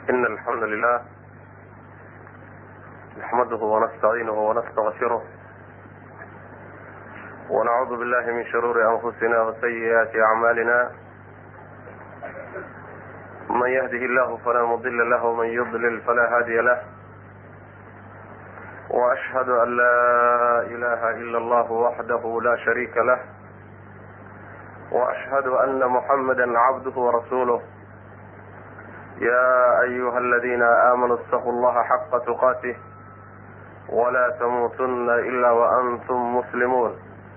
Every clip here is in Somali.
إن الحمد لله نحمده ونستعينه ونستغفره ونعوذ بالله من شرور أنفسنا وسيئات أعمالنا من يهده الله فلا مضل له ومن يضلل فلا هادي له وأشهد أن لا إله إلا الله وحده لا شريك له وأشهد أن محمدا عبده ورسوله يا أيها الذين آمنوا اتقوا الله حق تقاته ولا تموتن إلا وأنتم مسلمون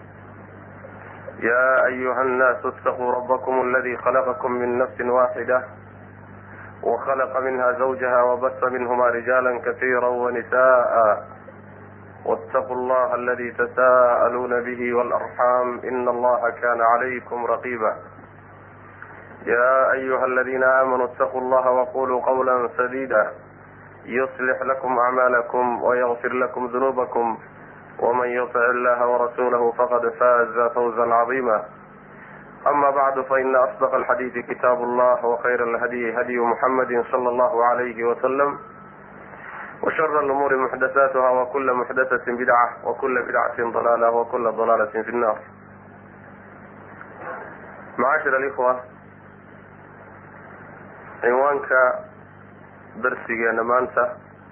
يا أيها الناس اتقوا ربكم الذي خلقكم من نفس واحدة وخلق منها زوجها وبث منهما رجالا كثيرا ونساء واتقوا الله الذي تساءلون به والأرحام إن الله كان عليكم رقيبا يا أيها الذين آمنوا اتقوا الله وقولوا قولا سديدا يصلح لكم أعمالكم ويغفر لكم ذنوبكم ومن يطع الله ورسوله فقد فاز فوزا عظيما أما بعد فإن أصدق الحديث كتاب الله وخير الهدي هدي محمد صلى الله عليه وسلم وشر الأمور محدثاتها وكل محدثة بدعة وكل بدعة ضلالة وكل ضلالة في النار معاشر الإخوة cinwaanka darsigeena maanta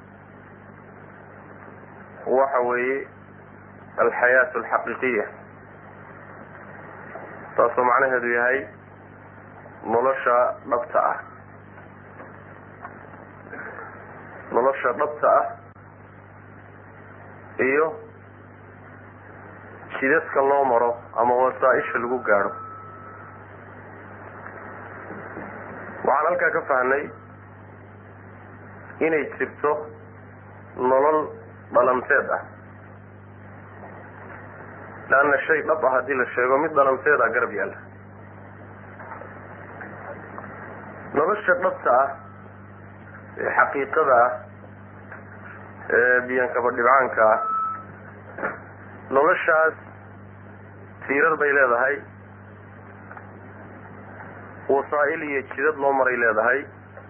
waxa weeye alxayaat alxaqiiqiya taasoo macnaheedu yahay nolosha dhabta ah nolosha dhabta ah iyo jidadka loo maro ama wasaa-isha lagu gaadho waxaan halkaa ka fahnay inay jirto nolol dhalanteed ah leanna shay dhab ah haddii la sheego mid dhalanteed ah garab yaalla nolosha dhabta ah ee xaqiiqada ah ee biyankaba dhibcaanka ah noloshaas tiirar bay leedahay wasaa-il iyo jidad loo maray leedahay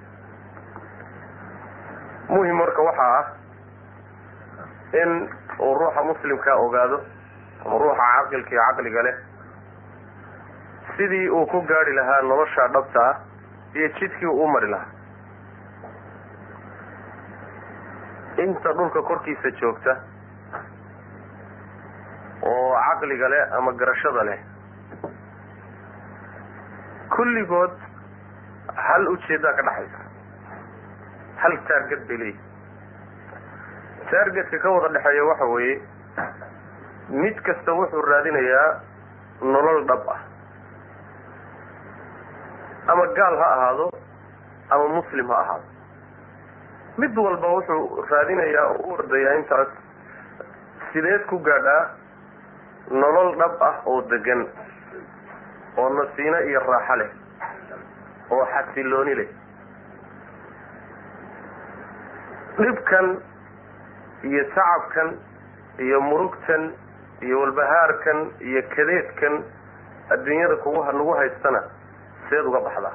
muhim marka waxaa ah in uu ruuxa muslimkaa ogaado ama ruuxa caqilka iyo caqliga leh sidii uu ku gaadhi lahaa nolosha dhabta ah iyo jidkii uu u mari lahaa inta dhulka korkiisa joogta oo caqliga leh ama garashada leh kulligood hal ujeeddaa ka dhexaysa hal taarget bay leeyihi taargetka ka wada dhexeeya waxa weeye mid kasta wuxuu raadinayaa nolol dhab ah ama gaal ha ahaado ama muslim ha ahaado mid walba wuxuu raadinayaa oo u ordayaa intaas sideed ku gaadhaa nolol dhab ah oo degan oo nasiino iyo raaxo leh oo xasilooni leh dhibkan iyo tacabkan iyo murugtan iyo walbahaarkan iyo kadeedkan adduunyada kugu nagu haystana seed uga baxdaa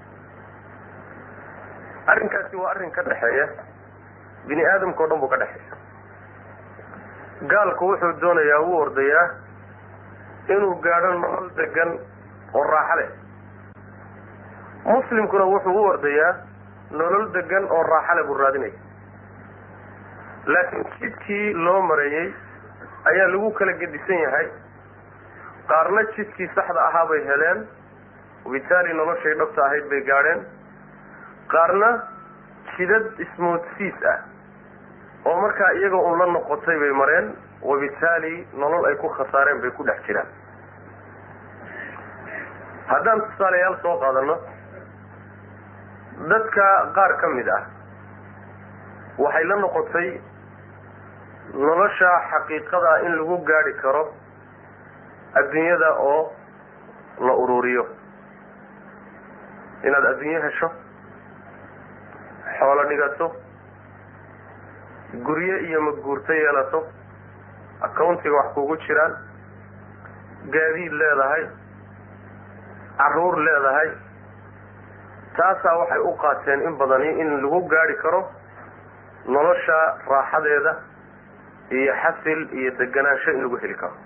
arrinkaasi waa arrin ka dhexeeya bini aadamka o dhan buu ka dhexeeya gaalku wuxuu doonayaa uu ordayaa inuu gaadho nolol degan oo raaxo leh muslimkuna wuxuu u ordayaa nolol degan oo raaxo leh buu raadinaya laakiin jidkii loo mareeyey ayaa lagu kala gedisan yahay qaarna jidkii saxda ahaa bay heleen wabitaali noloshay dhabta ahayd bay gaadheen qaarna jidad ismoodsiis ah oo markaa iyaga un la noqotay bay mareen wabitaali nolol ay ku khasaareen bay ku dhex jiraan haddaan tusaalayaal soo qaadano dadka qaar ka mid ah waxay la noqotay nolosha xaqiiqada in lagu gaadhi karo adduunyada oo la ururiyo inaad adduunyo hesho xoolo dhigato guryo iyo maguurto yeelato accountiga wax kugu jiraan gaadiid leedahay caruur leedahay taasaa waxay u qaateen in badani in lagu gaari karo nolosha raaxadeeda iyo xasil iyo deganaansho in lagu heli karo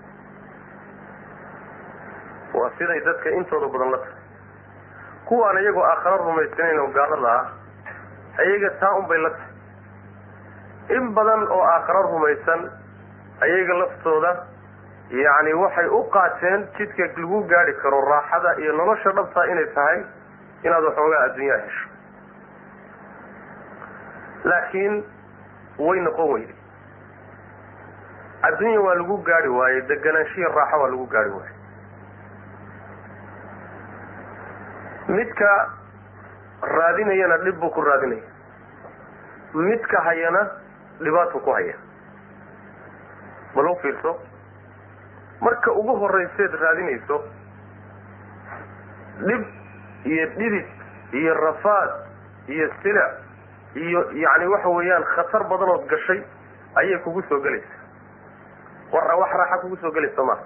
waa siday dadka intooda badan la tahay kuwaan iyagoo aakharo rumaysanayn oo gaalada ah ayaga taa unbay la tahay in badan oo aakharo rumaysan ayaga laftooda yacni waxay u qaateen jidka lagu gaari karo raaxada iyo nolosha dhabtaa inay tahay inaad waxoogaa adduunyaa hesho laakiin way noqon weyday adduunya waa lagu gaari waayey deganaanshihi raaxo waa lagu gaari waayey midka raadinayana dhib buu ku raadinaya midka hayana dhibaatuu ku haya bal u fiirso marka ugu horrayseed raadinayso dhib iyo dhidid iyo rafaad iyo silic iyo yacni waxa weeyaan khatar badanood gashay ayay kugu soo gelaysaa war wax raaxa kugu soo gelaysa maaha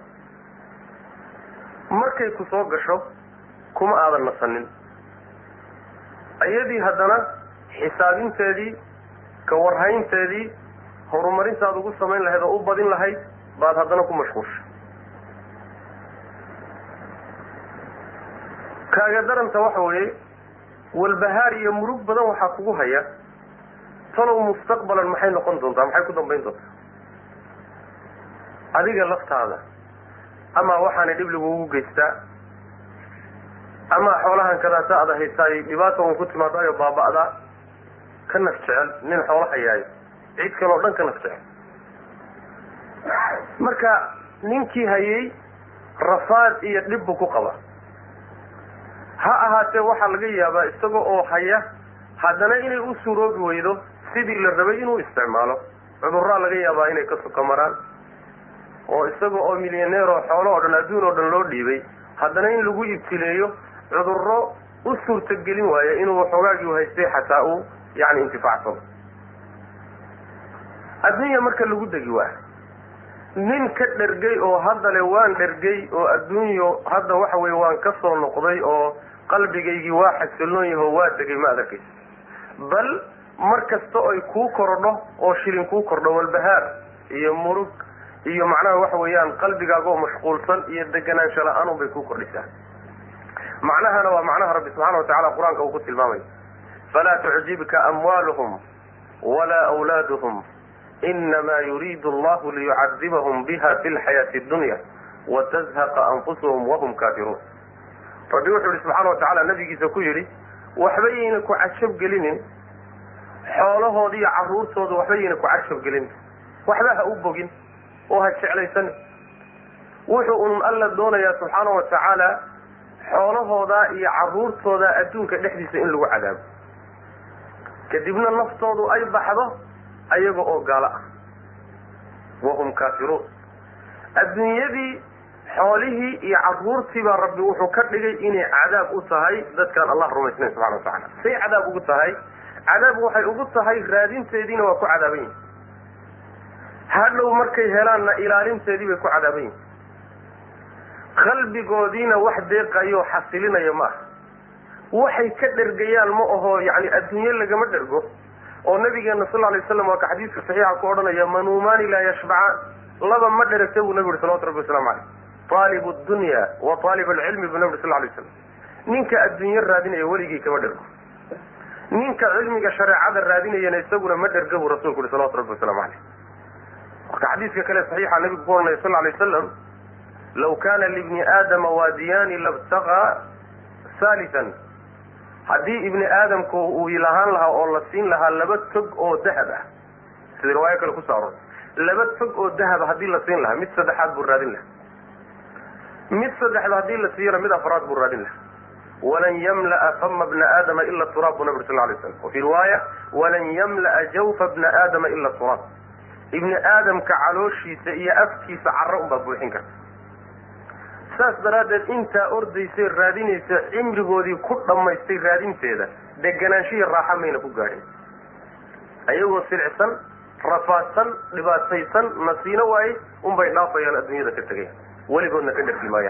markay ku soo gasho kuma aadan nasanin iyadii haddana xisaabinteedii ka warhaynteedii horumarintaad ugu samayn lahayd oo u badin lahayd baad haddana ku mashquulshay kaaga daranta waxa weeye walbahaar iyo murug badan waxaa kugu haya talow mustaqbalan maxay noqon doontaa maxay ku dambayn doontaa adiga laftaada ama waxaanay dhib lagugu geystaa ama xoolahan kadaata ada haysaay dhibaata un ku timaadaayo baaba'daa ka naf jecel nin xoolo hayaayo cid kaleo dhan ka naf jecel marka ninkii hayay rafaad iyo dhib buu ku qaba ha ahaatee waxaa laga yaabaa isaga oo haya haddana inay u suroobi weydo sidii la rabay inuu isticmaalo cudurraa laga yaabaa inay ka suka maraan oo isaga oo milyaneero xoolo oo dhan adduun oo dhan loo dhiibay haddana in lagu ibtileeyo cudurro u suurtagelin waayo inuu waxoogaagii haystay xataa uu yani intifaacsado adduunya marka lagu degi waayo nin ka dhergay oo hadda le waan dhergay oo adduunyo hadda waxa weye waan ka soo noqday oo qalbigaygii waa xasiloon yaho waa degay ma adarkaysa bal mar kasta oy kuu kordho oo shilin kuu kordho walbahaar iyo murug iyo macnaha waxa weeyaan qalbigaagoo mashquulsan iyo deganaansho la-aan bay kuu kordhisaa macnahana waa macnaha rabbi subxana wa tacala qur-aanka uu ku tilmaamay falaa tucjibka amwaaluhum walaa awlaaduhum inama yuriidu allahu liyucadibahum biha fi lxayaati dunya watazhaqa anfusuhum wahum kaafiruun rabbi wuxuu yihi subxaana wa tacaala nabigiisa ku yidhi waxba yayna ku cajab gelinin xoolahooda iyo caruurtooda waxba yayna ku cajab gelinin waxba ha u bogin oo ha jeclaysanin wuxuu un alla doonayaa subxaana wa tacaala xoolahooda iyo caruurtooda adduunka dhexdiisa in lagu cadaabo kadibna naftoodu ay baxdo ayaga oo gaalo ah wahum kaafiruun adduunyadii xoolihii iyo caruurtii baa rabbi wuxuu ka dhigay inay cadaab u tahay dadkaan allah rumaysnayn subxana wa tacala say cadaab ugu tahay cadaab waxay ugu tahay raadinteediina waa ku cadaaban yihin hadhow markay helaanna ilaalinteedii bay ku cadaaban yihin qalbigoodiina wax deeqayo xasilinaya ma aha waxay ka dhergayaan ma aho yani adduunye lagama dhergo oo nabigeena sal lay slam waa ka xadiiska saxiixa ku odhanaya manuumaani laa yashbacaan laba ma dheragta buu nabi yuri salawatu rabbi waslamu caleyh aalib dunya wa aalib alcilmi buu nabi uri sal lay slam ninka adduunye raadinaya weligii kama dhergo ninka cilmiga shareecada raadinayana isaguna ma dherga buu rasulku yuri salawatu rabbi waslamu caleyh marka xadiiska kale saxiixa nabigu ku ohanaya sal lay wasalam law kana libni aadama waadiyaani labtagaa salisan haddii ibni aadamku uu lahaan lahaa oo la siin lahaa laba tog oo dahab ah sida riwaayo kale kusoo aror laba tog oo dahaba haddii la siin lahaa mid saddexaad buu raadin lahaa mid saddexda haddii la siiyana mid afraad buu raadin lahaa walan yamla'a fama bna aadama ila turaab buu nabi sal lay slam wa fii riwaaya walan yamla'a jawfa bna aadama ila turaab ibni aadamka calooshiisa iyo afkiisa carro unbaa buuxin karta saas daraaddeed intaa ordaysay raadinaysa cimrigoodii ku dhammaystay raadinteeda deganaanshihi raaxa mayna ku gaadhin ayagoo silicsan rafaadsan dhibaataysan nasiino waaye unbay dhaafayaan adduunyada ka tegayaan weligoodna ka dhergi maayaan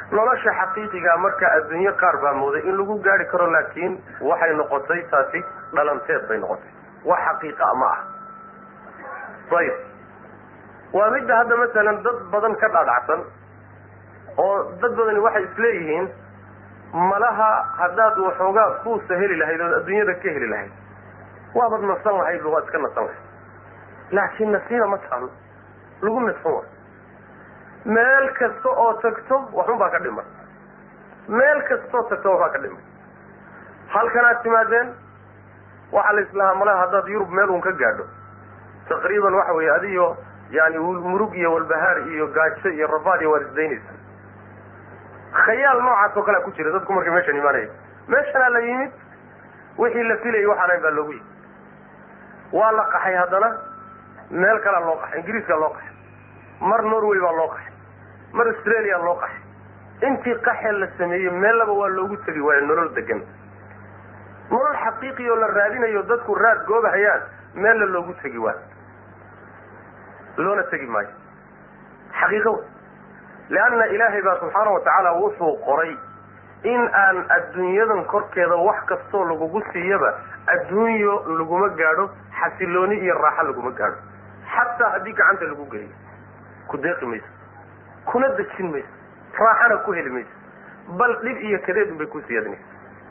nolosha xaqiiqiga marka adduunyo qaar baa mooday in lagu gaari karo laakiin waxay noqotay taasi dhalanteed bay noqotay wax xaqiiqa ma ah ayib waa midda hadda masalan dad badan ka dhaadhacsan oo dad badani waxay isleeyihiin malaha haddaad waxoogaa kuusa heli lahayd ood adduunyada ka heli lahayd waabad nasan lahayd waad iska nasan lahayd laakiin nasiina ma taalo lagu nasan waayo meel kasta oo tagto waxun baa ka dhiman meel kastaoo tagto waxbaa ka dhiman halkanaad timaadeen waxaa la islahaa malaha haddaad yurub meel uun ka gaadho taqriiban waxa weeye adiyo yani murug iyo walbahaar iyo gaajo iyo rabaad iyo waad isdaynaysa khayaal noocaas oo kalea ku jira dadku markay meeshan imaanaya meeshanaa la yimid wixii la filayay waxaan ahayn baa loogu yimid waa la qaxay haddana meel kalea loo qaxay ingiriiskaa loo qaxay mar norway baa loo qaxay mar australia loo qaxay intii qaxee la sameeyey meellaba waa loogu tegi waayo nolol degan nolol xaqiiqi oo la raadinayo dadku raad goobahayaan meella loogu tegi waayo loona tegi maayo xaqiiqo wey leanna ilaahay baa subxaana wa tacaala wuxuu qoray in aan adduunyadan korkeeda wax kastoo lagugu siiyaba adduunyo laguma gaadho xasilooni iyo raaxo laguma gaadho xataa haddii gacanta lagu geliyo ku deeqi mayso kuna dejin mayso raaxana ku heli mayso bal dhib iyo kadeed unbay ku siyaadinaysa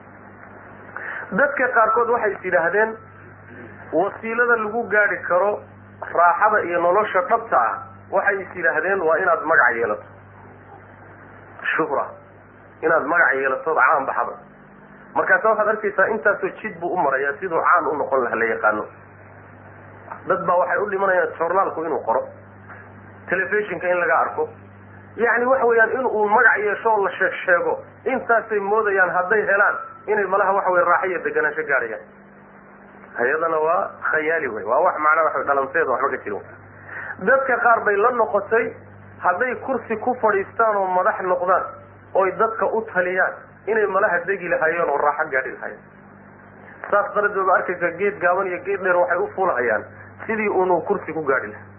dadka qaarkood waxay is yidhaahdeen wasiilada lagu gaadhi karo raaxada iyo nolosha dhabta ah waxay is yidhaahdeen waa inaad magac yeelato shuhra inaad magac yeelatood caan baxda markaasa waxaad arkaysaa intaasoo jid buu u marayaa siduu caan u noqon laha la yaqaano dad baa waxay u dhimanayaan journaalku inuu qoro telefishinka in laga arko yacni waxa weeyaan in uu magac yeesho oo la sheeg sheego intaasay moodayaan hadday helaan inay malaha waxa weye raaxo iyo deganaansho gaadhayaan hayadana waa khayaali wey waa wax macnaa waxa dhalanteeda waxba ka jirin dadka qaar bay la noqotay hadday kursi ku fadhiistaan oo madax noqdaan oy dadka u taliyaan inay malaha degi lahaayeen oo raaxo gaadhi lahaayeen saas daradeed ba arkaysa geed gaaban iyo geed dheer waxay u fuulahayaan sidii unuu kursi ku gaadhi lahaa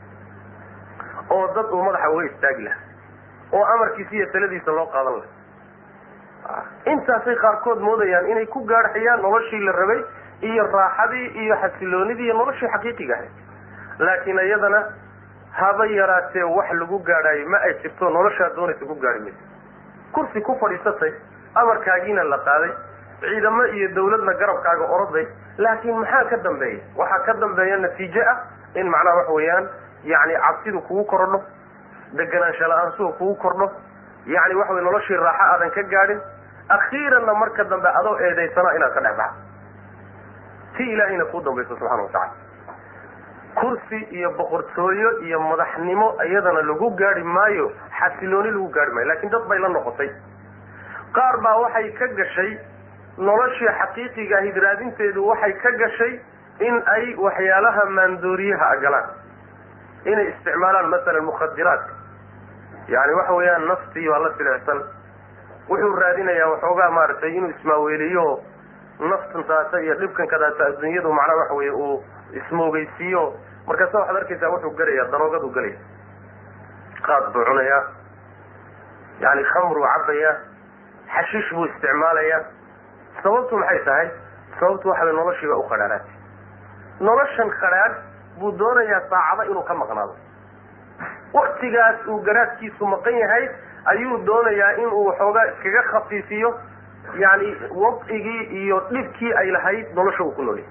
oo dad uu madaxa uga istaagi lahaa oo amarkiisa iyo taladiisa loo qaadan lahaa intaasay qaarkood moodayaan inay ku gaadhayaan noloshii la rabay iyo raaxadii iyo xasiloonidii iyo noloshii xaqiiqiga ahayd laakiin iyadana haba yaraatee wax lagu gaadhaayo ma ay jirto noloshaa doonaysa ku gaadhi mayso kursi ku fadhiisatay amarkaagiina la qaaday ciidamo iyo dawladna garabkaaga oroday laakiin maxaa ka dambeeya waxaa ka dambeeya natiijo ah in macnaha waxa weeyaan yani cabsidu kugu kordho deganaansho la-aansuhu kugu kordho yani waxa wey noloshii raaxo aadan ka gaadhin akhiiranna marka dambe adoo eedaysana inaad ka dhex baxdo ti ilaahayna kuu dambayso subxana wa tacala kursi iyo boqortooyo iyo madaxnimo iyadana lagu gaadhi maayo xasilooni lagu gaadhi maayo lakin dad bay la noqotay qaar baa waxay ka gashay noloshii xaqiiqiga ahid raadinteedu waxay ka gashay in ay waxyaalaha maandooriyaha galaan inay isticmaalaan masalan mukhadiraadka yani waxa weeyaan naftii waa la silecsan wuxuu raadinayaa waxoogaa maaragtay inuu ismaaweeliyo naftan taasa iyo dhibkan kadaata adduunyadu macnaha waxa weye uu ismoogeysiiyo markaasa waxaad arkaysaa wuxuu gelayaa daroogadu gelaya qaad buu cunayaa yani khamruu cabayaa xashiish buu isticmaalayaa sababtu maxay tahay sababtu waxa way noloshiiba u qadhaaraatay noloshan qadhaadh buu doonayaa saacado inuu ka maqnaado waktigaas uu garaadkiisu maqan yahay ayuu doonayaa inuu waxoogaa iskaga khafiifiyo yani wadcigii iyo dhibkii ay lahayd nolosha uu ku noolyahay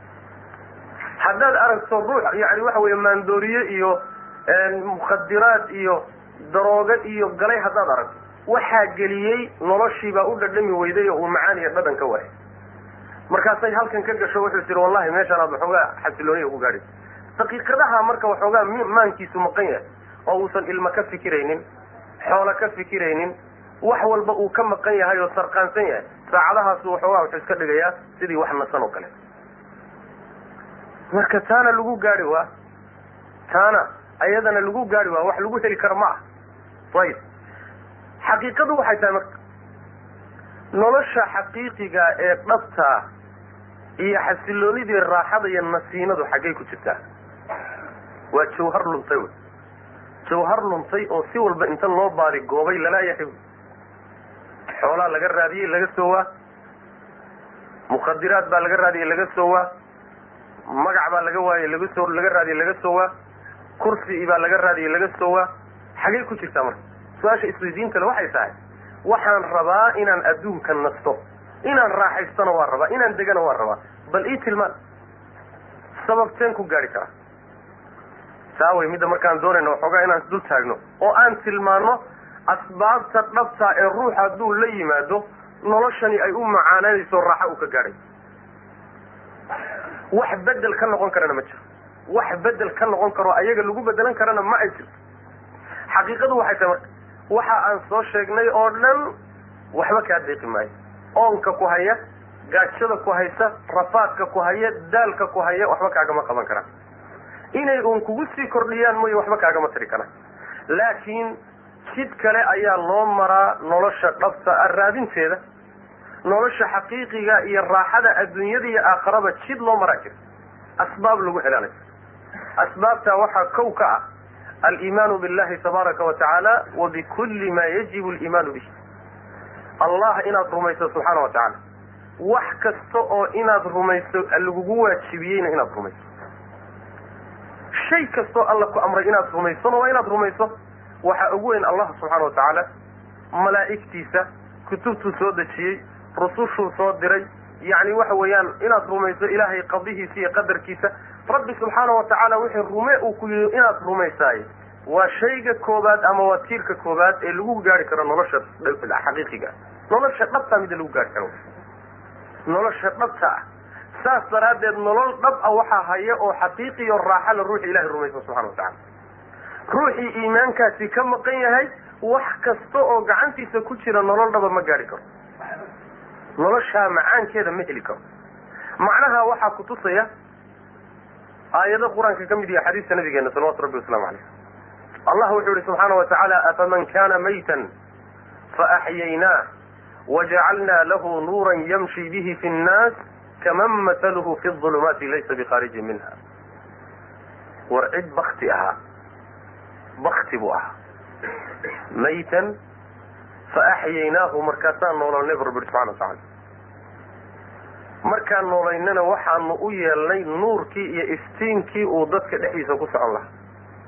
haddaad aragto ruux yani waxa weeye maandooriye iyo mukhadiraad iyo daroogo iyo galay haddaad aragto waxaa geliyey noloshiibaa u dhadhami weyday oo uu macaan iyo dhadhan ka waayay markaasay halkan ka gasho wuxuu tiri wallahi meeshaan aad waxoogaa xasilooniya ugu gaadhaysa daqiiqadaha marka waxoogaa maankiisu maqan yahay oo uusan ilmo ka fikiraynin xoolo ka fikiraynin wax walba uu ka maqan yahay oo sarqaansan yahay saacadahaasu waxoogaa wuxuu iska dhigayaa sidii wax nasan oo kale marka taana lagu gaadhi waa taana ayadana lagu gaadhi waa wax lagu heli karo ma ah ayib xaqiiqadu waxay tahay marka nolosha xaqiiqiga ee dhabtaa iyo xasiloonidii raaxada iyo nasiinadu xaggay ku jirtaa waa jawhar luntay wy jawhar luntay oo si walba inta loo baadi goobay lalaayahay xoolaa laga raadiyey laga soo waa mukhadiraad baa laga raadiyey laga soo waa magac baa laga waayey laga soo laga raadiyey laga soo waa kursi baa laga raadiyey laga soo waa xagee ku jirtaa marka su-aasha isweydiinta le waxay tahay waxaan rabaa inaan adduunka nasto inaan raaxaystona waa rabaa inaan degana waa rabaa bal ii tilmaan sababteen ku gaari karaa saa way midda markaan doonayna waxoogaa inaan isdul taagno oo aan tilmaano asbaabta dhabtaa ee ruux hadduu la yimaado noloshani ay u macaananayso raaxo uu ka gaadhay wax bedel ka noqon karana ma jiro wax bedel ka noqon karo ayaga lagu bedelan karana ma ay jirto xaqiiqadu waxay tahay marka waxa aan soo sheegnay oo dhan waxba kaa deeqi maayo oonka ku haya gaajada ku haysa rafaadka ku haya daalka ku haya waxba kaagama qaban karaan inay uun kugu sii kordhiyaan mooye waxba kaagama tiri karaan laakiin jid kale ayaa loo maraa nolosha dhabta a raadinteeda nolosha xaqiiqiga iyo raaxada adduunyada iyo aakharaba jid loo maraa jira asbaab lagu helaanayo asbaabtaa waxaa kow ka ah aliimaanu billahi tabaaraka wa tacaala wa bikulli ma yajibu aliimaanu bih allah inaad rumayso subxaana wa tacaala wax kasta oo inaad rumayso lagugu waajibiyeyna inaad rumayso shay kastoo alla ku amray inaad rumaysona waa inaad rumayso waxaa ugu weyn allah subxaana wa tacaala malaa'igtiisa kutubtuu soo dejiyey rusushuu soo diray yacni waxa weeyaan inaad rumayso ilaahay qadihiisa iyo qadarkiisa rabbi subxaana wa tacaala wixii rume uu ku yidhi inaad rumaysaay waa shayga koobaad ama waa tiirka koobaad ee lagu gaari karo nolosha xaqiiqiga nolosha dhabtaa mida lagu gaari karo nolosha dhabta ah saas daraaddeed nolol dhab ah waxaa haya oo xaqiiqiyo raaxala ruuxi ilahay rumaysa subxana wa tacala ruuxii iimaankaasi ka maqan yahay wax kasta oo gacantiisa ku jira nolol dhaba ma gaari karo noloshaa macaankeeda ma heli karo macnaha waxaa kutusaya aayado qur-aanka ka mid yaha xadiiska nabigeena salawatu rabbi waslamu caleyh allah wuxuu yihi subxaana wa tacaala afaman kana maytan faaxyaynah wajacalna lahu nuuran yamshi bihi fi nnaas kaman matalhu fi ulumaati laysa bikharijin minha war cid bakti ahaa bakti buu ahaa maytan faaxyaynaahu markaasaan noololnay bu rabbi yihi subxana wa tacala markaan noolaynana waxaanu u yeelnay nuurkii iyo iftiinkii uu dadka dhexdiisa ku socon lahaa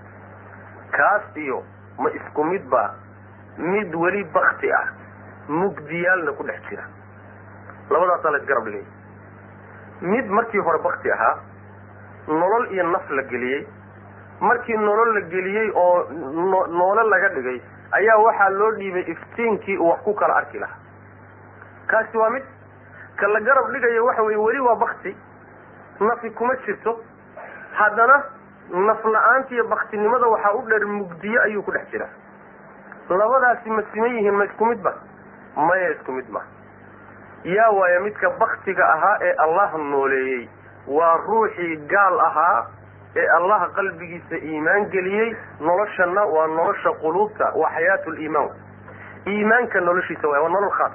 kaas iyo ma isku mid ba mid weli bakti ah mugdiyaalna ku dhex jira labadaasaa la isgarab dhigay mid markii hore bakti ahaa nolol iyo naf la geliyey markii nolol la geliyey oo noole laga dhigay ayaa waxaa loo dhiibay iftiinkii uu wax ku kala arki lahaa kaasi waa mid ka la garab dhigayo waxa weye weli waa bakti nafi kuma jirto haddana naf la-aanta iyo baktinimada waxaa u dheer mugdiyo ayuu ku dhex jiraa labadaasi ma siman yihiin ma isku mid ba maya isku mid ma yaa waaya midka baktiga ahaa ee allah nooleeyey waa ruuxii gaal ahaa ee allah qalbigiisa iimaan geliyey noloshana waa nolosha quluubta waa xayaatu liimaan iimaanka noloshiisa waay waa nolol khaas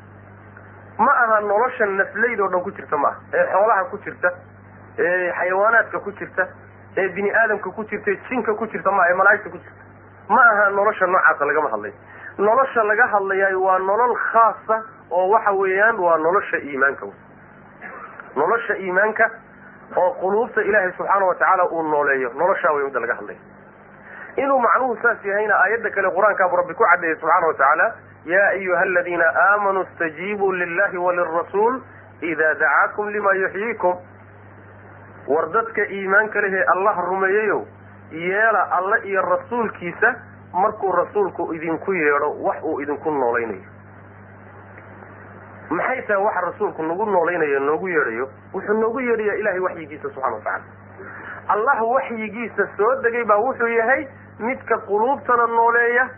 ma aha nolosha nafleyd oo dhan ku jirta ma aha ee xoolaha ku jirta ee xayawaanaadka ku jirta ee bini aadamka ku jirta ee jinka ku jirta ma ee malaa'igta ku jirta ma aha nolosha noocaasa lagama hadlayo nolosha laga hadlayaay waa nolol khaasa oo waxa weeyaan waa nolosha iimaanka wey nolosha iimaanka oo quluubta ilaahay subxaana wa tacaala uu nooleeyo noloshaa wey midda laga hadlayo inuu macnuhu saas yahayna aayadda kale qur-aankaabu rabbi ku caddeeyey subxaana wa tacaala ya ayuha aladiina aamanuu istajiibuu lillahi walirasuul ida dacaakum lima yuxyiikum war dadka iimaanka lehee allah rumeeyeyow yeela alle iyo rasuulkiisa markuu rasuulku idinku yeedho wax uu idinku noolaynayo maxay tahay waxa rasuulku nagu noolaynayo noogu yeedhayo wuxuu noogu yeedhayaa ilahay waxyigiisa subxana wa tacala allah waxyigiisa soo degay baa wuxuu yahay midka quluubtana nooleeya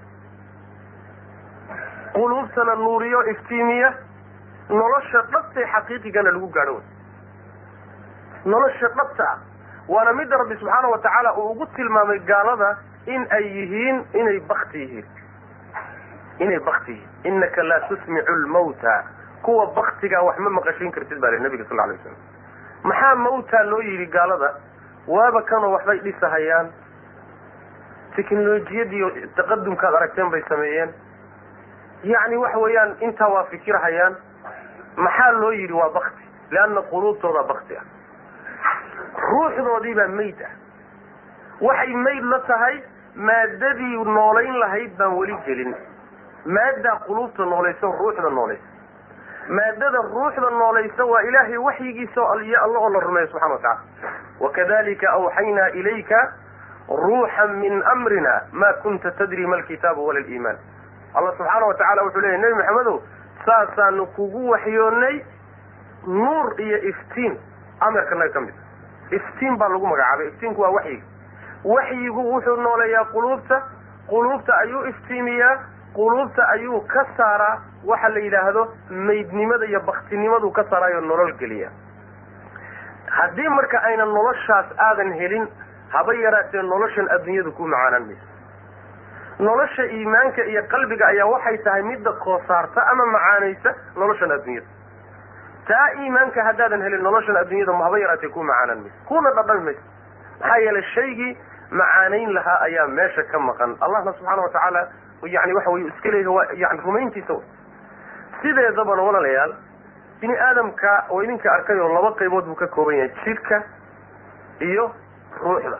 quluubtana nuuriyo iftiimiya nolosha dhabtay xaqiiqigana lagu gaadho wey nolosha dhabta ah waana midda rabbi subxaana wa tacaala uu ugu tilmaamay gaalada in ay yihiin inay bakti yihiin inay bakti yihiin inaka laa tusmicu lmawta kuwa baktigaa wax ma maqashiin kartid baa le nabiga sal alay waslam maxaa mawta loo yidhi gaalada waaba kanoo waxbay dhisahayaan teknolojiyadiiyo taqadumkaad aragteen bay sameeyeen yacni waxa weeyaan intaa waa fikirhayaan maxaa loo yidhi waa bakti leanna quluubtooda bakti ah ruuxdoodii baa mayd ah waxay mayd la tahay maadadii noolayn lahayd baan weli gelin maaddaa quluubta noolaysa ruuxda noolaysa maadada ruuxda noolaysa waa ilaahay waxyigiisa iyo alla oo la rumeeyo subxana wa tacala wakadalika awxaynaa ilayka ruuxan min amrina ma kunta tadri ma alkitaabu wala liimaan allah subxaana wa tacala wuxuu leeyahy nebi maxamedow saasaanu kugu waxyoonnay nuur iyo iftiin amarkanaga ka mid iftiin baa lagu magacaabay iftiinku waa waxyiga waxyigu wuxuu nooleeyaa quluubta quluubta ayuu iftiimiyaa quluubta ayuu ka saaraa waxa la yidhaahdo maydnimada iyo baktinimadu ka saaraayo nolol geliya haddii marka aynan noloshaas aadan helin haba yaraatee noloshan adduunyadu ku macaanaan mayso nolosha iimaanka iyo qalbiga ayaa waxay tahay midda koosaarta ama macaanaysa noloshan adduunyada taa iimaanka haddaadan helin noloshan adduunyada haba yaraatee ku macaanaan mayso kuna dhadhami mayso maxaa yeelay shaygii macaanayn lahaa ayaa meesha ka maqan allahna subxaana wa tacaala yani waxa wey iska leeyahy waa yani rumayntiisa w sideedabana walaalayaal bini aadamka oo idinka arkay oo laba qaybood buu ka kooban yahay jidhka iyo ruuxda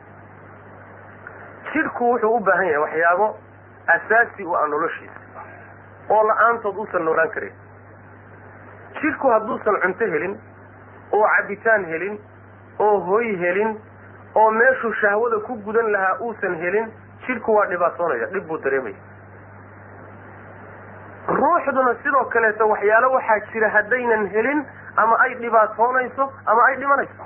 jidhku wuxuu u baahan yahay waxyaabo asaasi u ah noloshiisa oo la-aantood uusan noolaan karin jidhku hadduusan cunto helin oo cabitaan helin oo hoy helin oo meeshuu shahwada ku gudan lahaa uusan helin jidhku waa dhibaatoonaya dhib buu dareemaya ruuxduna sidoo kaleeto waxyaalo waxaa jira haddaynan helin ama ay dhibaatoonayso ama ay dhimanayso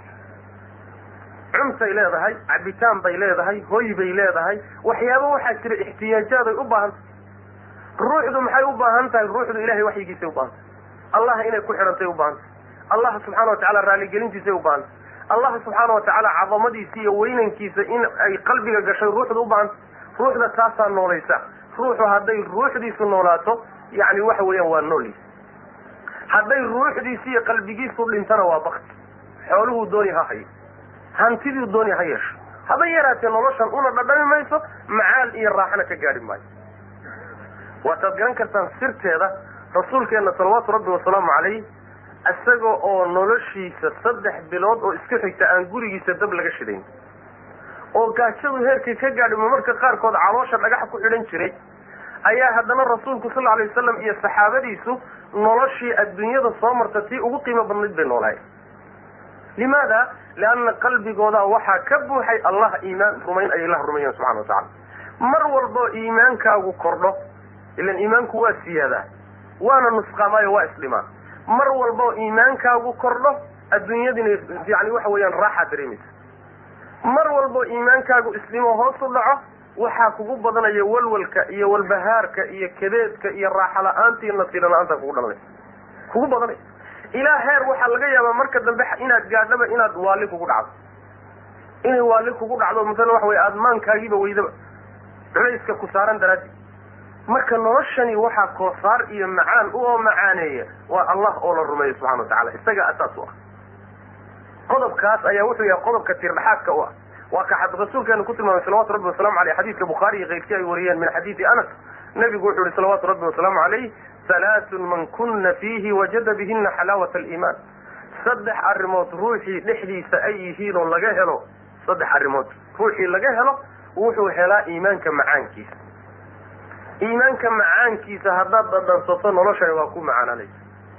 cuntay leedahay cabitaan bay leedahay hoy bay leedahay waxyaabo waxaa jira ixtiyaajaad ay u baahan tahay ruuxdu maxay u baahan tahay ruuxdu ilahay waxyigiisay u baahan tahay allah inay ku xidhantay u baahan tahay allah subxaana wa tacala raaligelintiisay u baahan tahay allah subxaana wa tacaala cadamadiisa iyo weynankiisa in ay qalbiga gashay ruuxdu u baahan tahay ruuxda taasaa noolaysa ruuxu hadday ruuxdiisu noolaato yani waxa weeyaan waa noolyiis hadday ruuxdiisi iyo qalbigiisu dhintana waa bakti xooluhuu dooni ha hayo hantiduu dooni ha yeesho haba yaraatee noloshan una dhadhami mayso macaal iyo raaxana ka gaadhi maayo waataad garan kartaan sirteeda rasuulkeenna salawaatu rabbi wasalaamu calayh isaga oo noloshiisa saddex bilood oo isku xigta aan gurigiisa dab laga shidayn oo gaajadu heerkii ka gaadhi marmarka qaarkood caloosha dhagax ku xidhan jiray ayaa haddana rasuulku sal alay wasalam iyo saxaabadiisu noloshii adduunyada soo marta tii ugu qiimo badnayd bay noolahay limaada lianna qalbigooda waxaa ka buuxay allah iimaan rumayn ay ilah rumayan subxana wa tacala mar walboo iimaankaagu kordho ilan iimaanku waa siyaadaa waana nusqaamaayo waa isdhimaa mar walboo iimaankaagu kordho adduunyadina yani waxa weeyaan raaxaa dareemaysa mar walboo iimaankaagu isdhimo hoos u dhaco waxaa kugu badanaya walwalka iyo walbahaarka iyo kadeedka iyo raaxa la-aanta iyo nasiiro la-aanta kugu dhalanaysa kugu badanaysa ilaa heer waxaa laga yaabaa marka dambe inaad gaadhaba inaad waali kugu dhacdo inay waali kugu dhacdo masalan waxa wey aadmaankaagiiba weydaba culayska ku saaran daraaddi marka noloshani waxaa koosaar iyo macaan u oo macaaneeya waa allah oo la rumeeyo subxana wa tacala isaga asaas u ah qodobkaas ayaa wuxuu yahay qodobka tirdhaxaadka u ah waa ka rasuulkeenu ku tilmaamay salawatu rabbi wasalaamu aleyh xadiidka bukhaari iyo keyrkii ay wariyeen min xadiidi anas nabigu wuxuu yihi salawaatu rabbi wasalaamu calayh halaathun man kuna fiihi wajada bihina xalaawata aliimaan saddex arrimood ruuxii dhexdiisa ay yihiin oo laga helo saddex arrimood ruuxii laga helo wuxuu helaa iimaanka macaankiisa iimaanka macaankiisa haddaad dhadhansato noloshani waa ku macaananaysa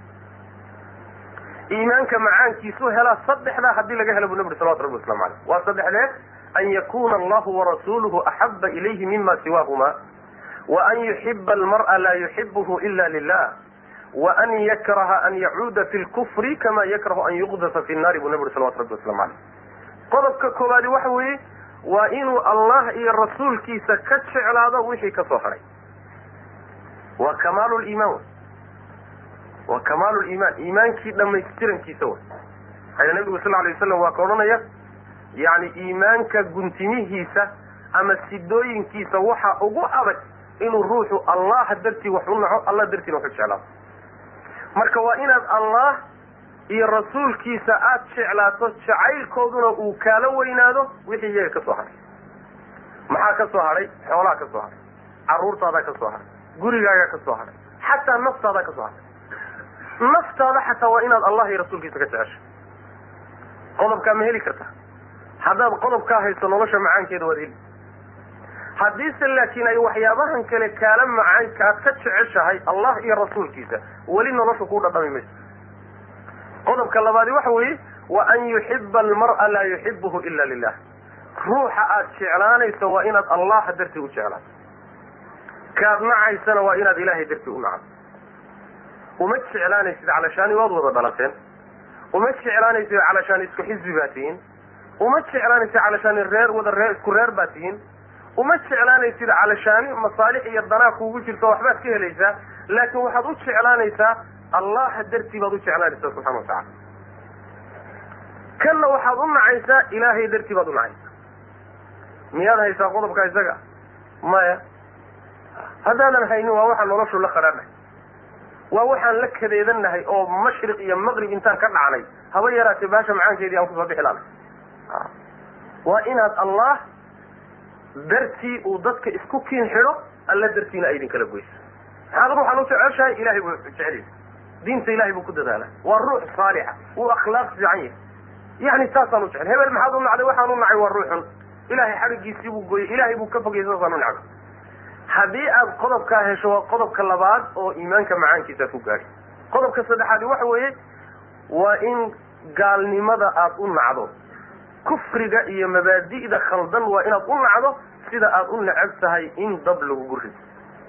iimaanka macaankiisu helaa saddexdaa haddii laga helo buu nabi uri salawatu rabbi waslamu aleyh waa saddexdee an yakuna allahu warasuuluhu axaba ilayhi mima siwaahuma waan yuxiba almar'a laa yuxibuhu ila lilah waan yakraha an yacuuda fi lkufri kama yakrahu an yuqdafa fi nnaari buu nabi uri salawatu rabbi waslamu aleyh qodobka koowaadi waxa weeye waa inuu allah iyo rasuulkiisa ka jeclaado wixii ka soo haray waa kamaalu liimaan waa kamaalu liimaan iimaankii dhamaystirankiisa way maxaa nabigu sal alay waslam waa ka odhanaya yani iimaanka guntimihiisa ama sidooyinkiisa waxa ugu adag inuu ruuxu allah dartii wax u naco allah dartiina wax u jeclaado marka waa inaad allah iyo rasuulkiisa aada jeclaato jacaylkooduna uu kaala weynaado wixii iyaga ka soo haray maxaa ka soo hadhay xoolaha ka soo hadhay carruurtaadaa ka soo hadhay gurigaagaa ka soo hadhay xataa naftaada ka soo hadhay naftaada xataa waa inaad allah iyo rasuulkiisa ka jeceshay qodobkaa ma heli karta haddaad qodobkaa hayso nolosha macaankeeda waad heli haddiise laakiin ay waxyaabahan kale kaala macaanka aad ka jeceshahay allah iyo rasuulkiisa weli nolosha kuu dhadhami mayso qodobka labaadi waxa weeye wa an yuxiba almar'a laa yuxibuhu ila lilah ruuxa aad jeclaanayso waa inaad allah dartii u jeclaato kaad nacaysana waa inaad ilaahay dartii u nacdo uma jeclaanaysid calashaani waad wada dhalateen uma jeclaanaysid calashaani isku xisbi baa tihiin uma jeclaanaysid calashaani reer wada reer isku reer baa tihiin uma jeclaanaysid calashaani masaalix iyo danaa kuugu jirto waxbaad ka helaysaa laakiin waxaad u jeclaanaysaa allaha dartii baad u jeclaanaysaa subxana watacala kanna waxaad u nacaysaa ilaahay dartii baad u nacaysaa miyaad haysaa qodobka isaga maya haddaadan haynin waa waxaan noloshu la qadhaadhahay waa waxaan la kadeedannahay oo mashriq iyo maqrib intaan ka dhacnay haba yaraatee baasha macaankeedii aan kusoo bixi laanay waa inaad allah dartii uu dadka isku kiin xidho alla dartiina ay idinkala goyso maxaad ruuxan u jeceshahay ilahay buu jecelyay diinta ilahay buu ku dadaala waa ruux saalixa wuu akhlaaq fiican yahay yani saasaan u jecel hebel maxaad u nacday waxaan u nacay waa ruuxun ilahay xadhigiisii buu gooyey ilahay buu ka fogayay saasaan u nacday haddii aad qodobkaa hesho waa qodobka labaad oo iimaanka macaankiisa ku gaadhi qodobka saddexaadi waxa weeye waa in gaalnimada aad u nacdo kufriga iyo mabaadi'da khaldan waa inaad u nacdo sida aad u necab tahay in dab lagugu rido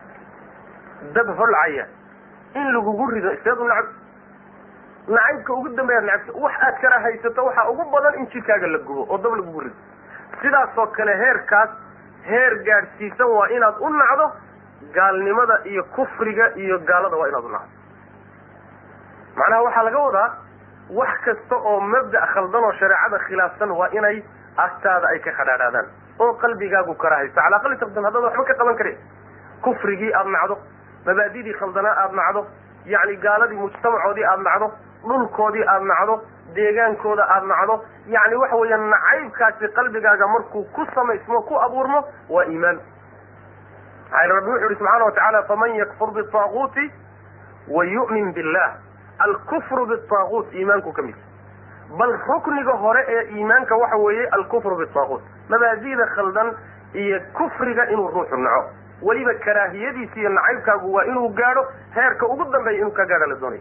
dab holcaya in lagugu rido iseed u nacab nacaybka ugu dambeeyaad necabta wax aad kala haysato waxaa ugu badan in jidkaaga la gubo oo dab lagugu rido sidaasoo kale heerkaas heer gaadhsiisan waa inaad u nacdo gaalnimada iyo kufriga iyo gaalada waa inaad u nacdo macnaha waxaa laga wadaa wax kasta oo mabda' khaldan oo shareecada khilaafsan waa inay agtaada ay ka khadhaadhaadaan oo qalbigaagu karahaysto calaa aqali taqdim haddaad waxba ka qaban karin kufrigii aada nacdo mabaadidii khaldanaa aada nacdo yacni gaaladii mujtamacoodii aada nacdo dhulkoodii aada nacdo deegaankooda aada nacdo yacni waxa weeya nacaybkaasi qalbigaaga markuu ku samaysmo ku abuurmo waa iimaan maxaa rabbi wuxu uhi subxaana wa tacaala faman yakfur bitaaguuti wa yu'min billah alkufru bitaaguut iimaanku ka mid bal rukniga hore ee iimaanka waxa weeye alkufru bitaaguut mabaadida khaldan iyo kufriga inuu ruuxu naco weliba karaahiyadiisa iyo nacaybkaagu waa inuu gaadho heerka ugu dambeeya inuu ka gaadha la doonayo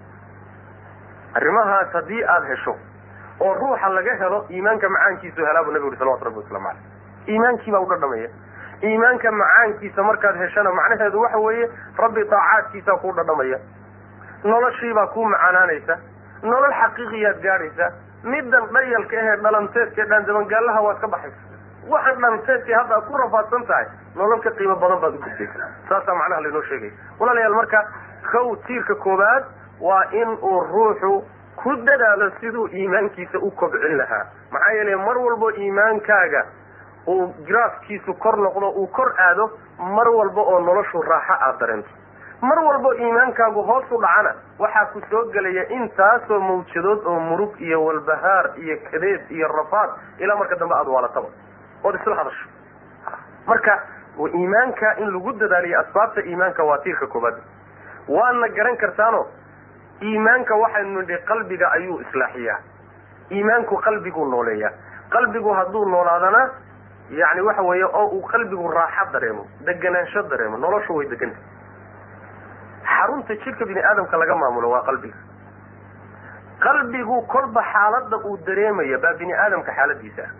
arrimahaas haddii aada hesho oo ruuxa laga helo iimaanka macaankiisu helaa buu nabigu uri salawatu rabbi waslamu caleyh iimaankii baa u dhadhamaya iimaanka macaankiisa markaad heshana macnaheedu waxa weeye rabbi taacaadkiisaa kuu dhadhamaya noloshiibaa kuu macaanaanaysa nolol xaqiiqiyaad gaadhaysa middan dhayalka ahee dhalanteedka dhaandabangaallaha waad ka baxaysa waxaan dhalanteedkii hadda aad ku rafaadsan tahay nolol ka qiimo badan baad u gudbaysa saasaa macnaha laynoo sheegaya walaalayaal marka kow tiirka koowaad waa in uu ruuxu ku dadaalo siduu iimaankiisa u kobcin lahaa maxaa yeelay mar walbo iimaankaaga uu graafkiisu kor noqdo uu kor aado mar walba oo noloshu raaxo aad dareento mar walbo iimaankaagu hoos u dhacana waxaa ku soo gelaya intaasoo mawjadood oo murug iyo walbahaar iyo kadeed iyo rafaad ilaa marka dambe aada waalataba ood isla hadasho marka iimaanka in lagu dadaaliyo asbaabta iimaanka waa tiirka koobaad waadna garan kartaano iimaanka waxaynu nidhi qalbiga ayuu islaaxiyaa iimaanku qalbiguu nooleeyaa qalbigu hadduu noolaadana yani waxa weeye oo uu qalbigu raaxo dareemo deganaansho dareemo noloshu way deganta xarunta jidhka bini aadamka laga maamulo waa qalbiga qalbigu kolba xaaladda uu dareemaya baa bini aadamka xaaladiisa ah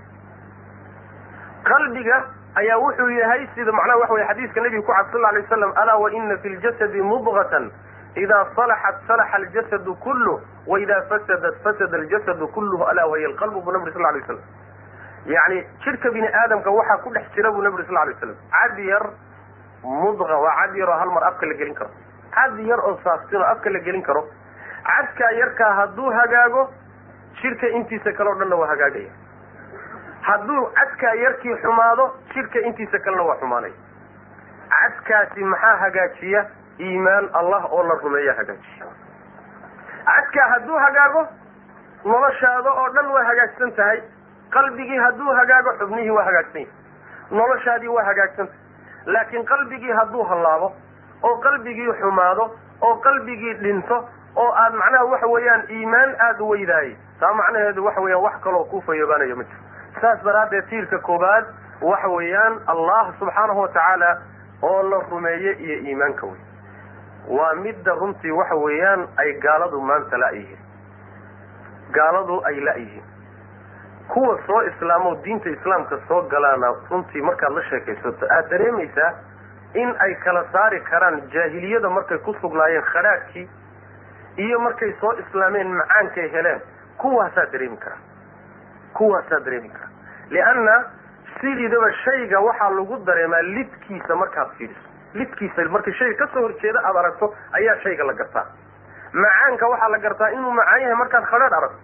qalbiga ayaa wuxuu yahay sida macnaha waxa weye xadiiska nabiga ku cad sal lla alay waslam alaa wa ina fi ljasadi mudgatan ida salaxat salaxa aljasadu kulluh waida fasadat fasada aljasadu kulluhu alaa wahiya alqalbu buu nabri sal lla alay waslam yani jidhka bini aadamka waxaa ku dhex jira buu nabri sal lla alay waslam cad yar mudqa waa cad yar oo hal mar afka la gelin karo cad yar oo saaftin oo afka la gelin karo cadkaa yarkaa hadduu hagaago jidhka intiisa kale o dhanna waa hagaagaya hadduu cadkaa yarkii xumaado jidhka intiisa kalena waa xumaanaya cadkaasi maxaa hagaajiya iimaan allah oo la rumeeya hagaajiya cadkaa hadduu hagaago noloshaada oo dhan waa hagaagsan tahay qalbigii hadduu hagaago xubnihii waa hagaagsan yahay noloshaadii waa hagaagsan tahay laakiin qalbigii hadduu hallaabo oo qalbigii xumaado oo qalbigii dhinto oo aad macnaha waxa weeyaan iimaan aada weydaayay taa macnaheedu waxa weeyaan wax kaloo kuu fayoobaanayo ma jiro saas daraaddeed tiirka koobaad waxa weeyaan allah subxaanahu watacaala oo la rumeeye iyo iimaanka wey waa midda runtii waxa weeyaan ay gaaladu maanta la-yihiin gaaladu ay la-yihiin kuwa soo islaamo diinta islaamka soo galaana runtii markaad la sheekaysato aad dareemaysaa in ay kala saari karaan jaahiliyada markay ku sugnaayeen khadhaadhkii iyo markay soo islaameen macaankay heleen kuwaasaa dareemi karaa kuwaasaa dareemi karaa lianna sidiidaba shayga waxaa lagu dareemaa lidkiisa markaad fiiriso lidkiisa markii shayga kasoo horjeeda aada aragto ayaa shayga la gartaa macaanka waxaa la gartaa inuu macaan yahay markaad khadhaadh aragto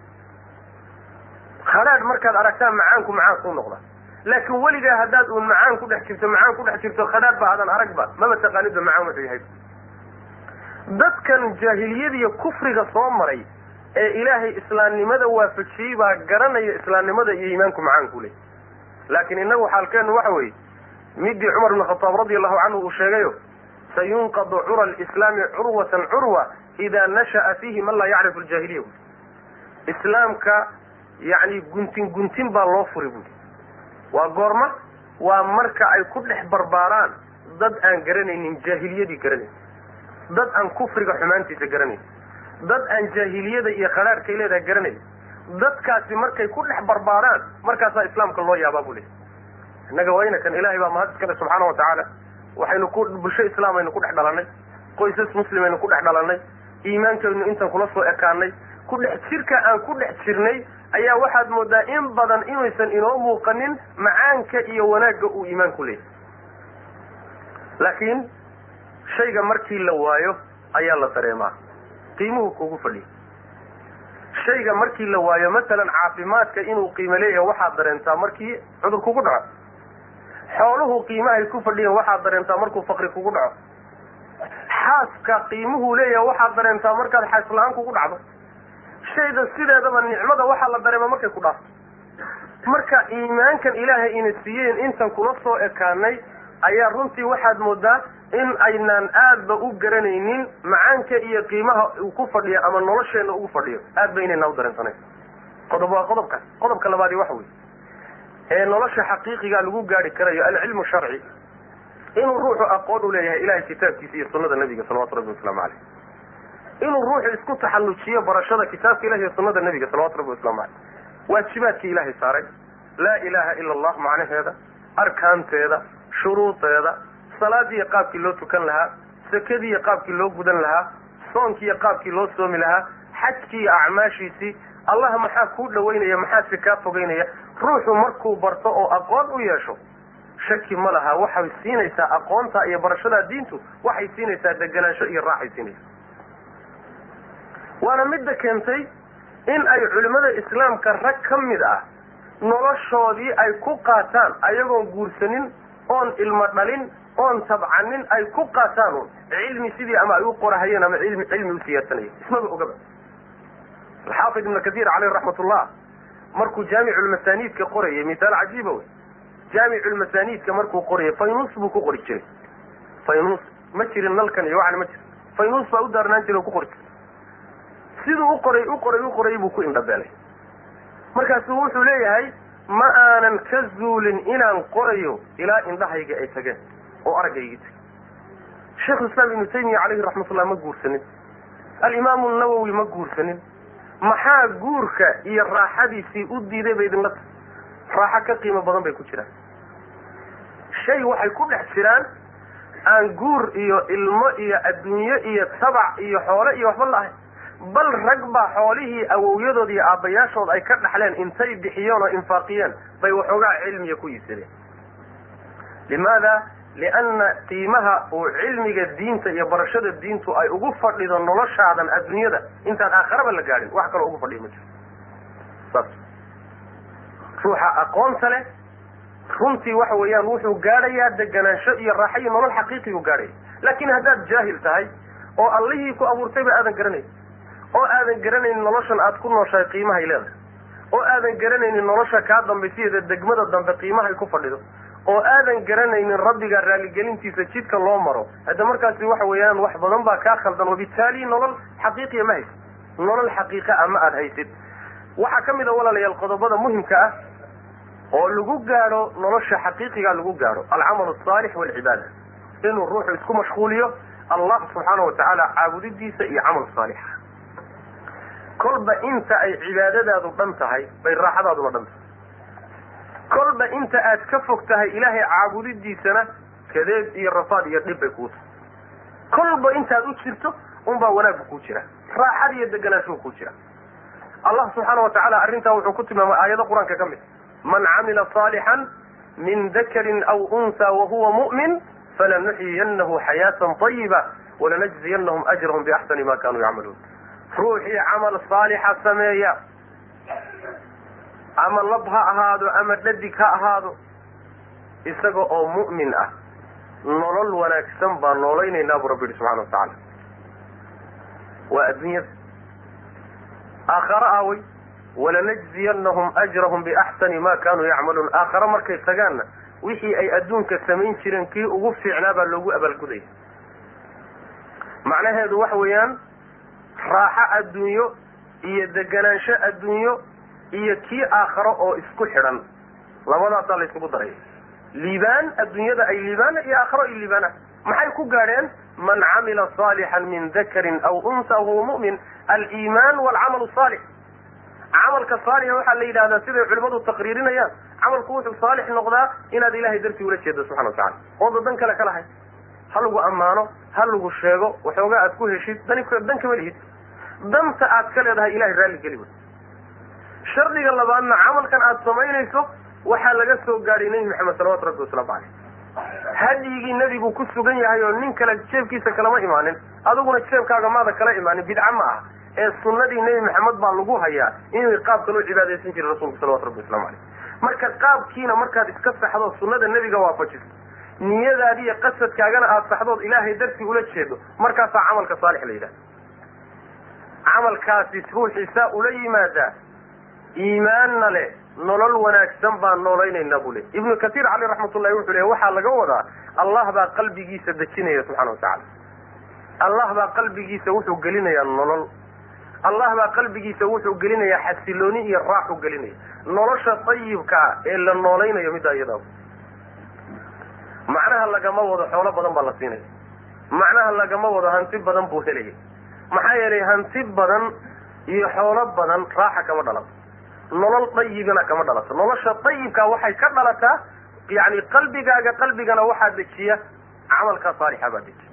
khadhaadh markaad aragtaan macaanku macaan kuu noqda laakiin weligaa haddaad uun macaan ku dhex jirto macaan ku dhex jirto khadhaadh ba aadan aragba maba taqaanidba macaan wuxuu yahay dadkan jaahiliyadiiyo kufriga soo maray ee ilaahay islaamnimada waafajiyey baa garanaya islaamnimada iyo iimaanku macaanku ley laakiin innagu xaalkeenu waxa weeye midii cumar bn khataab radi allahu canhu uu sheegayo sayunqadu cura lislaami curwatan curwa idaa nasha'a fiihi man laa yacrifu aljaahiliya buui islaamka yacni guntin guntin baa loo furi buui waa goorma waa marka ay ku dhex barbaaraan dad aan garanaynin jaahiliyadii garanayn dad aan kufriga xumaantiisa garanayn dad aan jaahiliyada iyo khadhaadhkay leedahay garanayn dadkaasi markay ku dhex barbaaraan markaasaa islaamka loo yaabaa buu leey innaga wayna kan ilaahay baa mahad iskale subxaana wa tacaala waxaynu ku bulsho islaam aynu ku dhex dhalanay qoysas muslim aynu ku dhex dhalanay iimaankaynu intan kula soo ekaanay ku dhex jirka aan ku dhex jirnay ayaa waxaad moodaa in badan inaysan inoo muuqanin macaanka iyo wanaagga uu iimaanku leeyahy laakiin shayga markii la waayo ayaa la dareemaa qiimuhu kugu fadhiya shayga markii la waayo masalan caafimaadka inuu qiimo leeyahay waxaad dareentaa markii cudur kugu dhaco xooluhu qiimahay ku fadhiyan waxaad dareentaa markuu faqri kugu dhaco xaaska qiimuhu leeyahay waxaad dareentaa markaad xaas la-aan kugu dhacdo shayda sideedaba nicmada waxaa la dareema markay ku dhaafto marka iimaankan ilaahay ina siiyeen intan kula soo ekaanay ayaa runtii waxaad moodaa in aynaan aadba u garanaynin macaanka iyo qiimaha uu ku fadhiyo ama nolosheenna ugu fadhiyo aad ba inaynaa u dareensanayn qodob waa qodobkaas qodobka labaadi waxa wey ee nolosha xaqiiqiga lagu gaari karayo alcilmu sharci inuu ruuxu aqoon u leeyahay ilahay kitaabkiisa iyo sunada nabiga salawatu rabbi wasalaamu caleyh inuu ruuxu isku taxallujiyo barashada kitaabka ilahi iyo sunada nabiga salawatu rabbi waslamu caleyh waajibaadkii ilaahay saaray laa ilaha ila allah macnaheeda arkaanteeda shuruudeeda salaadiiyo qaabkii loo tukan lahaa sakadiiyo qaabkii loo gudan lahaa soonkiiyo qaabkii loo soomi lahaa xajkii iyo acmaashiisii allah maxaa kuu dhawaynaya maxaase kaa fogeynaya ruuxu markuu barto oo aqoon u yeesho shaki ma laha waxay siinaysaa aqoonta iyo barashada diintu waxay siinaysaa deganaansho iyo raaxay siinaysaa waana midda keentay in ay culimmada islaamka rag ka mid ah noloshoodii ay ku qaataan ayagoon guursanin oon ilmo dhalin oon tabcanin ay ku qaataan un cilmi sidii ama ay u qorahayeen ama ilmi cilmi u siyaadsanayeen ismaba ogaba alxaafid ibnu kasiir caleyh raxmatullah markuu jaamiculmasaniidka qorayay misaal cajiiba wey jaamiculmasaniidka markuu qorayay faynus buu ku qori jiray faynus ma jirin nalkan iyo waxan ma jirin faynus baa u daarnaan jiray oo ku qori jiray siduu u qoray u qoray u qoray buu ku indhabeelay markaasuu wuxuu leeyahay ma aanan ka zuulin inaan qorayo ilaa indhahayga ay tageen oo araggaygi tag sheikhulislaam ibnu taymiya caleyhi raxmatullah ma guursanin alimaamu nawowi ma guursanin maxaa guurka iyo raaxadiisii u diiday ba idinla tahay raaxo ka qiimo badan bay ku jiraan shay waxay ku dhex jiraan aan guur iyo ilmo iyo adduunyo iyo tabac iyo xoole iyo waxba laahay bal rag baa xoolihii awowyadood iyo aabbayaashood ay ka dhaxleen intay bixiyeen oo infaaqiyeen bay waxoogaa cilmiga ku iibsadeen limaada lianna qiimaha uu cilmiga diinta iyo barashada diintu ay ugu fadhido noloshaadan adduunyada intaan aakharaba la gaadhin wax kaloo ugu fadhiya ma jiro saas ruuxa aqoonta leh runtii waxa weeyaan wuxuu gaadhayaa deganaansho iyo raaxo iyo nolol xaqiiqigu gaadhaya laakiin haddaad jaahil tahay oo allihii ku abuurtayba aadan garanayn oo aadan garanaynin noloshan aad ku nooshahay qiimahay leedahay oo aadan garanaynin nolosha kaa dambaysiyeeda degmada dambe qiimahay ku fadhido oo aadan garanaynin rabbiga raaligelintiisa jidka loo maro hadda markaasi waxa weeyaan wax badan baa kaa khaldan wabitaali nolol xaqiiqiya ma haysid nolol xaqiiqa ah ma aada haysid waxaa ka mid a walaalayaal qodobada muhimka ah oo lagu gaadho nolosha xaqiiqiga lagu gaadho alcamal asaalix walcibaada inuu ruuxu isku mashquuliyo allah subxaana wa tacaala caabudidiisa iyo camal saalixa kolba inta ay cibaadadaadu dhan tahay bay raaxadaaduna dhan tahay kolba inta aad ka fog tahay ilaahay caabudidiisana kadeed iyo rafaad iyo dhib bay kuu tahay kolba intaad u jirto unbaa wanaaggu kuu jira raaxad iyo deganaanshuhu kuu jira allah subxaana wa tacaala arrintaa wuxuu ku tilmaamay aayado qur-aanka ka mid man camila saalixan min dakarin aw unsa wahuwa mu'min falanuxyiyanahu xayaatan طayiba walanajziyanahum ajrahum biaxsani ma kanuu yacmaluun ruuxii camal saalixa sameeya ama lab ha ahaado ama dhadig ha ahaado isaga oo mu'min ah nolol wanaagsan baan noolaynaynaa buu rabbi yihi subxana wa tacaala waa adduunyada aakhare aawey walanajziyanahum ajrahum biaxsani ma kanuu yacmaluun aakhare markay tagaanna wixii ay adduunka samayn jireen kii ugu fiicnaa baa loogu abaalgudaya macnaheedu waxa weeyaan raaxo adduunyo iyo deganaansho adduunyo iyo kii aakharo oo isku xidhan labadaasaa la isugu daraya liibaan adduunyada ay liibaana iyo aakharo ay liibaana maxay ku gaadheen man camila saalixan min dakarin aw unsa huwa mu'min aliimaan walcamal saalix camalka saalixa waxaa la yidhahdaa siday culimmadu taqriirinayaan camalku wuxuu saalix noqdaa inaad ilahay dartii ula jeedo subxana wa tacala ooda dan kale ka lahay ha lagu ammaano ha lagu sheego waxoogaa aad ku heshid dani dan kama lihid danta aad ka leedahay ilahay raalli geli wey shardiga labaadna camalkan aad samaynayso waxaa laga soo gaadhay nebi maxamed salawatu rabbi wasalaamu caleyh hadyigii nebigu ku sugan yahay oo nin kale jeebkiisa kalama imaanin adiguna jeebkaaga maada kala imaanin bidca ma ah ee sunnadii nebi maxamed baa lagu hayaa inuu qaabkan u cibaadaysan jiray rasulku salawatu rabbi waslamu caleyh marka qaabkiina markaad iska saxdo sunnada nebiga waafajiso niyadaadi iyo qasadkaagana aada saxdood ilaahay dartii ula jeedo markaasaa camalka saalix la yidhahda camalkaasi ruuxiisaa ula yimaadaa iimaanna leh nolol wanaagsan baan noolaynaynaa buu le ibnu katiir caleyh raxmatullahi wuxuu leeya waxaa laga wadaa allah baa qalbigiisa dejinaya subxana wa tacaala allah baa qalbigiisa wuxuu gelinayaa nolol allah baa qalbigiisa wuxuu gelinayaa xasilooni iyo raaxu gelinaya nolosha dayibkaa ee la noolaynayo middaa iyadaa macnaha lagama wado xoolo badan baa la siinaya macnaha lagama wado hanti badan buu helaya maxaa yeelay hanti badan iyo xoolo badan raaxa kama dhalato nolol dayibina kama dhalato nolosha dayibkaa waxay ka dhalataa yani qalbigaaga qalbigana waxaa dejiya camalkaa saalixa baa dejiya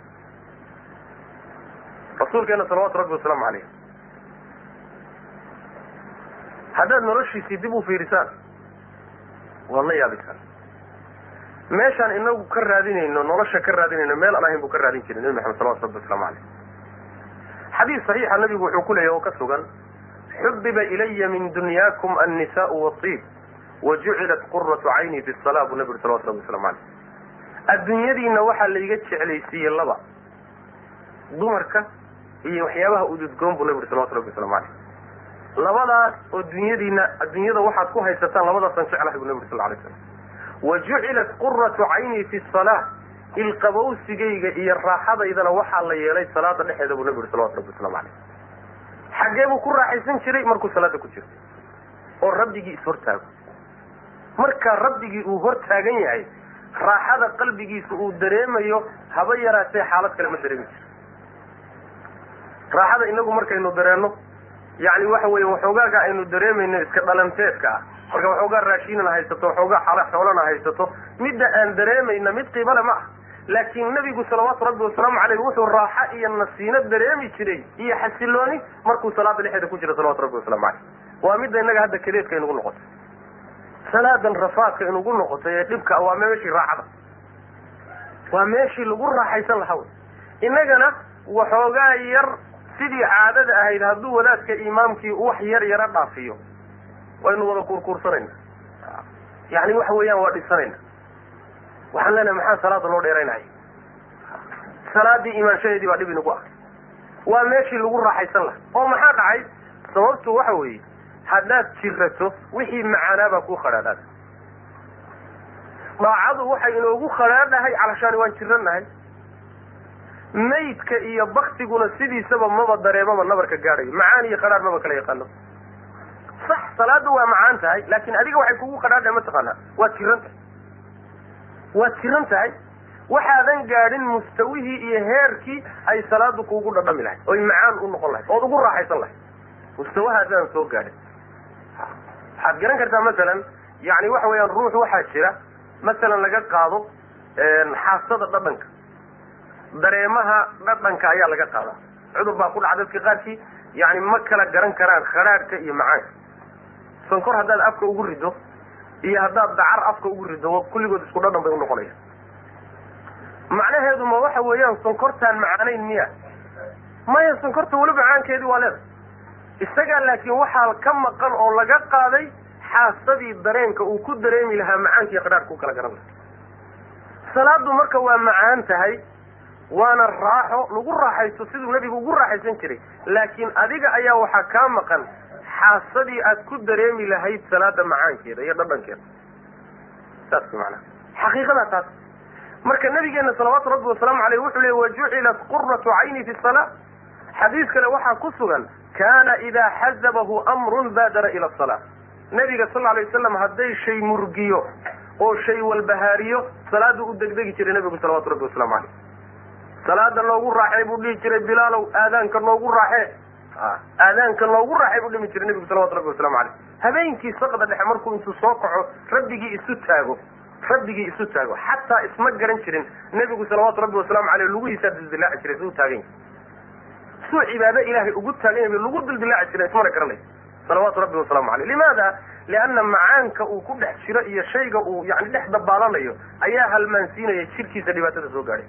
rasuulkeena salawatu rabbi wasalaamu caleyh haddaad noloshiisii dib u fiirisaan waad la yaabisaan meeshaan inagu ka raadinayno nolosha ka raadinayno meel aan ahayn buu ka raadin jiray nebi maxamed salawatu rabbi waslamu caleyh xadiis saxiixa nabigu wuxuu ku leeyahy oo ka sugan xubiba ilaya min dunyaakum annisaau watiib wa jucilat quratu cayni fi salaa buu nabi uri salawatu rabbi waslamu caleyh adduunyadiina waxaa laiga jeclaysiiyey laba dumarka iyo waxyaabaha ududgoon buu nabi uri salawatu rabbi waslamu caleyh labadaas oo dunyadiina adduunyada waxaad ku haysataan labadaasaan jeclahay buu nabi uri sal lay slam wa jucilat quratu cayni fi salaa ilqabowsigayga iyo raaxadaydana waxaa la yeelay salaada dhexeeda buu nabi uri salawatu rabbi waslamu caleyh xaggee buu ku raaxaysan jiray markuu salaada ku jirto oo rabbigii ishortaago markaa rabbigii uu hor taagan yahay raaxada qalbigiisa uu dareemayo haba yaraatee xaalad kale ma dareemi jiro raaxada inagu markaynu dareenno yani waxa weeye waxoogaaga aynu dareemayno iska dhalanteedka ah marka waxoogaa raashiinana haysato waxoogaa xala xoolana haysato midda aan dareemayna mid qiibale ma ah laakiin nebigu salawaatu rabbi wasalaamu caleyh wuxuu raaxo iyo nasiino dareemi jiray iyo xasilooni markuu salaada dhexeeda ku jira salawatu rabbi waslamu caleyh waa midda innaga hadda kadeedka inugu noqotay salaadan rafaadka inugu noqotay ee dhibka waa meeshii raaxada waa meeshii lagu raaxaysan lahaa wey innagana waxoogaa yar sidii caadada ahayd hadduu wadaadka imaamkii wax yar yara dhaafiyo waynu wada kuurkuursanayna yani waxa weeyaan waa dhisanayna waxaan leenahay maxaa salaada loo dheeraynaya salaadii imaanshadeedii baa dhib inagu ah waa meeshii lagu raaxaysan laha oo maxaa dhacay sababtu waxa weeye haddaad jirato wixii macaanaabaa kuu khadhaadhaada daacadu waxay inoogu khadhaadhahay calashaani waan jiranahay maydka iyo baktiguna sidiisaba maba dareemaba nabarka gaadhayo macaan iyo khadhaadh maba kala yaqaano sax salaadu waa macaan tahay laakin adiga waxay kugu khadhaadhahay mataqaanaa waad jiran tahay waad jiran tahay waxaadan gaadhin mustawihii iyo heerkii ay salaadu kuugu dhadhami lahayd oy macaan u noqon lahayd ood ugu raaxaysan lahayd mustawahaadaan soo gaadhin waxaad garan kartaa masalan yani waxa weeyaan ruux waxaa jira masalan laga qaado xaasada dhadhanka dareemaha dhadhanka ayaa laga qaadaa cudur baa ku dhaca dadka qaarkii yani ma kala garan karaan khadhaadhka iyo macaanka sonkor haddaad afka ugu rido iyo haddaad dacar afka ugu rido kulligood isku dhadhan bay unoqonaya macnaheedu ma waxa weeyaan sonkortaan macaanayn miya maya sonkorta weli macaankeedii waa leedahay isagaa laakiin waxaa ka maqan oo laga qaaday xaasadii dareenka uu ku dareemi lahaa macaanka iyo khadhaadhka u kala garan laha salaadu marka waa macaan tahay waana raaxo lagu raaxaysto siduu nebigu ugu raaxaysan jiray laakiin adiga ayaa waxaa kaa maqan xaasadii aad ku dareemi lahayd salaada macaankeeda iyo dhadhankeeda saas macnaha xaqiiqadaa taas marka nabigeena salawaatu rabbi wasalaamu aleyh wuxuu leey wajucilat quratu cayni fi salaa xadiis kale waxaa ku sugan kana idaa xazabahu amrun baadara ila asala nabiga sal alay wasalam hadday shay murgiyo oo shay walbahaariyo salaadu u degdegi jiray nabigu salawatu rabbi wasalaamu aleyh salaada noogu raaxee buu dhihi jiray bilaalow aadaanka noogu raaxee aadaanka noogu raaxee buu dhimi jiray nabigu salawatu rabbi waslamu aleyh habeenkii saqda dhexe markuu intuu soo kaco rabbigii isu taago rabbigii isu taago xataa isma garan jirin nebigu salawaatu rabbi wasalaamu aleyh lugihiisaa dildilaaci jiray suu taagan yahay suu cibaado ilaahay ugu taagan yahay lagu dildilaaci jiray ismana garanay salawaatu rabbi wasalaamu aleyh limaada lianna macaanka uu ku dhex jiro iyo shayga uu yani dhex dabaalanayo ayaa halmaansiinaya jirkiisa dhibaatada soo gaadhay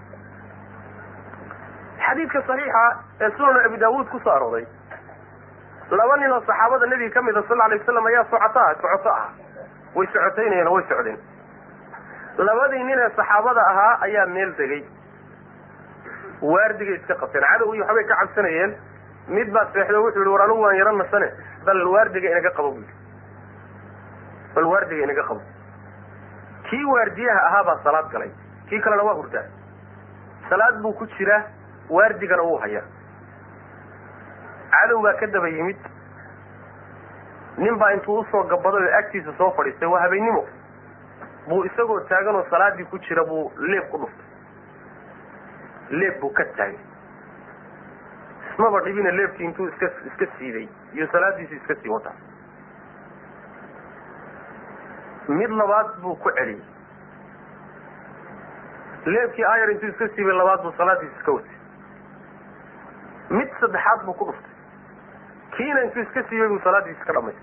xadiidka saxiixa ee sunan abi daawuud kusoo arooray laba nin oo saxaabada nebiga ka mida sal alay waslam ayaa socota socoto ah way socotaynayeen oo way socdeen labadii nin ee saxaabada ahaa ayaa meel degay waardigay iska qabteen cadow iyo waxbay ka cabsanayeen mid baa seexdo wuxuu yihi war anigu waan yaro nasane bal waardiga inaga qabo bu yidhi bal waardiga inaga qabo kii waardiyaha ahaa baa salaad galay kii kalena waa hurdaa salaad buu ku jiraa waardigana wuu hayaa cadow baa ka daba yimid nin baa intuu usoo gabaday oo agtiisa soo fadhiistay waa habeennimo buu isagoo taagan oo salaadii ku jira buu leeb ku dhuftay leeb buu ka taagay ismaba dhibina leebkii intuu iska iska siiday iyo salaadiisii iska sii wataa mid labaad buu ku celiyey leebkii ayar intuu iska siibay labaad buu salaadiisi iska watay mid saddexaad buu ku dhuftay kiina intuu iska siibay buu salaadiisi iska dhamaystay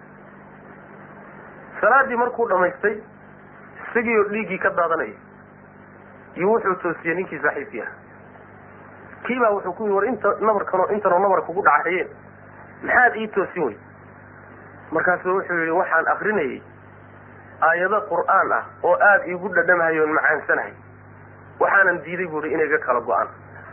salaadii markuu dhamaystay isagii oo dhiiggii ka daadanaya iyo wuxuu toosiyey ninkii saaxiibkii ah kii baa wuxuu ku yii war inta nabarkanoo intanoo nabar kugu dhacayeen maxaad ii toosin wey markaasuu wuxuu yihi waxaan akrinayay aayado qur'aan ah oo aada iigu dhadhamahayoon macaansanahay waxaanan diiday bu ihi inay ga kala go-aan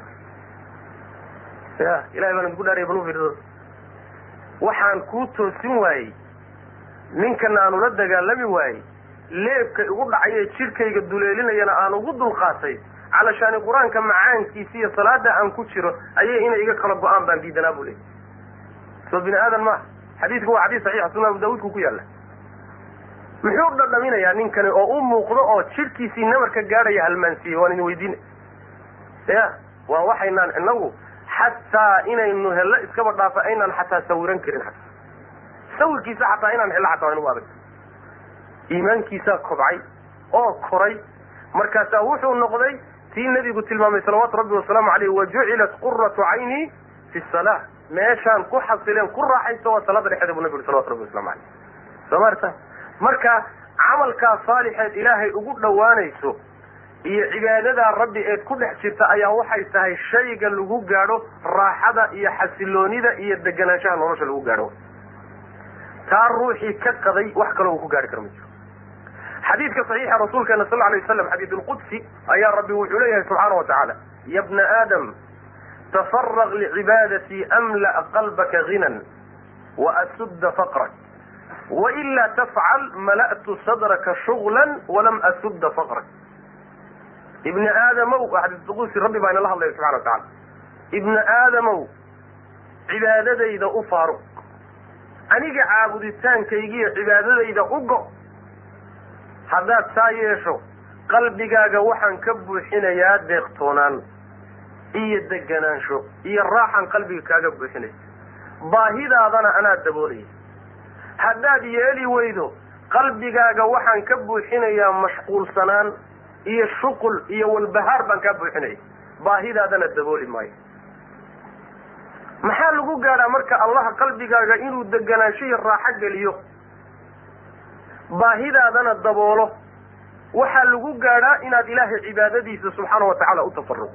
ya ilahay baan idinku dhaaraya bal ufiirsado waxaan kuu toosin waayey ninkana aan ula dagaalami waayey leebka igu dhacaye jidhkayga duleelinayana aan ugu dulqaatay calashaani qur-aanka macaankiisa iyo salaada aan ku jiro ayay inay iga kala go-aan baan diidanaa bu leey soo bini aadan maaha xadiidku waa xadiis saxiixa sunan abu daawuudku ku yaalla muxuu dhadhaminayaa ninkani oo u muuqdo oo jidhkiisii nabarka gaadhaya halmaansiiyey waan idin weydiina ya waa waxaynaan inagu xataa inaynu hello iskaba dhaafa aynaan xataa sawiran karin xataa sawirkiisa xataa inaan hello xataa waa inugu adag iimaankiisaa kobcay oo koray markaasaa wuxuu noqday tii nebigu tilmaamay salawaatu rabbi wasalaamu caleyh wajucilat quratu cayni fi salaa meeshaan ku xasileen ku raaxaysto waa salaada dhexeeda bu nabi uri salawatu rabbi waslamu caleyh soo maarta marka camalkaa saalixeed ilaahay ugu dhowaanayso iyo cibaadadaa rabbi eed ku dhex jirta ayaa waxay tahay shayga lagu gaadho raaxada iyo xasiloonida iyo deganaanshaha nolosha lagu gaadho taa ruuxii ka qaday wax kaloo uu ku gaari karo ma jiro xadiidka saxiixa rasuulkeena sal alay waslam xadiid lqudsi ayaa rabbi wuxuu leeyahay subxaana wa tacaala ya bna aadam tafaraq licibaadatii amla'a qalbaka ginan waasudda faqrak wailaa tafcal mala'tu sadraka shuglan walam asudda faqrak ibni aadamow xadiisqusi rabbi baa inala hadlaya subxana wa tacala ibni aadamow cibaadadayda u faaruq aniga caabuditaankaygiiyo cibaadadayda u go haddaad saa yeesho qalbigaaga waxaan ka buuxinayaa deeqtoonaan iyo deganaansho iyo raaxan qalbiga kaaga buuxinaysa baahidaadana anaa daboolaya haddaad yeeli weydo qalbigaaga waxaan ka buuxinayaa mashquulsanaan iyo shuqul iyo walbahaar baan kaa buuxinaya baahidaadana dabooli maayo maxaa lagu gaadhaa marka allah qalbigaaga inuu deganaansho iyo raaxo geliyo baahidaadana daboolo waxaa lagu gaadhaa inaad ilaahay cibaadadiisa subxaana wa tacaala u tafaruqo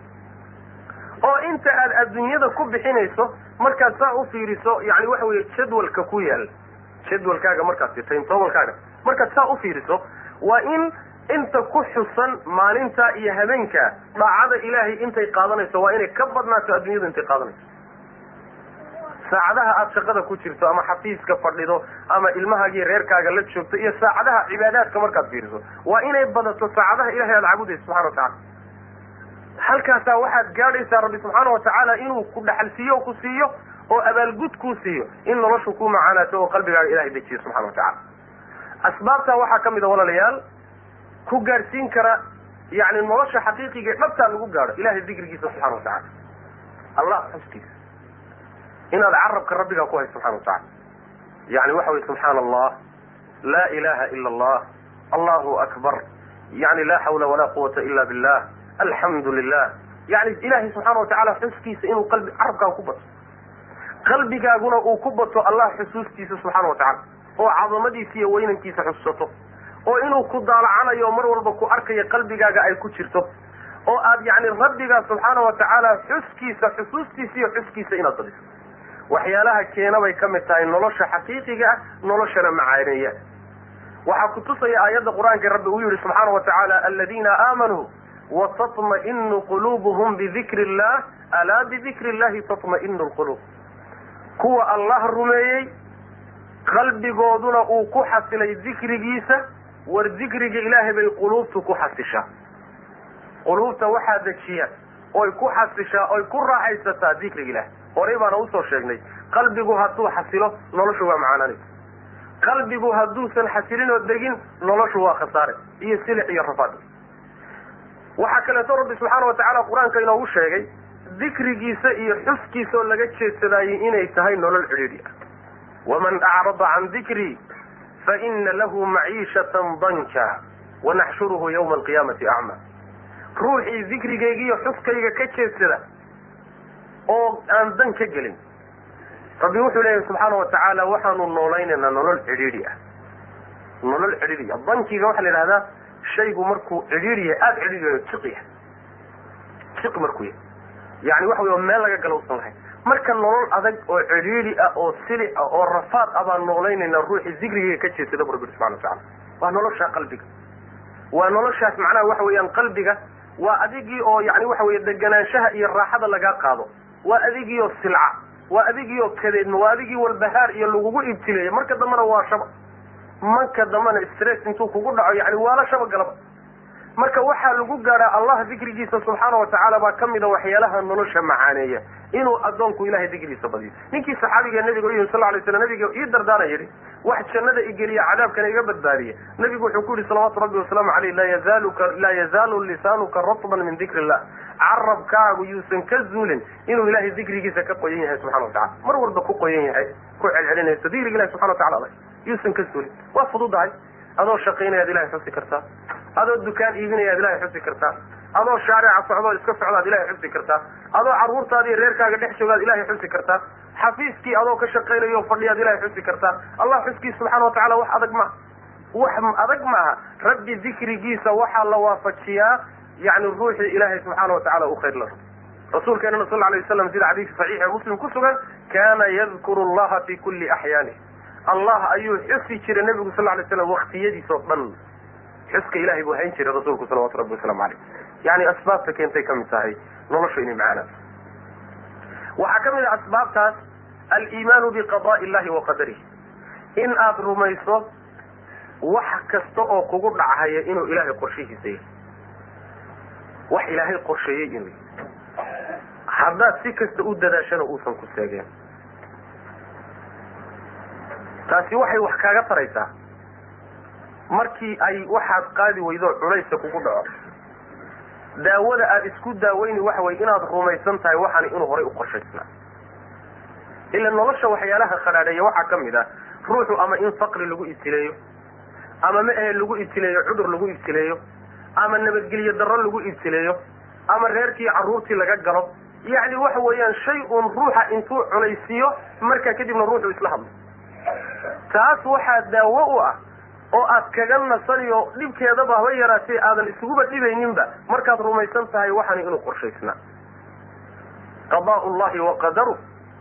oo inta aad adduunyada ku bixinayso markaad saa u fiiriso yani waxa weeye jadwalka ku yaal jadwalkaaga markaad timetobalkaaga markaad saa u fiiriso waa in inta ku xusan maalinta iyo habeenka dhaacada ilaahay intay qaadanayso waa inay ka badnaato adduunyadu intay qaadanayso saacadaha aada shaqada ku jirto ama xafiiska fadhido ama ilmahaagii reerkaaga la joogto iyo saacadaha cibaadaadka markaad fiiriso waa inay badato saacadaha ilahay aada caabudayso subxana wa tacala halkaasaa waxaad gaadhaysaa rabbi subxaana wa tacaala inuu ku dhaxalsiiyo o ku siiyo oo abaalgud kuu siiyo in noloshu ku macaanaato oo qalbigaaga ilahay dejiyo subxana wa tacala asbaabtaa waxaa ka mid a walaalayaal ku gaadhsiin kara yani nolosha xaqiiqiga dhabtaa lagu gaadho ilahay dikrigiisa subxana wa tacala allah xuskiisa inaad carabka rabbigaa ku hayso subxana wa tacala yani waxa weye subxaana allah laa ilaha ila allah allahu akbar yani laa xawla walaa quwata ila billah alxamdu lilah yani ilahay subxaana wa tacala xuskiisa inuu qalbi carabkaaga ku bato qalbigaaguna uu ku bato allah xusuustiisa subxaana wa tacala oo cadamadiisa iyo weynankiisa xusato oo inuu ku daalacanayo oo mar walba ku arkayo qalbigaaga ay ku jirto oo aad yani rabbigaa subxaana wa tacaala xuskiisa xusuustiisa iyo xuskiisa inaad badiso waxyaalaha keena bay ka mid tahay nolosha xaqiiqiga ah noloshana macaaneeya waxaa kutusaya aayadda qur-aanka rabbi uu yihi subxaana wa tacaala aladiina aamanuu watatma'inu quluubuhum bidikri illah alaa bidikri illahi tatma'inu lquluub kuwa allah rumeeyey qalbigooduna uu ku xasilay dikrigiisa war dikriga ilaahay bay quluubtu ku xasishaa quluubta waxaa dejiya oy ku xasishaa oy ku raaxaysataa dikriga ilahay horay baana usoo sheegnay qalbigu hadduu xasilo noloshu waa macaananaysa qalbigu hadduusan xasilin oo degin noloshu waa khasaare iyo silix iyo rafaad waxaa kaleeto rabbi subxaana wa tacaala qur-aanka inoogu sheegay dikrigiisa iyo xuskiisa oo laga jeedsadaayey inay tahay nolol cidhiidhi ah waman acrada can dikrii fa ina lahu maciishatan danka wanaxshuruhu yawma alqiyaamati acma ruuxii dikrigayga iyo xuskayga ka jeedsada oo aan dan ka gelin rabbi wuxuu leeyahay subxaana wa tacaala waxaanu noolaynaynaa nolol cidhiidhi ah nolol cidhiidhi ah dankiga waxaa la yidhahdaa shaygu markuu cidhiidhi yahay aada cidhiidhi yahay jiq yahay jiq markuu yahay yani waxa wey meel laga gala usan lahayn marka nolol adag oo cidhiidhi ah oo sili ah oo rafaad ah baan noolaynaynaa ruuxii dikrigayga ka jeedsada bu rabbi subxana wa tacala waa noloshaa qalbiga waa noloshaas macnaha waxa weeyaan qalbiga waa adigii oo yani waxa weye deganaanshaha iyo raaxada lagaa qaado waa adigii oo silca waa adigii oo kadeedma waa adigii walbahaar iyo lagugu ibtileeya marka dambena waa shaba marka dambena stress intuu kugu dhaco yani waala shaba galaba marka waxaa lagu gaadhaa allah dikrigiisa subxaana wa tacaala baa ka mida waxyaalaha nolosha macaaneeya inuu addoonku ilahay dikrigiisa badiyo ninkii saxaabiga nabiga u yihi sal lay slam nabiga ii dardaana yidhi wax jannada igeliya cadaabkana iga badbaadiya nabigu wuxuu ku yihi salawaatu rabbi wasalaamu aleyh laa yazaaluka laa yazaalu lisaanuka ratban min dikri illah carabkaagu yuusan ka zuulin inuu ilahay dikrigiisa ka qoyan yahay subxana wa tacala mar walba ku qoyan yahay ku celcelinayso dikriga ilahi subxana wa tacala adag yuusan ka zuulin waa fududahay adoo shaqaynayaad ilahay xusi kartaa adoo dukaan iibinayaad ilahay xusi kartaa adoo shaarica socdoo iska socdaad ilahay xusi kartaa adoo carruurtaada iyo reerkaaga dhex joogaad ilahay xusi kartaa xafiiskii adoo ka shaqaynayo fadhiyaad ilahay xusi kartaa allah xuskiisa subxana wa tacala wax adag maaha wax adag maaha rabbi dikrigiisa waxaa la waafajiyaa yani ruuxii ilaahay subxaana wa tacala u khayr la rasuulkeenana sal alay waslam sida xadiiska saxiix ee muslim ku sugan kana yadkuru allaha fi kulli axyaani allah ayuu xusi jiray nabigu sal lay slam waktiyadiis oo dhan xuska ilahay buu hayn jiray rasuulku salawatu rabbi waslamu aleyh yani asbaabta keentay kamid tahay nolosha inay macaanaato waxaa ka mid a asbaabtaas aliimaanu biqada'i illahi wa qadarihi in aada rumayso wax kasta oo kugu dhachaya inuu ilaahay qorshihiisa yahay wax ilaahay qorsheeyey inuu yahay haddaad si kasta u dadaashana uusan ku seegeen taasi waxay wax kaaga taraysaa markii ay waxaad qaadi weydo culaysa kugu dhaco daawada aada isku daaweyni waxa weye inaad rumaysan tahay waxaani inuu horay u qorshaysnaa ila nolosha waxyaalaha khadhaadheeya waxaa ka mid ah ruuxu ama in faqri lagu ibtileeyo ama ma ahe lagu ibtileeyo cudur lagu ibtileeyo ama nabadgelyo darro lagu ibtileeyo ama reerkii carruurtii laga galo yacni waxa weeyaan shay uun ruuxa intuu culaysiiyo markaa kadibna ruuxu isla hadlo taas waxaa daawo u ah oo aad kaga nasaniyo dhibkeedaba haba yaraatee aadan isuguba dhibayninba markaad rumaysan tahay waxani inuu qorshaysnaa qadaa'u llahi wa qadaru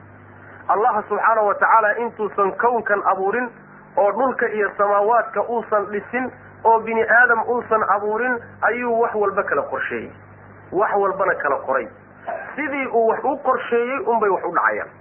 allaha subxaana wa tacaala intuusan kownkan abuurin oo dhulka iyo samaawaadka uusan dhisin oo bini aadam uusan abuurin ayuu wax walba kala qorsheeyey wax walbana kala qoray sidii uu wax u qorsheeyey unbay wax u dhacayaan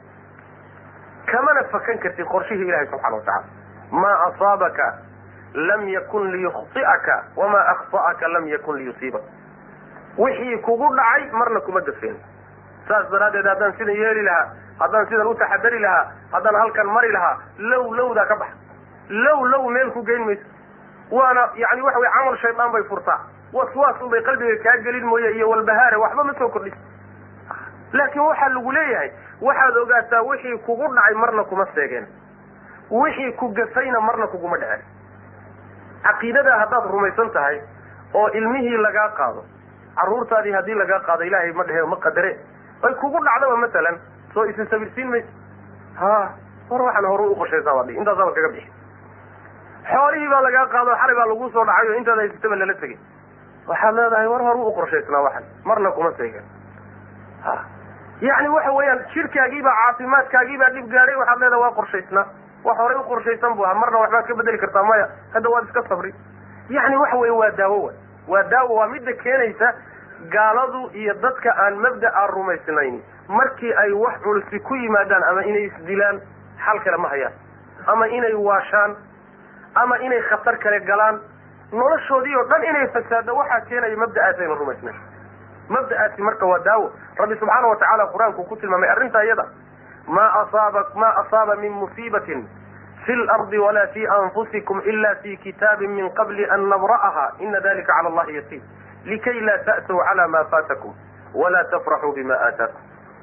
kamana fakan kartid qorshihii ilahay subxana wa tacala maa asaabaka lam yakun liyukhti'aka wamaa akhta'aka lam yakun liyusiibaka wixii kugu dhacay marna kuma gafeen saas daraaddeed haddaan sidan yeeli lahaa haddaan sidan u taxadari lahaa haddaan halkan mari lahaa low lowdaa ka baxa low low meel ku geyn mayso waana yani waxa weye camal shaydaan bay furtaa waswaas unbay qalbiga kaa gelin mooye iyo walbahaare waxba ma soo kordhis laakiin waxaa lagu leeyahay waxaad ogaataa wixii kugu dhacay marna kuma seegeen wixii ku gafayna marna kuguma dhecen caqiidadaa haddaad rumaysan tahay oo ilmihii lagaa qaado carruurtaadii haddii lagaa qaado ilaahay ma dhehe ma qadare ay kugu dhacdaba matalan soo isin sabirsiin mayso ha war waxaan hore u qorshaysaa baadhi intaasaaba kaga bixi xoolihii baa lagaa qaado xalay baa lagu soo dhacay oo intaad haysataba lala tegay waxaad leedahay war hore u qorshaysnaa waxan marna kuma seegen ha yacni waxa weeyaan jirkaagiibaa caafimaadkaagiibaa dhib gaadhay waxaad leedahay waa qorshaysnaa wax horey u qorshaysan bu ahaa marna waxbaad ka bedeli kartaa maya hadda waad iska sabri yacni waxa weeye waa daawo wa waa daawo waa midda keenaysa gaaladu iyo dadka aan mabda'a rumaysnayn markii ay wax culusi ku yimaadaan ama inay isdilaan xal kale ma hayaan ama inay waashaan ama inay khatar kale galaan noloshoodii oo dhan inay fasaado waxaa keenaya mabda'aas ayna rumaysnayn mabda'aasi marka waa daawo rabbi subxaana wa tacaala qur-aanku ku tilmaamay arrintaa iyada ma asaaba ma asaaba min musiibatin fi lardi walaa fi anfusikum ila fi kitaabin min qabli an nabra'aha ina dalika cala allahi yasiir likay laa ta'tuu cala ma faatakum walaa tafraxuu bima aataakum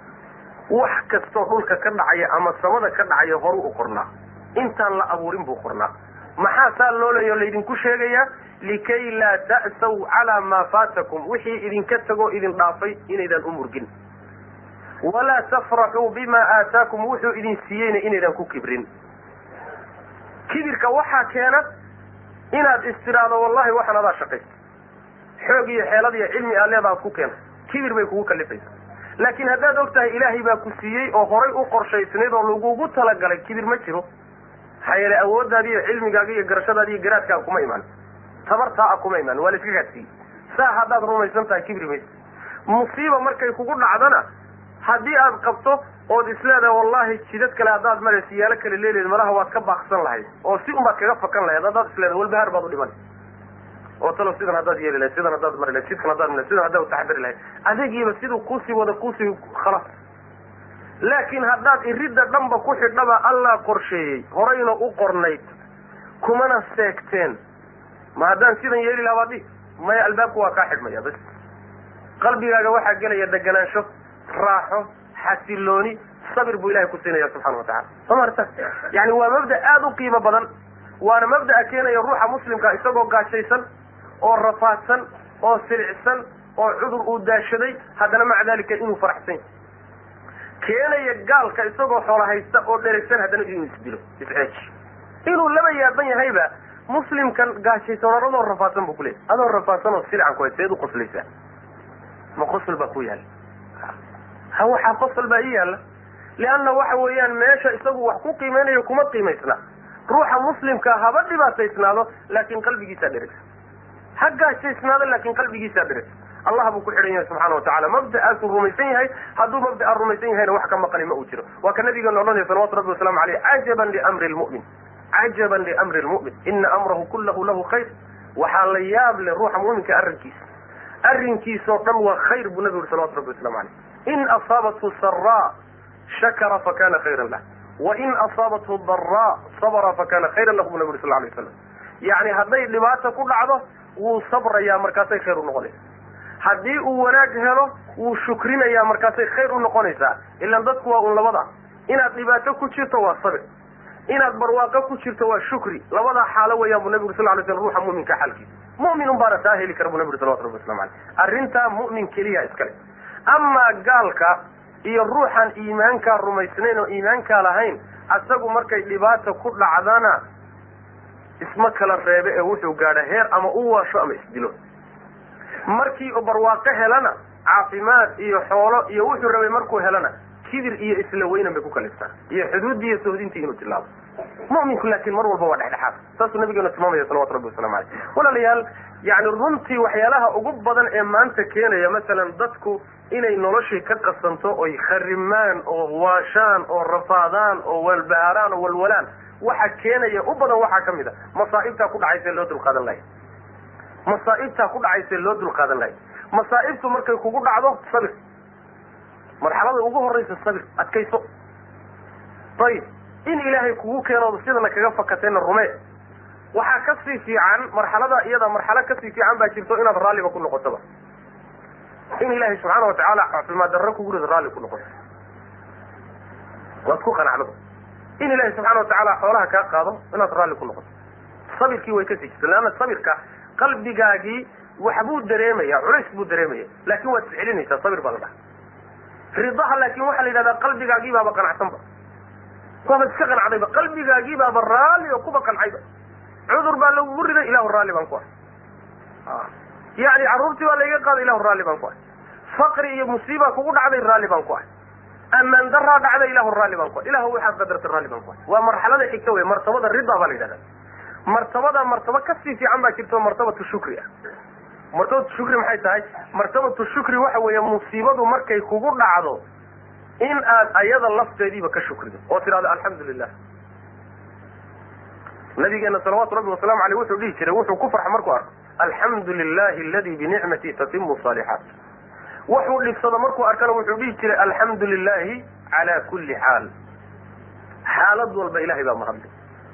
wax kastoo dhulka ka dhacaya ama samada ka dhacaya horu u qornaa intaan la abuurin buu qornaa maxaa saa loolayo laydinku sheegayaa likay laa ta'saw calaa maa faatakum wixii idinka tagoo idin dhaafay inaydaan u murgin walaa tafraxuu bima aataakum wuxuu idin siiyeyna inaydaan ku kibrin kibirka waxaa keena inaad istiraado wallahi waxaan adaa shaqaysta xoog iyo xeelad iyo cilmi aa leedaad ku keenta kibir bay kugu kalifaysa laakiin haddaad og tahay ilaahay baa ku siiyey oo horay u qorshaysnayd oo lagugu talagalay kibir ma jiro maxaa yeelay awooddaadi iyo cilmigaaga iyo garashadaadi iyo garaadkaaga kuma imaan tabartaa a kuma imaan waa la iska gaadsiiyey saa haddaad rumaysan tahay kibri maysa musiiba markay kugu dhacdana haddii aad qabto ood isleedahay wallahi jidad kale haddaad maraysa yaalo kale leeleed malaha waad ka baaqsan lahayd oo si unbaad kaga fakan lahayd haddaad isleedahay walbahaar baad u dhiman oo talo sidan haddaad yeeli lahayd sidan haddaad mari lahayd jidkan haddaad mari sidan haddaad utaxadari lahayd adegiiba siduu kuusii wada kuusii khalas laakiin haddaad iridda dhanba ku xidhaba allaa qorsheeyey horayna u qornayd kumana seegteen ma haddaan sidan yeeli lahaa baad dhihi maya albaabku waa kaa xidhmaya bas qalbigaaga waxaa gelaya deganaansho raaxo xasilooni sabir buu ilahay ku siinaya subxana wa tacala soo marta yani waa mabda aada u qiimo badan waana mabda'a keenaya ruuxa muslimka isagoo gaashaysan oo rafaadsan oo silicsan oo cudur uu daashaday haddana maca dalika inuu faraxsan keenaya gaalka isagoo xoola haysta oo dheragsan haddana inuu isdilo isceeji inuu laba yaaban yahayba muslimkan gaashaysan or adoo rafaadsan buu kuleeyay adoo rafaadsan oo silican ku hay seed u qoslaysaa ma qosol baa ku yaala ha waxaa qosol baa ii yaalla lianna waxa weeyaan meesha isagu wax ku qiimeynayo kuma qiimaysna ruuxa muslimka haba dhibaataysnaado laakin qalbigiisaa dheragsan ha gaashaysnaado laakin qalbigiisaa dheragsan allah buu ku xidhan yahay subxana wa tacala mabda'aasuu rumaysan yahay hadduu mabda'a rumaysan yahayna wax ka maqani ma uu jiro waa ka nabigeena odhanaya salawatu rabbi waslamu aleyh cajaban liamri lmu'min cajaban liamri lmu'min ina amrahu kullahu lahu khayr waxaa la yaab leh ruuxa mu'minka arrinkiisa arrinkiisoo dhan waa khayr buu nabigu yuri salawatu rabbi waslamu caleyh in asaabathu saraa shakara fakana khayran lah wain asaabathu daraa sabra fakana khayran lahu buu nabi yuri sal lay waslam yacni hadday dhibaata ku dhacdo wuu sabrayaa markaasay khayr u noqonaysa haddii uu wanaag helo wuu shukrinayaa markaasay khayr u noqonaysaa ilan dadku waa un labada inaad dhibaato ku jirto waa sabir inaad barwaaqo ku jirto waa shukri labadaa xaalo weeyaan buu nabigu sal lay slam ruuxa mu'minka xaalkiisa mu'minun baana taa heli kara buu nabi uri salawatu rabbi waslamu caleyh arrintaa mu'min keliya iskale amaa gaalka iyo ruuxaan iimaankaa rumaysnayn oo iimaankaa lahayn asagu markay dhibaata ku dhacdana isma kala reebe ee wuxuu gaadha heer ama u waasho ama isdilo markii u barwaaqo helana caafimaad iyo xoolo iyo wuxuu rabay markuu helana kibir iyo isla weynan bay ku kaliftaa iyo xuduuddii iyo sohdintii inuu tilaabo mu'minku laakiin mar walba waa dhexdhexaad saasuu nabigeena tilmaamaya salawatu rabbi waslamu caleyh walaalayaal yani runtii waxyaalaha ugu badan ee maanta keenaya masalan dadku inay noloshii ka qasanto oy kharimaan oo waashaan oo rafaadaan oo walbahaaraan oo walwalaan waxa keenaya u badan waxaa ka mid a masaa'ibtaa ku dhacaysa loo dulqaadan lahay masaa'ibtaa ku dhacaysa loo dulqaadan lahay masaa'ibtu markay kugu dhacdo sabir marxalada ugu horraysa sabir adkayso ayib in ilaahay kugu keeno sidana kaga fakatayna rumee waxaa kasii fiican marxalada iyada marxalo kasii fiican baa jirto inaad raalliba ku noqotoba in ilaahay subxaana watacaala caafimaad darro kugu rido raalli ku noqoto waad ku qanacdaba in ilaahay subxaana watacaala xoolaha kaa qaado inaad raalli ku noqoto sabirkii way kasii jirta leanna sabirka qalbigaagii waxbuu dareemaya culays buu dareemaya laakin waad iscelinaysaa sabir baa la dhaha ridaha laakin waxaa la yidhahdaa qalbigaagii baaba qanacsanba waaba iska qancdayba qalbigaagii baaba raalli oo kuba qancayba cudur baa lagugu riday ilahu raalli baan ku ah yani carruurtii baa laiga qaaday ilahu raalli baan ku ah faqri iyo musiiba kugu dhacday raalli baan ku ah amaan daraa dhacday ilahu raalli baan ku ah ilahu waxaad qadartay raalli baan ku ah waa marxalada xigta wey martabada rida baa la yidhahda martabada martaba kasii fiican baa jirto martabatu shukri ah martabatu shukri maxay tahay martabatu shukri waxa weeye musiibadu markay kugu dhacdo in aad ayada lafteediiba ka shukrido oo tidhahdo alxamdu lilah nabigeena salawaatu rabbi wasalaamu aleyh wuxuu dhihi jiray wuxuu ku farxa markuu arko alxamdu lilahi aladi binicmati tatimu saalixaat wuxuu dhibsado markuu arkana wuxuu dhihi jiray alxamdu lilahi cala kulli xaal xaalad walba ilahay baa mahadlay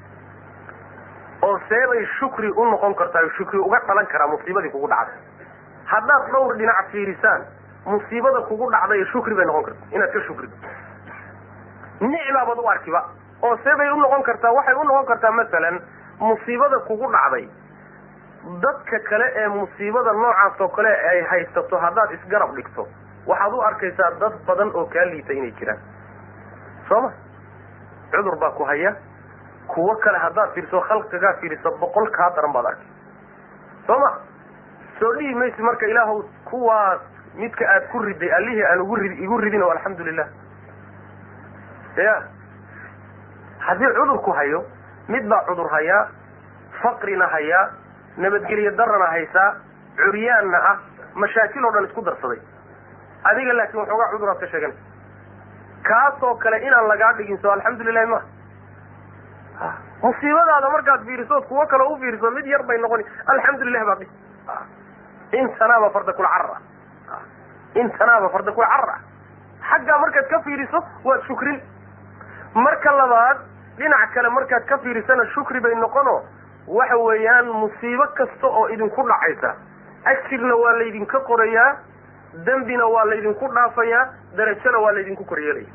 oo seebay shukri u noqon kartaa shukri uga dhalan karaa musiibadii kugu dhacday haddaad dhowr dhinac fiirisaan musiibada kugu dhacday shukri bay noqon kartaa inaad ka shukrido nicmaabaad u arkiba oo seebay u noqon kartaa waxay u noqon kartaa masalan musiibada kugu dhacday dadka kale ee musiibada noocaas oo kale ay haysato haddaad isgarab dhigto waxaad u arkaysaa dad badan oo kaa liita inay jiraan soo ma cudur baa ku haya kuwo kale haddaad fiiriso khalqigaa fiiriso boqol kaa daran baad arkay soo ma soo dhihi maysi marka ilaahu kuwaas midka aad ku riday allihii aan ugu rid igu ridin oo alxamdu lilah ya haddii cudurku hayo mid baa cudur hayaa faqrina hayaa nabadgelyo darana haysaa curyaanna ah mashaakil oo dhan isku darsaday adiga laakiin waxoogaa cuduraad ka sheeganaysa kaasoo kale inaan lagaa dhigin soo alxamdu lilahi ma musiibadaada markaad fiirisood kuwo kale u fiiriso mid yar bay noqoni alxamdu lilah baad dhihi intanaaba farda kula carar ah intanaaba farda kula carar ah xaggaa markaad ka fiiriso waad shukrin marka labaad dhinac kale markaad ka fiirisana shukri bay noqono waxa weeyaan musiibo kasta oo idinku dhacaysa ajirna waa laydinka qorayaa dembina waa laydinku dhaafayaa darajona waa laydinku koryeelaya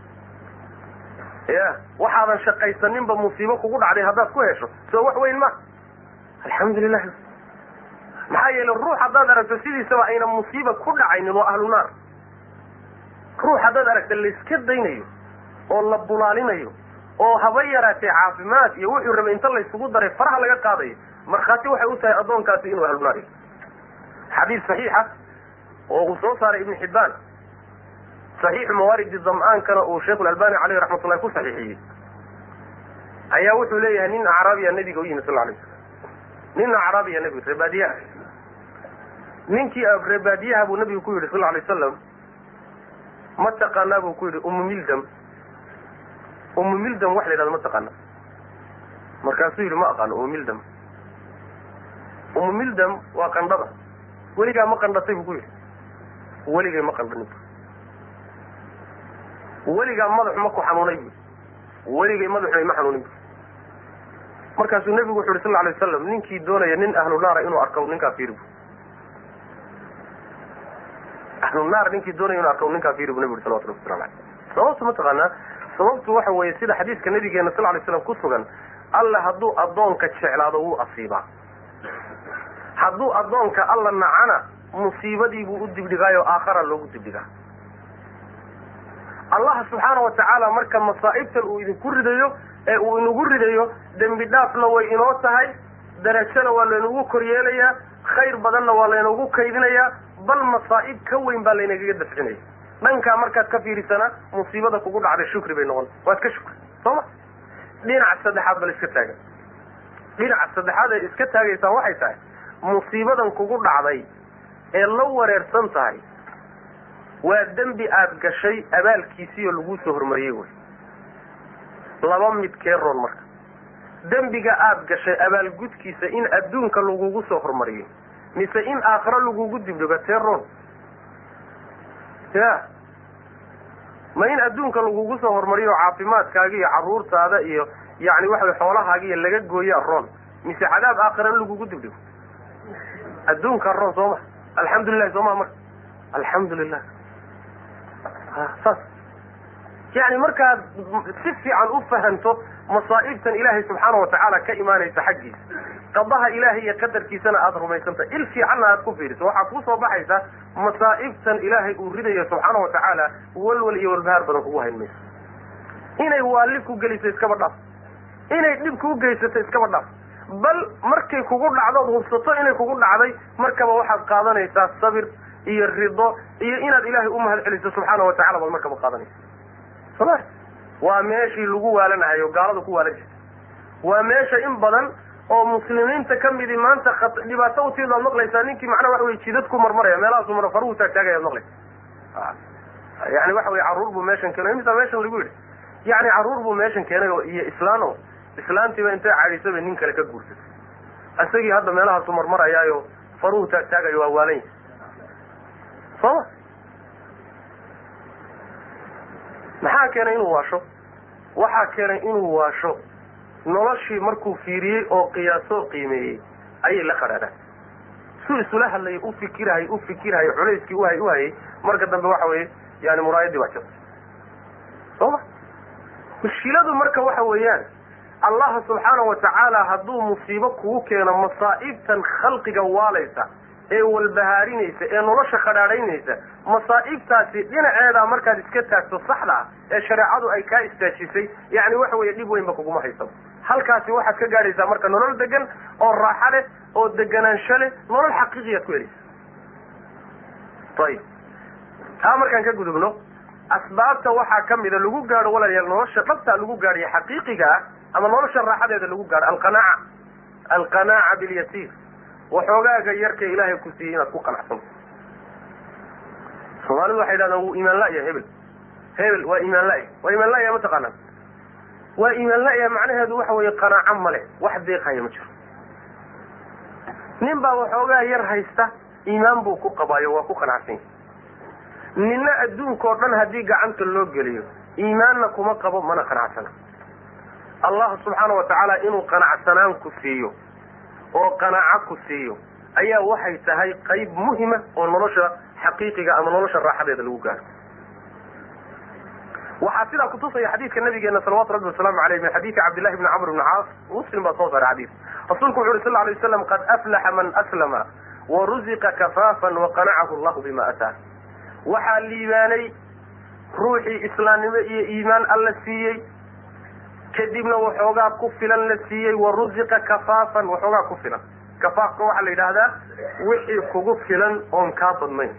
ya waxaadan shaqaysaninba musiibo kugu dhacday haddaad ku hesho soo wax weyn ma alxamdu lilah maxaa yeele ruux haddaad aragto sidiisaba ayna musiiba ku dhacaynin waa ahlu naar ruux haddaad aragta layska daynayo oo la bulaalinayo oo haba yaraatee caafimaad iyo wuxuu rabay inta laysugu daray faraha laga qaadayo markhaati waxay u tahay addoonkaasi inuu ahlu naar yahay xadiis saxiixa oo uu soo saaray ibnu xibbaan saxiixu mawaaridi dam'aankana uu sheikhulalbani caleyhi raxmatullahi ku saxiixiyey ayaa wuxuu leeyahay nin acraabiya nabiga u yimi sal alay slam nin acraabiya nabiga reebaadiyaha ninkii reebaadiyaha buu nabigu ku yidhi sal alay wasalam ma taqaanaa buu ku yidhi umu mildam umu mildam wax la yidhahdo ma taqaana markaasuu yidhi ma aqaano umu mildam umu mildam waa qandhada weligaa ma qandhatay buu ku yidhi weligay ma qandhanin weligaa madaxu ma ku xanuunay bu weligay madaxuna ima xanuunin bu markaasuu nebigu wuxu uhi sal alay waslam ninkii doonaya nin ahlu naara inuu arko ninkaa fiiri bu ahlu naar ninkii doonaya inuu arko ninkaa fiiri bu nebigu uri salawatu rabbi waslamu aleyh sababtu mataqaanaa sababtu waxa weeye sida xadiiska nabigeena sal lay slam ku sugan alla hadduu addoonka jeclaado wuu asiibaa hadduu addoonka alla nacana musiibadiibuu u dibdhigaayo aakhara loogu dibdhigaa allah subxaana wa tacaala marka masaa'ibtan uu idinku ridayo ee uu inagu ridayo dembi dhaafna way inoo tahay darajona waa laynagu koryeelayaa khayr badanna waa laynagu kaydinayaa bal masaa'ib ka weyn baa laynagaga dafcinaya dhankaa markaad ka fiirisana musiibada kugu dhacday shukri bay noqon waad ka shukri soo ma dhinaca saddexaad bal iska taagan dhinaca saddexaad ee iska taagaysaan waxay tahay musiibadan kugu dhacday ee la wareersan tahay waa dembi aada gashay abaalkiisii oo laguu soo hormariyey wey laba mid kee roon marka dembiga aada gashay abaalgudkiisa in adduunka lagugu soo hormariyo mise in aakhiro lagugu dibdhigo tee roon ya ma in adduunka lagugu soo hormariyo caafimaadkaaga iyo carruurtaada iyo yacni waxa way xoolahaaga iyo laga gooyaa roon mise cadaab aakhira in lagugu dibdhigo adduunkaa roon soo ma alxamdulilahi soo maa marka alxamdu lilah saas yani markaad si fiican u fahanto masaa'ibtan ilaahay subxaana watacaala ka imaanaysa xaggiisa qadaha ilaahay iyo qadarkiisana aada rumaysantahay il fiicanna aad ku fiiriso waxaa kuu soo baxaysa masaa'ibtan ilaahay uu ridayo subxaana watacaala walwal iyo walbahaar badan kugu hayn mayso inay waalli ku geliso iskaba dhaaf inay dhib kuu geysato iskaba dhaaf bal markay kugu dhacdood hubsato inay kugu dhacday markaba waxaad qaadanaysaa sabir iyo rido iyo inaad ilaahay u mahad celiso subxaana watacala baad markaba qaadanaysa soma waa meeshii lagu waalanahayo gaalada ku waalan jirta waa meesha in badan oo muslimiinta ka midi maanta dhibaato utiid baad maqlaysaa ninkii macnaha waxa wey jidad ku marmaraya meelahaasu mara faruhu taagtaagaya ad maqlaysa yani waxa wey carruur buu meeshan keenay imisa meeshan lagu yidhi yani carruur buu meeshan keenay oo iyo islaano islaantiiba intay cadhisaba nin kale ka guursatay isagii hadda meelahaasu marmarayaayo faruhu taagtaagayo waa waalan yahay sooma maxaa keenay inuu waasho waxaa keenay inuu waasho noloshii markuu fiiriyey oo qiyaasoo qiimeeyey ayay la qadhaadhaan suu isula hadlayay u fikirahay u fikirahay culayskii uhay uhayay marka dambe waxa weeye yani muraayadii baa jirta sooma mushkiladu marka waxa weeyaan allah subxaana wa tacaala hadduu musiibo kugu keeno masaa'ibtan khalqiga waalaysa ee walbahaarinaysa ee nolosha khadhaadhaynaysa masaa'ibtaasi dhinaceedaa markaad iska taagto saxda ah ee shareecadu ay kaa istaajisay yani waxa weeye dhib weynba kuguma haysaba halkaasi waxaad ka gaadhaysaa marka nolol degan oo raaxo leh oo deganaansho leh nolol xaqiiqiyaad ku helaysa ayib taa markaan ka gudubno asbaabta waxaa ka mida lagu gaadho walaalayaal nolosha dhabtaa lagu gaadhayo xaqiiqiga ah ama nolosha raaxadeeda lagu gaadho alqanaaca alqanaaca bilyasiir waxoogaaga yarka ilaahay ku siiyey inaad ku qanacsanto soomaalidu waxay yidhahdaan wuu iimaan la'ya hebel hebel waa iimaan la'ya waa iimaan la'ya mataqaanaa waa iimaan la'ya macnaheedu waxa weeye qanaaco male wax deeqhaya ma jiro nin baa waxoogaa yar haysta iimaan buu ku qabaayo waa ku qanacsanya ninna adduunka oo dhan haddii gacanta loo geliyo iimaanna kuma qabo mana qanacsana allah subxaana wa tacaala inuu qanacsanaan ku siiyo oo qanaaco ku siiyo ayaa waxay tahay qayb muhima oo nolosha xaqiiqiga ama nolosha raaxadeeda lagu gaaro waxaa sidaa kutusaya xadiidka nabigeena salawatu rabbi wasalaamu aleyh min xadiidi cabdillahi bni camr bni caas muslim baa soo saaray xadiis rasuulku wuxu uhi sal lay waslam qad aflaxa man aslama waruziqa kafaafan waqanacahu allahu bima ataa waxaa liibaanay ruuxii islaamnimo iyo iimaan alla siiyey kadibna waxoogaa ku filan la siiyey waruziqa kafaafan waxoogaa ku filan kafaafka waxaa la yidhaahdaa wixii kugu filan oon kaa badnayn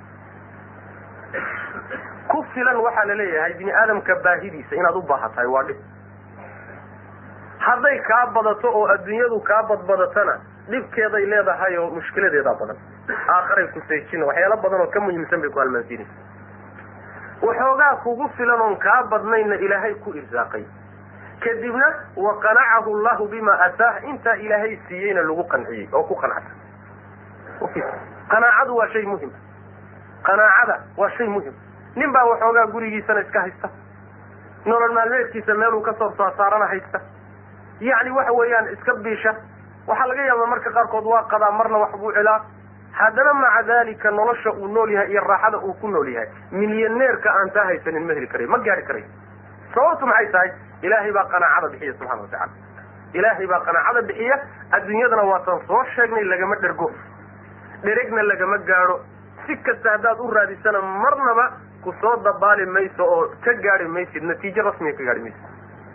ku filan waxaa la leeyahay bini aadamka baahidiisa inaad u baahatahay waa dhib hadday kaa badato oo adduunyadu kaa badbadatana dhibkeeday leedahay oo mushkiladeedaa badan aakharay ku seejina waxyaalo badan oo ka muhiimsan bay ku halmaansiinaysa waxoogaa kugu filan oon kaa badnaynna ilaahay ku irsaaqay kadibna waqanacahu llahu bima ataah intaa ilaahay siiyeyna lagu qanciyey oo ku qancsan qanaacadu waa shay muhim qanaacada waa shay muhim nin baa waxoogaa gurigiisana iska haysta nolol maalmeedkiisa meeluu kasoo saasaarana haysta yacni waxa weeyaan iska biisha waxaa laga yaabaa marka qaarkood waa qadaa marna wax buu celaa haddana maca dalika nolosha uu nool yahay iyo raaxada uu ku nool yahay milyaneerka aan taa haysanin ma heli karayo ma gaari karayo sababtu maxay tahay ilaahay baa qanaacada bixiya subxana wa tacala ilaahay baa qanaacada bixiya adduunyadana waatan soo sheegnay lagama dhergo dheregna lagama gaadho si kasta haddaad u raadisana marnaba ku soo dabaali mayso oo ka gaari maysid natiijo rasmiga ka gaari maysid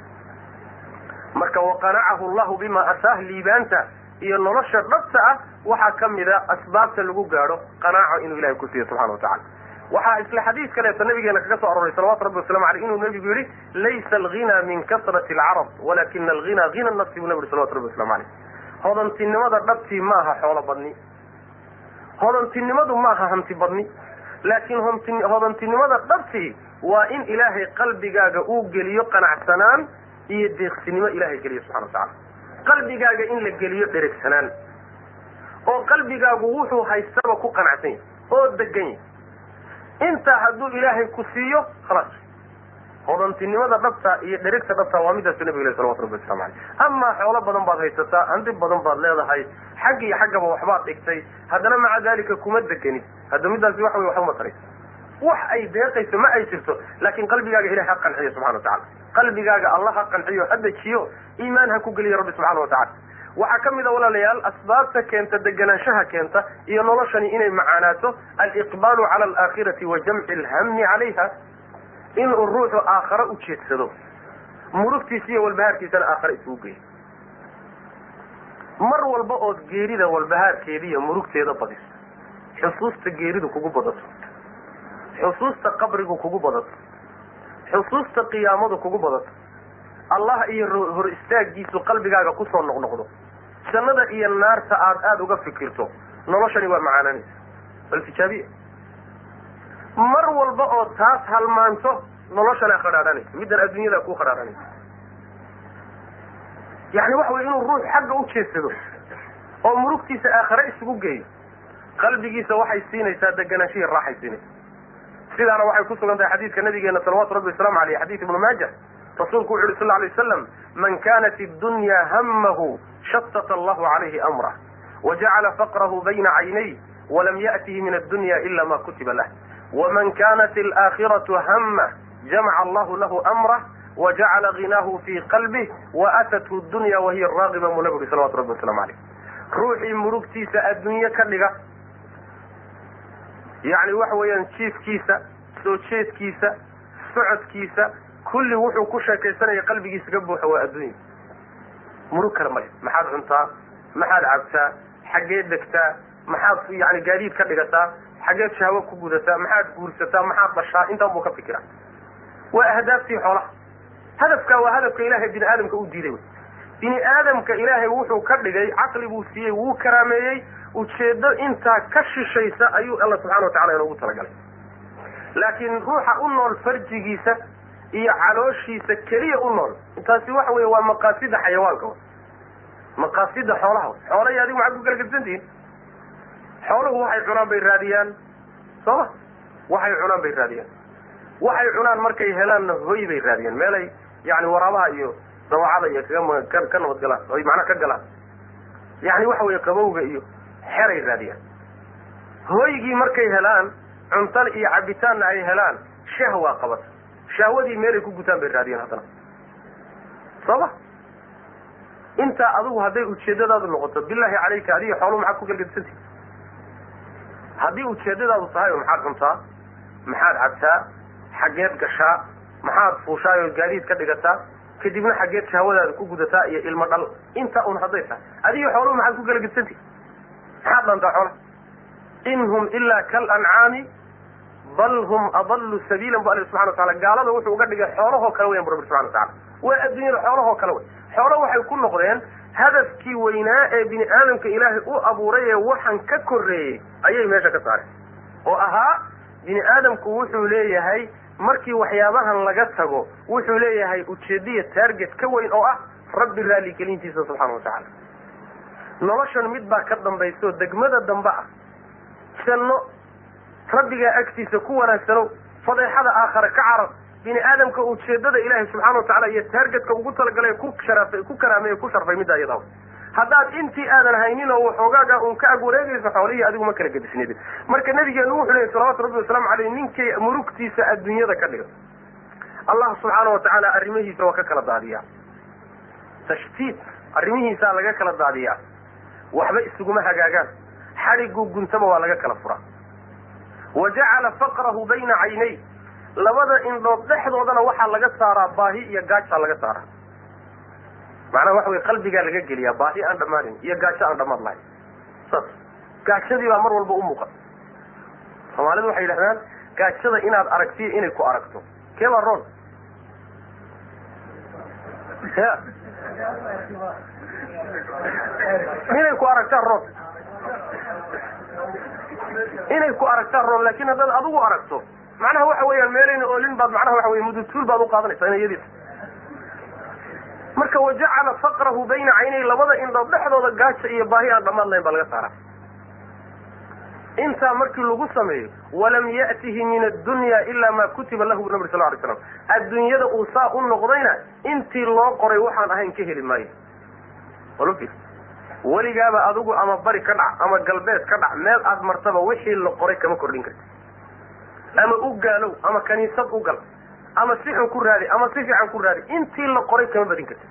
marka waqanacahu llahu bima ataah liibaanta iyo nolosha dhabta ah waxaa ka mida asbaabta lagu gaadho qanaaco inuu ilahay ku siiyo subxana wa tacala waxaa isla xadiis kaleeto nabigeena kaga soo aroray salawatu rabbi waslamu aleyh inuu nabigu yihi laysa alghina min kasrati alcarab walakina alghina hina nafsi buu nabi yhi salawatu rabbi waslamu aleyh hodantinimada dhabtii ma aha xoolo badni hodantinimadu ma aha hanti badni laakiin hodantinimada dhabtii waa in ilaahay qalbigaaga uu geliyo qanacsanaan iyo deeqsinimo ilahay geliyo subxana wa tacala qalbigaaga in la geliyo dheregsanaan oo qalbigaagu wuxuu haystaba ku qanacsan yahay oo degan yahay intaa hadduu ilaahay ku siiyo khalaas hodantinimada dhabta iyo dheregta dhabta waa midaasu nabiga ilahi salawatu rabbi waslamu aleyh amaa xoolo badan baad haysataa hanti badan baad leedahay xagg iyo xaggaba waxbaad dhigtay haddana maca dalika kuma degenid hadda midaasi waxa wey waxba ma tarayso wax ay deeqayso ma ay jirto laakin qalbigaaga ilahay ha qanciyo subxana wa tacala qalbigaaga allah ha qanciyo ha dejiyo iimaan ha ku geliyo rabbi subxana wa tacala waxaa ka mid a walaalayaal asbaabta keenta deganaanshaha keenta iyo noloshani inay macaanaato aliqbaalu cala alaakhirati wa jamci alhammi calayha inuu ruuxu aakhare u jeedsado murugtiisa iyo walbahaarkiisana aakhare isugu geeyo mar walba ood geerida walbahaarkeeda iyo murugteeda badiso xusuusta geeridu kugu badato xusuusta qabrigu kugu badato xusuusta qiyaamadu kugu badato allah iyo hor istaagiisu qalbigaaga kusoo noqnoqdo jannada iyo naarta aad aada uga fikirto noloshani waa macaananaysa bal tijaabiya mar walba oo taas halmaanto noloshanaa khadhaadhanaysa middan adduunyada kuu khadhaadhanaysa yani waxa wey inuu ruux xagga u jeedsado oo murugtiisa aakhare isugu geeyo qalbigiisa waxay siinaysaa deganaanshihi raaxay siinaysa sidaana waxay ku sugan tahay xadiidka nabigeena salawatu rabbi wasalaamu aleyh xadiid ibnu maaja rasuulku wuxu uhi sal lay waslam man kanat iddunya hamahu shatata allahu calayhi amrah wajacala faqrahu bayna caynay walam ya'tihi min addunya ila ma kutiba lah waman kanat alaakhiratu hama jamaca allahu lahu amrah wajacala ginaahu fii qalbih waatathu dunya wahiya raagiba mu nabi uri salawatu rabbi waslamu aleyh ruuxii murugtiisa adduunye ka dhiga yani waxa weeyaan jiifkiisa soo jeedkiisa socodkiisa kulli wuxuu ku sheekaysanaya qalbigiisa ka buuxa waa adduunya murug kale male maxaad cuntaa maxaad cabtaa xageed degtaa maxaad yani gaadiid ka dhigataa xageed shahwo ku gudataa maxaad guursataa maxaad dhashaa intaan buu ka fikiraa waa ahdaaftii xoolaha hadafkaa waa hadafka ilaahay bini aadamka u diiday wy bini aadamka ilaahay wuxuu ka dhigay caqli buu siiyey wuu karaameeyey ujeedo intaa ka shishaysa ayuu alla subxana wa tacala inoogu talagalay laakiin ruuxa u nool farjigiisa iyo calooshiisa keliya u nool taasi waxa weeye waa maqaasida xayawaanka w maqaasida xoolaha w xoolahi adigu maxaad ku kala gedsantihiin xooluhu waxay cunaan bay raadiyaan sooma waxay cunaan bay raadiyaan waxay cunaan markay helaanna hoy bay raadiyaan meelay yani waraabaha iyo dawacada iyo kaga ka nabad galaan oy macnaha ka galaan yani waxa weeye qabowga iyo xeray raadiyaan hooygii markay helaan cuntan iyo cabitaanna ay helaan shahwaa qabata shahwadii meelay ku gutaan bay raadiyaan haddana sooma intaa adigu hadday ujeedadaadu noqoto billahi calayka adiga xooluhu maxaad ku galgadisantihi haddii ujeedadaadu tahay oo maxaad cuntaa maxaad cabtaa xaggeed gashaa maxaad fuushaay oo gaadiid ka dhigataa kadibna xaggeed shahwadaada ku gudataa iyo ilmo dhal intaa un hadday tahay adiga xooluhu maxaad ku galgadisantihi maxaad dhantaa xoola in hum ilaa kal ancaami bal hum adallu sabiilan bu alla subxana watacala gaalada wuxuu uga dhigay xoolahoo kale weyan bu rabbi subxana watacala waa adduunyada xoolahoo kale wey xoolo waxay ku noqdeen hadafkii weynaa ee bini aadamka ilaahay u abuuray ee waxan ka korreeyey ayay meesha ka saareen oo ahaa bini aadamku wuxuu leeyahay markii waxyaabahan laga tago wuxuu leeyahay ujeediya target ka weyn oo ah rabbi raaligelintiisa subxaana watacaala noloshan mid baa ka dambayso degmada dambe ah janno rabbigaa agtiisa ku wanaagsanow fadeexada aakhare ka carab bini aadamka ujeedada ilaahay subxana watacala iyo taargetka ugu talagalay ku sharaafay ku karaamay ku sharfay middaa iyada haddaad intii aadan haynin oo waxoogaaga uun ka ag wareegayso xoolihii adigu ma kala gedisnidin marka nabigeenu wuxuu leeyay salawatu rabbi wasalaamu caleyh ninkay murugtiisa adduunyada ka dhiga allah subxaana watacaala arrimihiisa waa ka kala daadiyaa tashtiit arrimihiisaa laga kala daadiyaa waxba isuguma hagaagaan xadhiguu guntaba waa laga kala furaa wa jacala faqrahu bayna caynay labada indhood dhexdoodana waxaa laga saaraa baahi iyo gaajaa laga saaraa macnaha waxa wey qalbigaa laga geliyaa baahi aan dhammaanin iyo gaajo aan dhammaad lahayn saas gaajadii baa mar walba u muuqata soomaalidu waxay yidhahdaan gaajada inaad aragtiyo inay ku aragto kee baa roon ya inay ku aragtaan roon inay ku aragtaan roon laakin haddaad adigu aragto macnaha waxa weeyaan meelayna oolin baad macnaha waxa wey mudutuul baad uqaadanaysaa ina iyadiis marka wajacala faqrahu bayna caynay labada indhood dhexdooda gaaja iyo baahi aan dhammaad lahayn baa laga saaraa intaa markii lagu sameeyo walam ya'tihi min addunya ila ma kutiba lahu bu nabri sal lay slam adduunyada uu saa u noqdayna intii loo qoray waxaan ahayn ka heli maayo weligaaba adigu ama bari ka dhac ama galbeed ka dhac meel aad martaba wixii la qoray kama kordhin karti ama u gaalow ama kaniisad u gal ama si xun ku raadi ama si fiican ku raadi intii la qoray kama badin karti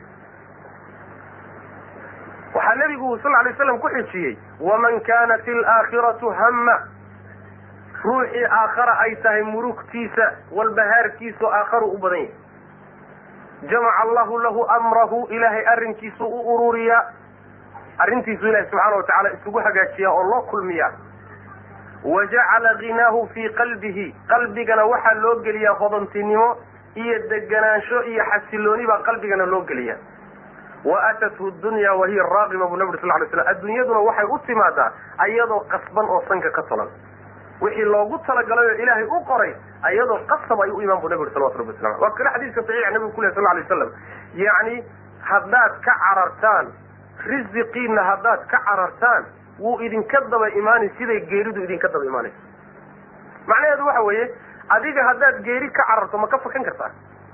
waxaa nebigu sal lay slam ku xijiyey waman kanat alaakhiratu hamma ruuxii aakhara ay tahay murugtiisa walbahaarkiisu aakharu u badan yahay jamaca allahu lahu amrahu ilaahay arrinkiisu u ururiyaa arrintiisu ilahi subxaana watacaala isugu hagaajiyaa oo loo kulmiyaa wa jacala ghinaahu fii qalbihi qalbigana waxaa loo geliyaa hodantinimo iyo deganaansho iyo xasilooni baa qalbigana loo geliyaa wa atathu dunya wahiya raaqiba bu nabi sal lay slam adduunyaduna waxay u timaadaa ayadoo qasban oo sanka ka tolan wixii loogu talagalay oo ilaahay u qoray ayadoo qasab ay u imaan bu nabi uri salawatu rabbi waslam waa kale xadiiska saxiixa nabigu ku leh sal lay waslam yacni haddaad ka carartaan risiqiina haddaad ka carartaan wuu idinka daba imaanay siday geeridu idinka daba imaanayso macnaheedu waxa weeye adiga haddaad geeri ka cararto ma ka fakan kartaa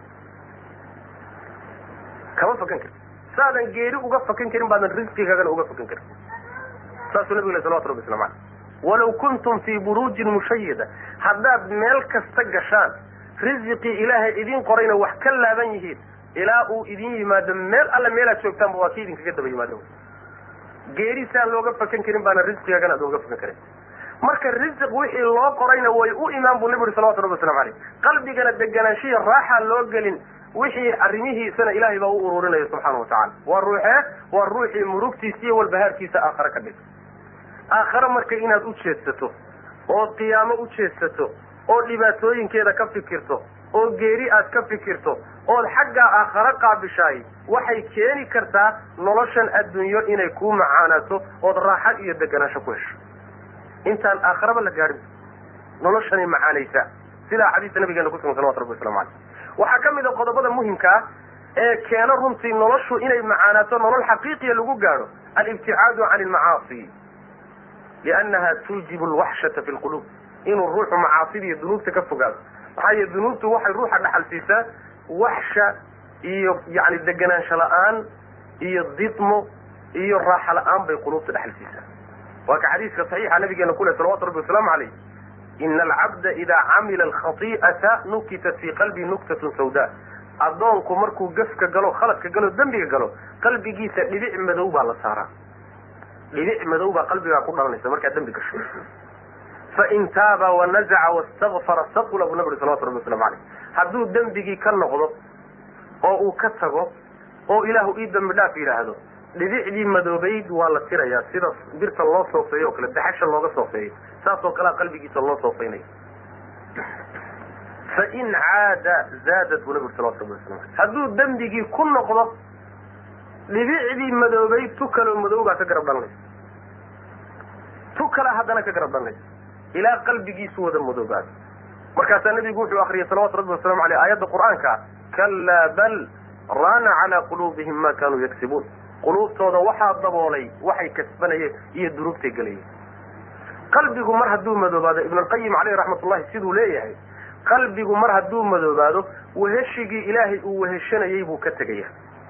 kama fakan karti saadan geeri uga fakan karin baadan risqigaagana uga fakan karin saasuu nabigu le salawatu rabbi waslamu aleyh walaw kuntum fii buruujin mushayida haddaad meel kasta gashaan risiqii ilaahay idin qorayna wax ka laaban yihiin ilaa uu idin yimaado meel alle meelaad joogtaanba waa ki idinkaga daba yimaado geeri saan looga fakan karin baana risqigaagana ad uga fakan karin marka risiq wixii loo qorayna way u imaan buu nabi uri salawatu rabbi waslamu aleyh qalbigana deganaanshiya raaxa loo gelin wixii arrimihiisana ilaahay baa u ururinaya subxaana watacala waa ruuxee waa ruuxii murugtiisa iyo walbahaarkiisa aakhare ka dhig aakhare marka inaad u jeedsato oo qiyaamo u jeedsato oo dhibaatooyinkeeda ka fikirto oo geeri aad ka fikirto ood xaggaa aakhare qaabishaay waxay keeni kartaa noloshan adduunyo inay kuu macaanaato ood raaxa iyo deganaansho ku hesho intaan aakharaba la gaadhin noloshanay macaanaysaa sidaa xadiiska nabigeena kusugan salawatu rabbi waslamu aleyh waxaa ka mid a qodobada muhimka ah ee keeno runtii noloshu inay macaanaato nolol xaqiiqiya lagu gaadho alibticaadu can ilmacaasi liannaha tuujibu alwaxshata fi lquluub inuu ruuxu macaasida iyo dunuubta ka fogaado maxaa yeele dunuubtu waxay ruuxa dhaxal siisaa waxsha iyo yani deganaansho la-aan iyo didmo iyo raaxa la-aan bay quluubta dhaxal siisaa waa ka xadiiska saxiixa nabigeena ku leh salawatu rabbi wasalaamu caleyh ina alcabda idaa camila alkhati'ata nukitat fii qalbii nuktatun sawda addoonku markuu gafka galo khaladka galo dembiga galo qalbigiisa dhibic madow baa la saaraa dhibic madow baa qalbigaa ku dhalanaysa markaad dembi gasho fain taaba wanazaca wastakfara saqula buu nabi uri salawatu rabbi waslamu caleyh hadduu dembigii ka noqdo oo uu ka tago oo ilaahu ii dembi dhaaf yidhaahdo dhibicdii madoobayd waa la tirayaa sida birta loo soofeeyo o kale daxasha looga soofeeyo saas oo kalea qalbigiisa loo soofeynaya fain caada zaadat buu nabi uri salawatu rabbi waslamu aleyh hadduu dembigii ku noqdo dhibicdii madoobayd tu kaloo madow baa ka garab dhalanaysa tu kale haddana ka garab dhalanaysa ilaa qalbigiisu wada madoobaado markaasaa nabigu wuxuu akriyay salawatu rabbi wasalamu aleyh aayadda qur'aanka kallaa bal raana calaa quluubihim ma kanuu yagsibuun quluubtooda waxaa daboolay waxay kasbanayeen iyo dunuubtay gelayeen qalbigu mar hadduu madoobaado ibnulqayim caleyhi raxmatullahi siduu leeyahay qalbigu mar hadduu madoobaado weheshigii ilaahay uu weheshanayey buu ka tegaya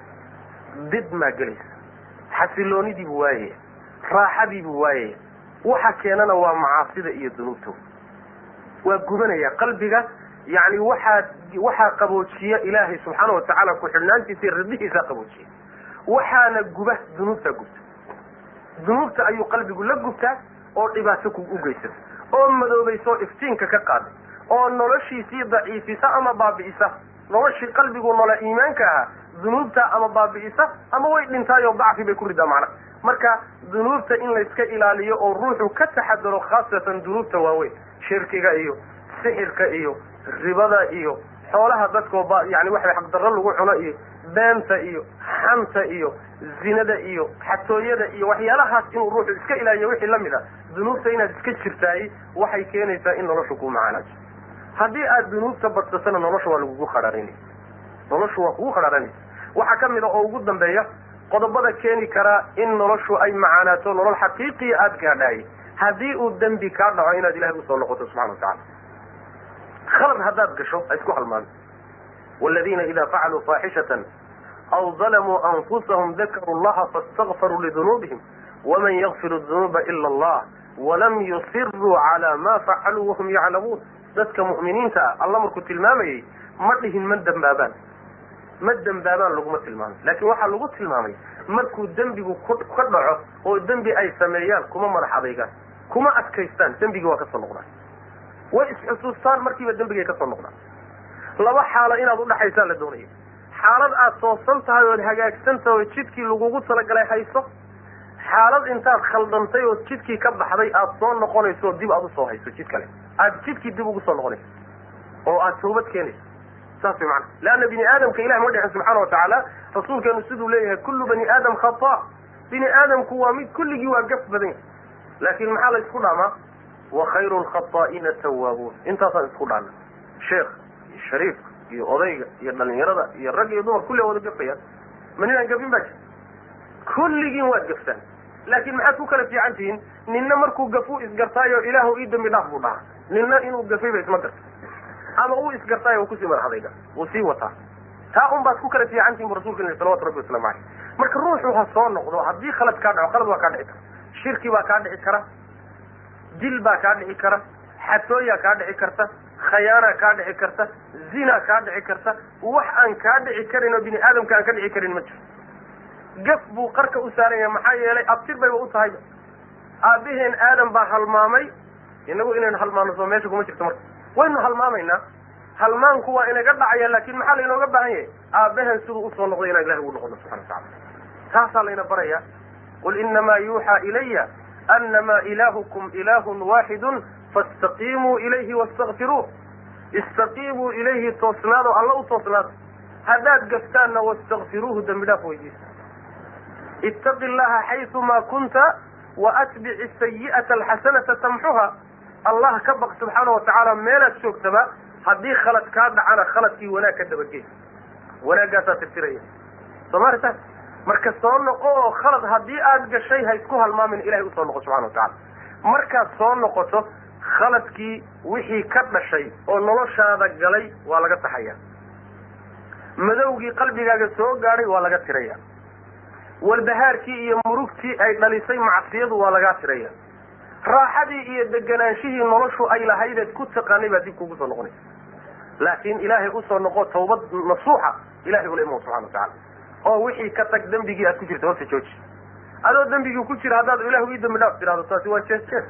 did maa gelaysa xasiloonidii buu waayaya raaxadii buu waayaya waxa keenana waa macaasida iyo dunuubtooda waa gubanaya qalbiga yani waxaa waxaa qaboojiya ilaahay subxaana watacaala ku-xidhnaantiisa iyo riddihiisaa qaboojiya waxaana guba dunuubtaa gubta dunuubta ayuu qalbigu la gubtaa oo dhibaato ku u geysata oo madoobaysa iftiinka ka qaada oo noloshiisii daciifisa ama baabi'isa noloshii qalbigu nola iimaanka ahaa dunuubta ama baabi'isa ama way dhintaayoo dacfi bay ku ridaa macna marka dunuubta in layska ilaaliyo oo ruuxu ka taxadaro khaasatan dunuubta waaweyn shirkiga iyo sixirka iyo ribada iyo xoolaha dadkoo ba yani waxa xaqdarro lagu cuno iyo beenta iyo xanta iyo zinada iyo xatooyada iyo waxyaalahaas inuu ruuxu iska ilaaliyo wixii lamid a dunuubta inaad iska jirtaay waxay keenaysaa in noloshu ku macaanaajo haddii aad dunuubta badsatana nolosha waa lagugu khadhaarinaya noloshu waa kugu khadhaaranaysa waxaa ka mid a oo ugu dambeeya qodobada keeni karaa in noloshu ay macaanaato nolol xaqiiqiya aada gaadhaay haddii uu dembi kaa dhaco inaad ilahay usoo noqoto subxana wa tacala khalad haddaad gasho ha isku halmaamin waladiina ida facaluu faaxishatan aw dalamuu anfusahum dakaruu llaha faاstakfaruu lidunuubihim waman yakfiru dunuuba ila allah walam yusiruu cala ma facaluu wahum yaclamuun dadka mu'miniinta ah alla markuu tilmaamayay ma dhihin ma dembaabaan ma dembaabaan laguma tilmaamay laakiin waxaa lagu tilmaamay markuu dembigu ka dhaco oo dembi ay sameeyaan kuma madax adaygaan kuma adkaystaan dembigii waa kasoo noqdaan way isxusuustaan markiiba dembigay kasoo noqdaan laba xaalo inaad udhaxaysaa la doonaya xaalad aad toosan tahay ood hagaagsan tahay oo jidkii lagugu talagalay hayso xaalad intaad khaldantay oo jidkii ka baxday aad soo noqonayso oo dib aad usoo hayso jid kale aad jidkii dib ugu soo noqonayso oo aad toobad keenayso saas way maana leanna bini aadamka ilahi ma dhicin subxaana watacaala rasuulkeenu siduu leeyahay kullu bani aadam khata bini aadamku waa mid kulligii waa gaf badan yahy laakin maxaa la isku dhaamaa wa khayru lkhata'ina tawaabuun intaasaan isku dhaana sheekh iyo shariifka iyo odayga iyo dhalinyarada iyo rag iyo dumar kulli wada gafayaan ma ninaan gafin baa jir kulligiin waad gaftaan laakin maxaad ku kala fiican tihiin ninna markuu gafuu isgartaayo ilaahu ii dambi dhaaf buu dhahaa ninna inuu gafayba isma garta ama uu isgartaayo uu kusii madaxadayga wuu sii wataa taa un baad ku kala fiican tihin bu rasulka il salawatu rabbi waslamu aleyh marka ruuxu ha soo noqdo haddii khalad kaa dhaco khalad waa kaa dhici kara shirki baa kaa dhici kara dil baa kaa dhici kara xatooyaa kaa dhici karta khayaana kaa dhici karta zina kaa dhici karta wax aan kaa dhici karin oo bini aadamka aan ka dhici karin ma jiro gaf buu qarka u saaran yahay maxaa yeelay abtir bayba u tahayba aabaheen aadam baa halmaamay inagu inaynu halmaano soo meesha kuma jirto marka waynu halmaamaynaa halmaanku waa inaga dhacaya laakin maxaa laynooga baahan yahay aabbahen siduu usoo noqday inaan ilahi ugu noqono subxana watacala taasaa layna baraya qul inamaa yuuxaa ilaya anama ilaahukum ilaahun waaxidun faاstaqiimuu ilayhi wastakfiruuh istaqiimuu ilayhi toosnaado alla u toosnaado haddaad gaftaanna wastakfiruuhu dembi dhaaf weydiisa ittaqi llaha xayثuma kunta waatbici sayi'ata alxasanata tamxuha allah ka baq subxaana watacaala meelaad joogtaba haddii khalad kaa dhacana khaladkii wanaag ka dabagey wanaaggaasaa tirtiraya soo maarta marka soo noqo oo khalad haddii aad gashay ha isku halmaamin ilahay usoo noqo subxana watacala markaad soo noqoto khaladkii wixii ka dhashay oo noloshaada galay waa laga taxaya madowgii qalbigaaga soo gaadhay waa laga tiraya walbahaarkii iyo murugtii ay dhalisay macsiyadu waa lagaa tiraya raaxadii iyo deganaanshihii noloshu ay lahaydeed ku taqaanay baa dib kugu soo noqonaysa laakiin ilaahay usoo noqo tawbad nasuuxa ilahay ula imo subxana watacala oo wixii ka tag dembigii aad ku jirta horta jooji adoo dembigii ku jira haddaad ilahu ii dambi dhaaf tirahdo taasi waa jees jees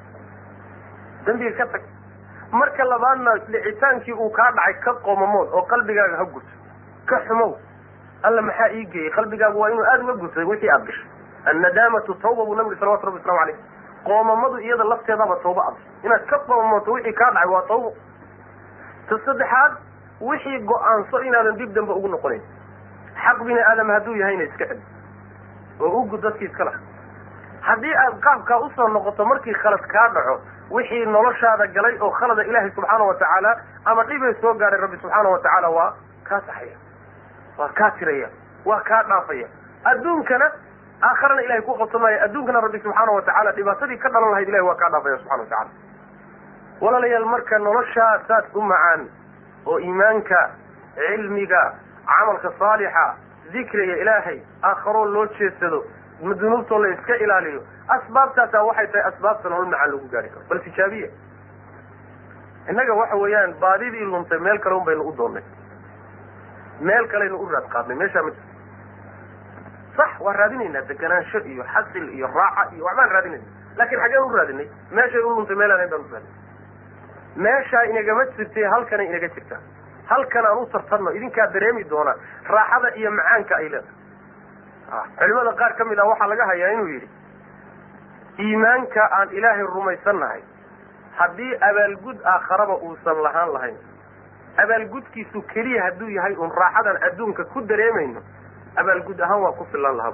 dembiga ka tag marka labaadna dhicitaankii uu kaa dhacay ka qomamood oo qalbigaaga ha gurto ka xumow alla maxaa ii geeyey qalbigaagu waa inuu aada uga gurtay wixii aad gashay annadaamatu tawba buu nabi salawatu rabbi waslamu aleyh qoomamadu iyada lafteedaba tawba ad inaad ka qoomamooto wixii kaa dhacay waa tawbo ta saddexaad wixii go-aanso inaadan dib dambe ugu noqonayn xaq bini aadam hadduu yahayna iska celi oo ugud dadkii iska laha haddii aad qaabkaa usoo noqoto markii khalad kaa dhaco wixii noloshaada galay oo khalada ilaahay subxaana wa tacaala ama dhibay soo gaadhay rabbi subxaana wa tacaala waa kaa saxaya waa kaa tiraya waa kaa dhaafaya adduunkana aakharana ilahay ku qabsamaayo adduunkana rabbi subxaana wa tacaala dhibaatadii ka dhalan lahayd ilahay waa kaa dhaafaya subxana wa tacala walaalayaal marka noloshaa saas u macaan oo iimaanka cilmiga camalka saalixa dikriga ilaahay aakharoo loo jeedsado dunuubtoo la iska ilaaliyo asbaabtaasaa waxay tahay asbaabta nolol macaan lagu gaari karo bal tijaabiya innaga waxa weeyaan baadidii luntay meel kale un baynu u doonnay meel kaleynu u raad qaadnay meeshaa ma jirto sax waa raadinaynaa deganaansho iyo xasil iyo raaxa iyo waxbaan raadinayna laakin xaggeen u raadinay meeshay u luntay meel aan hayn baan u raadinay meeshaa inagama jirtay halkana inaga jirtaa halkan aan u tartanno idinkaa dareemi doona raaxada iyo macaanka ay leedahay culimada qaar ka mid ah waxaa laga hayaa inuu yidhi iimaanka aan ilaahay rumaysannahay haddii abaalgud aakharaba uusan lahaan lahayn abaalgudkiisu keliya hadduu yahay un raaxadan adduunka ku dareemayno abaalgud ahaan waa ku filan lahaa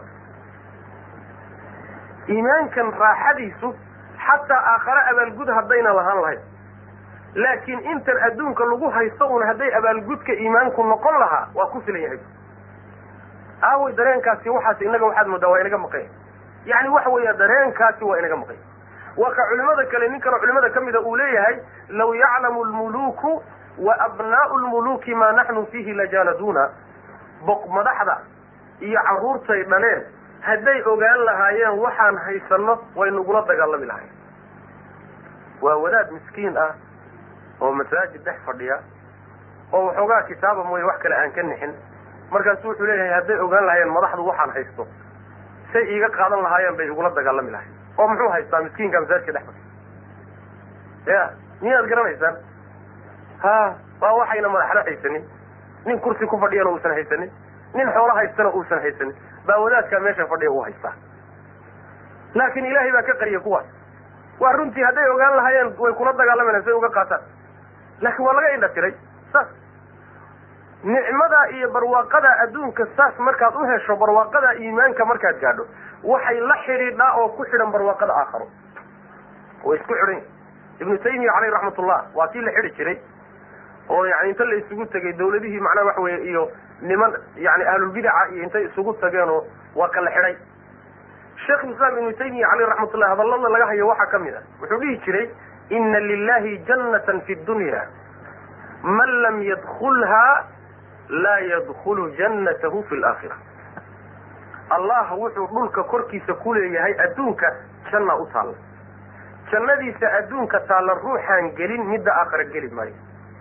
iimaankan raaxadiisu xataa aakhare abaalgud haddayna lahaan lahayn laakiin intan adduunka lagu haysto un hadday abaalgudka iimaanku noqon lahaa waa ku filan yahay aaway dareenkaasi waxaas inaga waxaad moodaa waa inaga maqanya yani waxa weeya dareenkaasi waa inaga maqanya waa ka culimada kale nin kaloo culimada ka mida uu leeyahay law yaclamu lmuluku wa abnaau lmuluki maa naxnu fiihi lajaaladuna boq madaxda iyo carruurtay dhaleen hadday ogaan lahaayeen waxaan haysano way nagula dagaalami lahayn waa wadaad miskiin ah oo masaajid dhex fadhiya oo waxoogaa kitaaba mooye wax kale aan ka nixin markaasu wuxuu leeyahay hadday ogaan lahaayeen madaxdu waxaan haysto say iiga qaadan lahaayeen bay igula dagaalami lahayn oo muxuu haystaa miskiinka masaajidka dhex fadhiya ya miyaad garanaysaan ha waa waxayna madaxna haysanin nin kursi ku fadhiyana uusan haysanin nin xoolo haystana uusan haysanin baa wadaadkaa meesha fadhiya uu haystaa laakiin ilaahay baa ka qariya kuwaas waa runtii hadday ogaan lahaayeen way kula dagaalamayaan say uga qaataan laakiin waa laga indha tiray saas nicmada iyo barwaaqada adduunka saas markaad u hesho barwaaqada iimaanka markaad gaadho waxay la xidhiidhaa oo ku xidhan barwaaqada aakharo way isku xidhan ibnu taymiya caleyh raxmatullah waa kii la xidhi jiray oo yani inta la isugu tegay dawladihii macnaha waxa weeye iyo niman yani ahlulbidaca iyo intay isugu tageenoo waa kala xidhay sheikhulislaam ibnu taymiya caleyh raxmatullah hadallada laga hayo waxaa ka mid ah wuxuu dhihi jiray ina lilahi jannatan fi dunya man lam yadkulha laa yadkulu jannatahu fi laakhira allah wuxuu dhulka korkiisa ku leeyahay adduunka janna u taalla jannadiisa adduunka taalla ruuxaan gelin midda aakhira geli maayo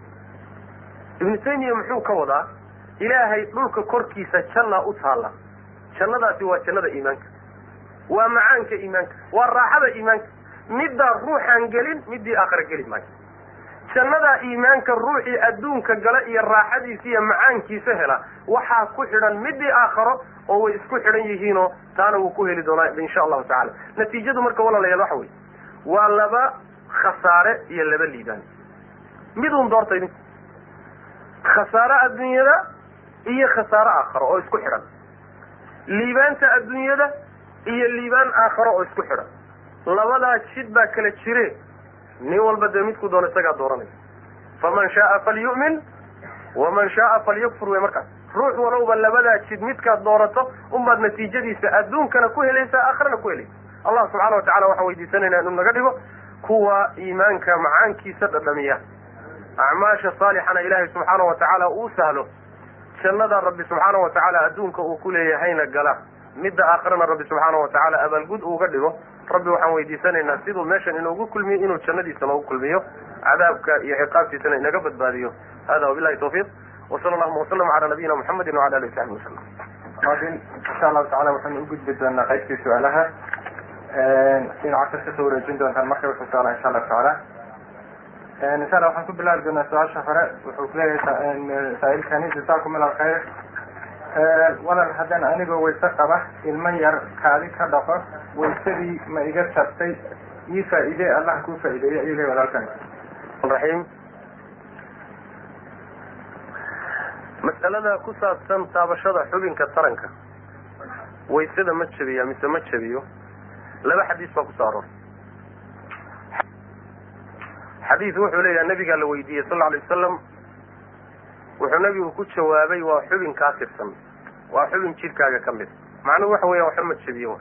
ibnu taymiya muxuu ka wadaa ilaahay dhulka korkiisa janna u taalla jannadaasi waa jannada iimaanka waa macaanka iimaanka waa raaxada iimaanka middaa ruuxaan gelin middii aakhira geli maayo jannadaa iimaanka ruuxii adduunka gala iyo raaxadiisa iyo macaankiisa hela waxaa ku xidhan midii aakharo oo way isku xidhan yihiinoo taana wuu ku heli doonaa insha allahu tacala natiijadu marka walaalayaal waxa weye waa laba khasaare iyo laba liibaan midun doorta idinku khasaare adduunyada iyo khasaare aakharo oo isku xidhan liibaanta adduunyada iyo liibaan aakharo oo isku xidhan labadaa jid baa kala jire nin walba dee midku doono isagaa dooranaya faman shaaa falyu'min waman shaaa falyakfur wey markaas ruux walowba labadaa jid midkaad doorato unbaad natiijadiisa adduunkana ku helaysaa aakhirana ku helaysa allah subxaana watacala waxaan weydiisanaynaa inuu naga dhigo kuwa iimaanka macaankiisa dhadhamiya acmaasha saalixana ilaahay subxaana wa tacaala uu sahlo jannada rabbi subxaana wa tacaala adduunka uu ku leeyahayna gala midda aakhirana rabbi subxaana wa tacaala abaalgud uuga dhigo rabbi waxaan weydiisanaynaa siduu meeshan inoogu kulmiyo inuu jannadiisa noogu kulmiyo cadaabka iyo ciqaabtiisana inaga badbaadiyo hada wabilahi tawfiiq wasala allahuma wasalam cala nabiyina muxamedi wala alihi wasaxbi wasalam insha allahu tacala waxaynu u gudbi doonaa qaybtii su-aalaha dhinaca kas kasoo wareejin doontaan marka wuxuu su-aala insha allahu tacaala insha allah waxaan ku bilaabi doonaa su-aasha hore wuxuu kuleeyahay saa-ilkani jasaakum ila alkhayr walal haddaan anigoo wayse qaba ilmo yar kaadi ka dhaqo waysadii ma iga tartay ii faa-iide allah kuu faa-ideeyo ayuu leey walaalkan raxiim mas'alada ku saabsan taabashada xubinka taranka waysada ma jabiya mise ma jabiyo laba xadiis baa kusoo aroortay xadiis wuxuu leeyaha nabigaa la weydiiyey sal alay wasalam wuxuu nabigu ku jawaabay waa xubin kaa tirsan waa xubin jidhkaaga ka mid macnuhu waxa weya waxba ma jebiyo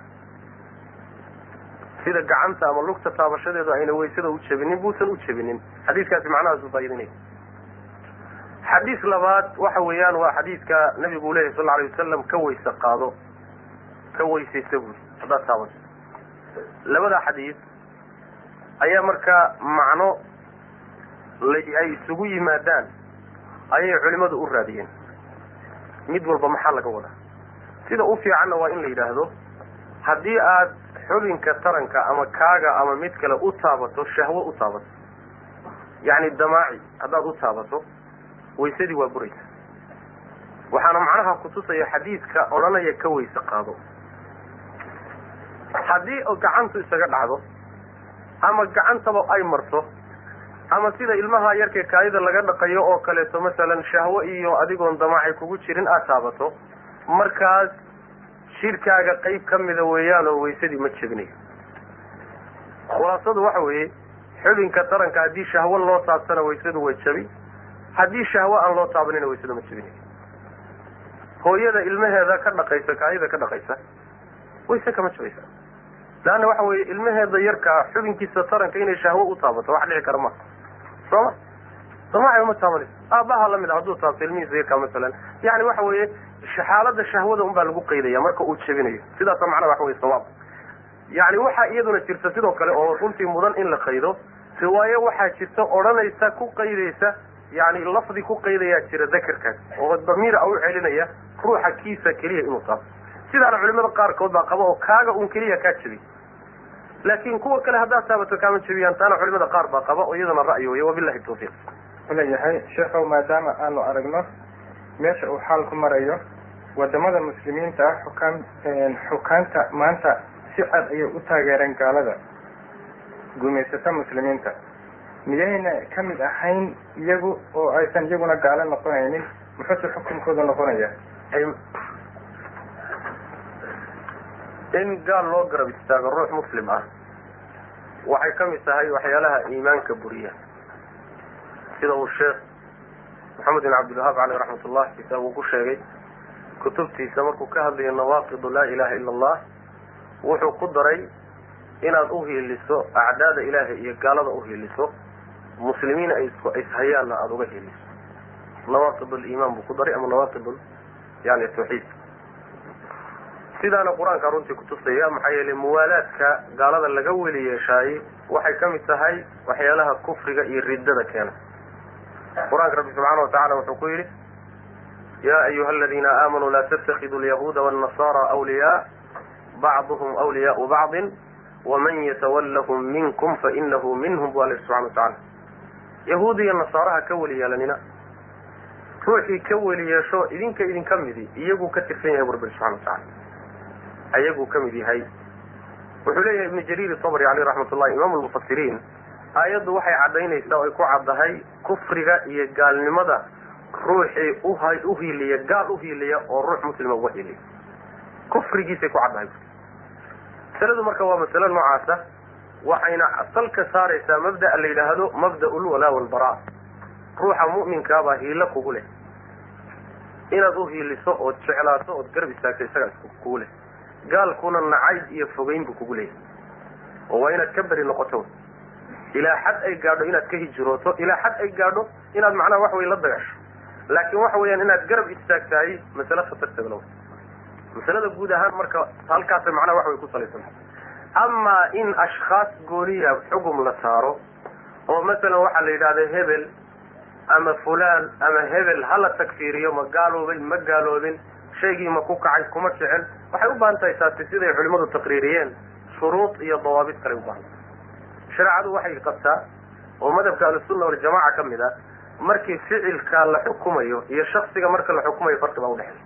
sida gacanta ama lugta taabashadeedu ayna waysada u jebinin buusan u jebinin xadiiskaasi macnahaasu faaidinaya xadiis labaad waxa weeyaan waa xadiidka nabigu uu leyahy sal alay wasalam ka weyse qaado ka weysaysa buuri haddaad taabato labada xadiis ayaa markaa macno ay isugu yimaadaan ayay culimadu u raadiyeen mid walba maxaa laga wadaa sida u fiicanna waa in la yidhaahdo haddii aad xubinka taranka ama kaaga ama mid kale u taabato shahwo u taabato yacni damaaci haddaad u taabato waysadii waa buraysa waxaana macnaha kutusaya xadiidka odhanaya ka weyse qaado haddii gacantu isaga dhacdo ama gacantaba ay marto ama sida ilmaha yarkee kaayida laga dhaqayo oo kaleeto masalan shahwo iyo adigoon damaaci kugu jirin aad taabato markaas jidhkaaga qayb ka mida weeyaan oo waysadii ma jebinayo khulaasadu waxa weeye xubinka taranka haddii shahwo loo taabtana waysadu way jabi haddii shahwo aan loo taabanina waysadu ma jebinayo hooyada ilmaheeda ka dhaqaysa kaayida ka dhaqaysa wayse kama jabaysa leanna waxa weeye ilmaheeda yarkaa xubinkiisa taranka inay shahwo u taabato wax dhici kara ma sooma damaaci uma taabanayso aabbaha lamid a hadduu taabto ilmihiisa yarkaa masalan yani waxa weeye xaalada shahwada un baa lagu qaydaya marka uu jebinayo sidaasa macnaha waxa weye sawaab yani waxaa iyaduna jirta sidoo kale oo runtii mudan in la qaydo riwaayo waxaa jirta odhanaysa ku qaydaysa yani lafdi ku qaydayaa jira dakarkaas oo damiir a u celinaya ruuxa kiisa keliya inuu taabto sidaana culimada qaarkood baa qaba oo kaaga un keliya kaa jebiy laakin kuwa kale haddaad taabato kaama jebiyaan taana culimada qaar baa qaba oo iyadana ra'yi wey wabilahi tawfiiq uleeyahay sheekhow maadaama aanu aragno meesha uu xaalku marayo wadamada muslimiinta ah xukaan xukaanta maanta si cad ayay u taageereen gaalada gumaysata muslimiinta miyayna ka mid ahayn iyagu oo aysan iyaguna gaalo noqonaynin muxuuse xukunkooda noqonaya in gaal loo garab istaago ruux muslim ah waxay ka mid tahay waxyaalaha iimaanka buriya sida uu sheekh maxamed bin cabdilwahaab caleyh raxmat ullah kitaab uu ku sheegay kutubtiisa markuu ka hadlayo nawaaqidu laa ilaha ila allah wuxuu ku daray inaad uhiiliso acdaada ilaahay iyo gaalada uhiiliso muslimiin ay isku ishayaanna aada uga hiiliso nawaaqid liimaan buu ku daray ama nawaaqid yani tawxiid sidaana qur-aanka runtii kutusaya maxaa yeelay muwaalaadka gaalada laga weli yeeshaayey waxay ka mid tahay waxyaalaha kufriga iyo riddada keena qur-aanka rabbi subxaana watacala wuxuu ku yidhi ya ayuha aladiina aamanuu laa tattakidu alyahuuda wاnnasara awliyaa bacduhum awliyaau bacdin waman yatawallahum minkum fainahu minhum bu alla subxana watacala yahuud iyo nasaaraha ka weli yeelanina ruuxii ka weli yeesho idinka idinka midi iyaguu ka tirsan yahay bu rabbi subxana watacala ayaguu ka mid yahay wuxuu leeyahay ibnu jariir sabri caleyh raxmat ullahi imaam lmufasiriin aayaddu waxay caddaynaysaa oo ay ku caddahay kufriga iyo gaalnimada ruuxii uha uhiiliya gaal uhiiliya oo ruux muslima uga hiiliya kufrigiisay ku caddahay masaladu marka waa masalo noocaasa waxayna salka saaraysaa mabda'a la yidhaahdo mabda'u lwalaa walbaraa ruuxa mu'minkaabaa hiilo kugu leh inaad uhiiliso ood jeclaato ood garab istaagto isagaa is kugu leh gaalkuna nacayb iyo fogeyn buu kugu leeyahy oo waa inaad ka beri noqoto ilaa xad ay gaadho inaad ka hijrooto ilaa xad ay gaadho inaad macnaha wax wey la dagasho laakiin waxa weeyaan inaad garab istaagtahay masale khatarteeda lawa masalada guud ahaan marka halkaasay macnaha wax way ku salaysantahay amaa in ashkhaas gooniya xugum la saaro oo masalan waxaa la yidhahda hebel ama fulaan ama hebel hala tagfiiriyo ma gaaloobay ma gaaloobin shaygii ma ku kacay kuma jecel waxay u baahan tahay taasi siday culimmadu taqriiriyeen shuruud iyo dawaabid kale ubaahan shareecadu waxay qabtaa oo madhabka ahlusunna waljamaca ka mid a markii ficilka la xukumayo iyo shaksiga marka la xukumayo farqi baa udhexeeya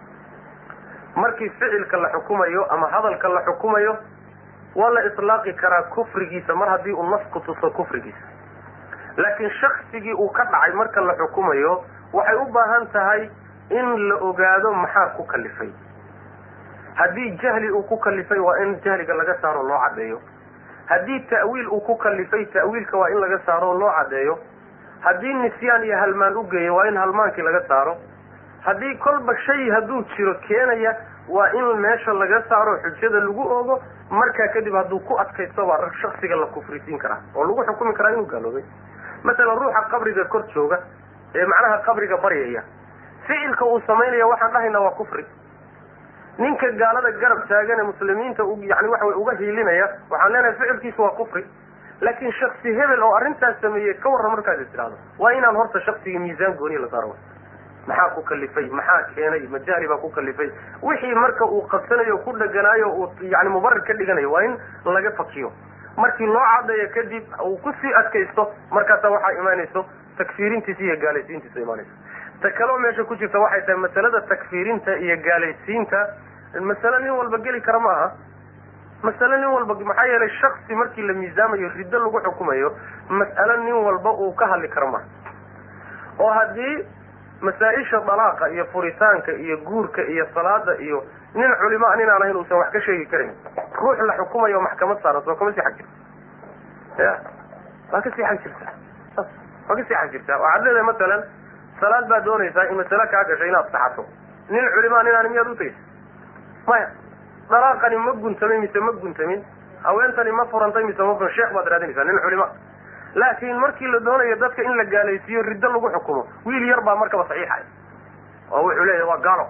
markii ficilka la xukumayo ama hadalka la xukumayo waa la itlaaqi karaa kufrigiisa mar haddii uu nafku tuso kufrigiisa laakiin shaksigii uu ka dhacay marka la xukumayo waxay u baahan tahay in la ogaado maxaa ku kalifay haddii jahli uu ku kalifay waa in jahliga laga saaro loo caddeeyo haddii ta'wiil uu ku kalifay ta'wiilka waa in laga saaro oo loo caddeeyo haddii nisyaan iyo halmaan u geeyo waa in halmaankii laga saaro haddii kolba shay hadduu jiro keenaya waa in meesha laga saaro xujada lagu ogo markaa kadib hadduu ku adkaysto baa shaksiga la kufrisiin karaa oo lagu xukumi karaa inuu gaaloobay masalan ruuxa qabriga kor jooga ee macnaha qabriga baryaya ficilka uu samaynaya waxaan dhahaynaa waa kufri ninka gaalada garab taagan ee muslimiinta yani waxa way uga hiilinaya waxaan leenahay ficilkiisu waa kufri laakiin shaksi hebel oo arrintaas sameeyey ka warran markaad is tidhahdo waa inaan horta shaksiga miisaan gooniya la saaro maxaa ku kalifay maxaa keenay ma jahli baa ku kalifay wixii marka uu qabsanayo ku dheganaayo uu yani mubarir ka dhiganayo waa in laga fakiyo markii loo cadeeyo kadib uu kusii adkaysto markaasa waxaa imaanayso takfiirintiisa iyo gaalaysiintiisa imaanayso ta kaleo meesha ku jirta waxay tahay masalada takfiirinta iyo gaalaysiinta masale nin walba geli kara ma aha masale nin walba maxaa yeelay shaksi markii la miisaamayo riddo lagu xukumayo mas'alo nin walba uu ka hadli karo maha oo haddii masaa-isha dalaaqa iyo furitaanka iyo guurka iyo salaada iyo nin culima nin aan ahayn uusan wax ka sheegi karin ruux la xukumayo maxkamad saaran soo kama sii xag jirta ya waa kasii xag jirtaa waa kasii xag jirtaa waxaad leedahay masalan salaad baad doonaysaa in masale kaa gashay inaad saxato nin culimaa nin aan miyaad utageysa maya dalaaqani ma guntamin mise ma guntamin haweentani ma furantay mise ma furan sheekh baad raadinaysaa nin culima laakiin markii la doonayo dadka in la gaalaysiiyo riddo lagu xukumo wiil yar baa markaba saxiixaya oo wuxuu leeyahay waa gaalo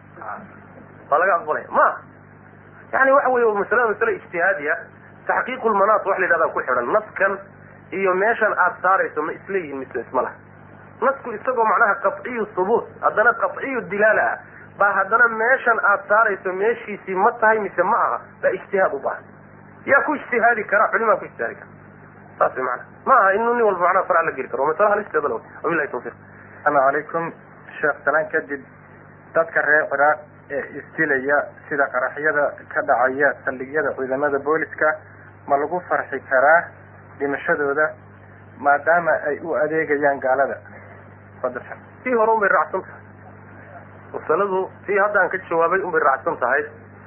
waa laga aqbalaya ma yani waxa wey masalada masale ijtihaadiya taxqiiqu lmanaat wax la yidhahdaa ku xidhan naskan iyo meeshan aad saarayso ma isleeyihin mise isma laha nasku isagoo macnaha qaciyu hubuut haddana qaciyu dilaala ah baa haddana meeshan aad saarayso meeshiisii ma tahay mise ma aha baa ijtihaad u baahan yaa ku ijtihaadi kara culimaa ku ijtihaadi kara saas mana ma aha inuu nin walba macnaha farac la geli karo masala halisteeda la wabilahi tawfiq asalaamu calaykum sheekh salaan kadib dadka reer ciraaq ee isdilaya sida qaraxyada ka dhacaya saldhigyada ciidamada booliska ma lagu farxi karaa dhimashadooda maadaama ay u adeegayaan gaalada fadlan tii hore un bay raacsan tahay masaladu tii haddaan ka jawaabay un bay raacsan tahay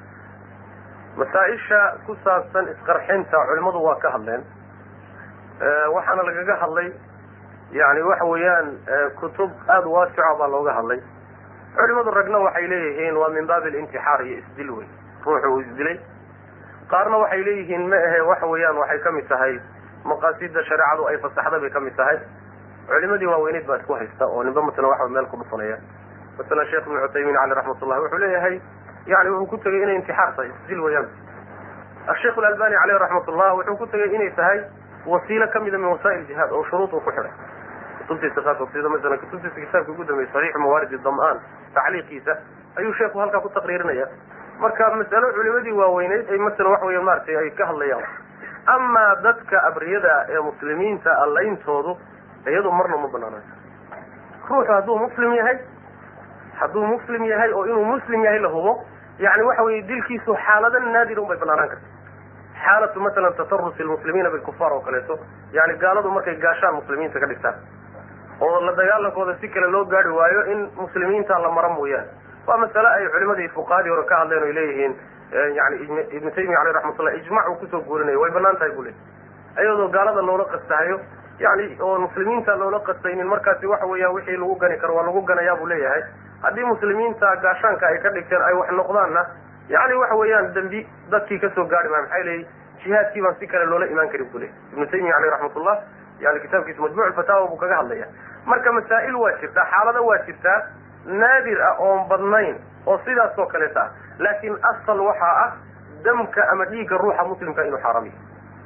masaa-isha ku saabsan isqarxinta culimadu waa ka hadleen waxaana lagaga hadlay yani waxa weeyaan kutub aada waasica baa looga hadlay culimadu ragna waxay leeyihiin waa min baabi alintixaar iyo isdil wey ruuxu uu isdilay qaarna waxay leeyihiin ma ahe waxa weeyaan waxay kamid tahay maqaasida shareecadu ay fasaxda bay kamid tahay culimadii waaweyneyd baa isku haysta oo ninba masalan waxa meel ku dhufanaya masalan sheekh ibnu cuthaymiin caleyh raxmat ullahi wuxuu leeyahay yani wuxuu ku tegay inay intixaar tahay isdil weeyaan asheikh alalbani caleyh raxmat ullah wuxuu ku tegay inay tahay wasiilo kamida min wasaa'il jihaad oo shuruud uu ku xidhay kutubtiisa qaarkood sida masalan kutubtiisa kitaabka ugu dambeeyay saxiix mawaaridi dam-aan tacliiqiisa ayuu sheekhu halkaa ku taqriirinaya marka masalo culimadii waaweyneyd ay masalan waxa weya maaragtay ay ka hadlayaan amaa dadka abriyada ee muslimiinta allayntoodu iyadu marna ma banaanayso ruuxu hadduu muslim yahay hadduu muslim yahay oo inuu muslim yahay la hubo yani waxa weye dilkiisu xaalada naadira un bay banaanaan karta xaalatu masalan tasarusi lmuslimiina bilkufaar oo kaleeto yani gaaladu markay gaashaan muslimiinta ka dhigtaan oo la dagaalankooda si kale loo gaari waayo in muslimiinta la mara mooyaane waa masale ay culimadii fuqahadii hore ka hadleen oy leeyihiin yani ibnu taymiya aleyh raxmatullah ijmac uu kusoo guurinayo way banaan tahay buu le iyadoo gaalada loola qastahayo yani oo muslimiinta loola qastaynin markaasi waxa weeyaan wixii lagu gani karo waa lagu ganayaa buu leeyahay haddii muslimiinta gaashaanka ay ka dhigteen ay wax noqdaanna yani waxa weeyaan dembi dadkii kasoo gaari maayo maxay leeyihin jihaadkii baan si kale loola imaan karin buu leeyay ibnu taymiya aleyh raxmatullah yani kitaabkiisa majmuc fataawa buu kaga hadlaya marka masaa'il waa jirtaa xaalado waa jirtaa naadir ah oon badnayn oo sidaas oo kaleeta ah laakiin asal waxaa ah damka ama dhiigga ruuxa muslimka inuu xaaraam yahay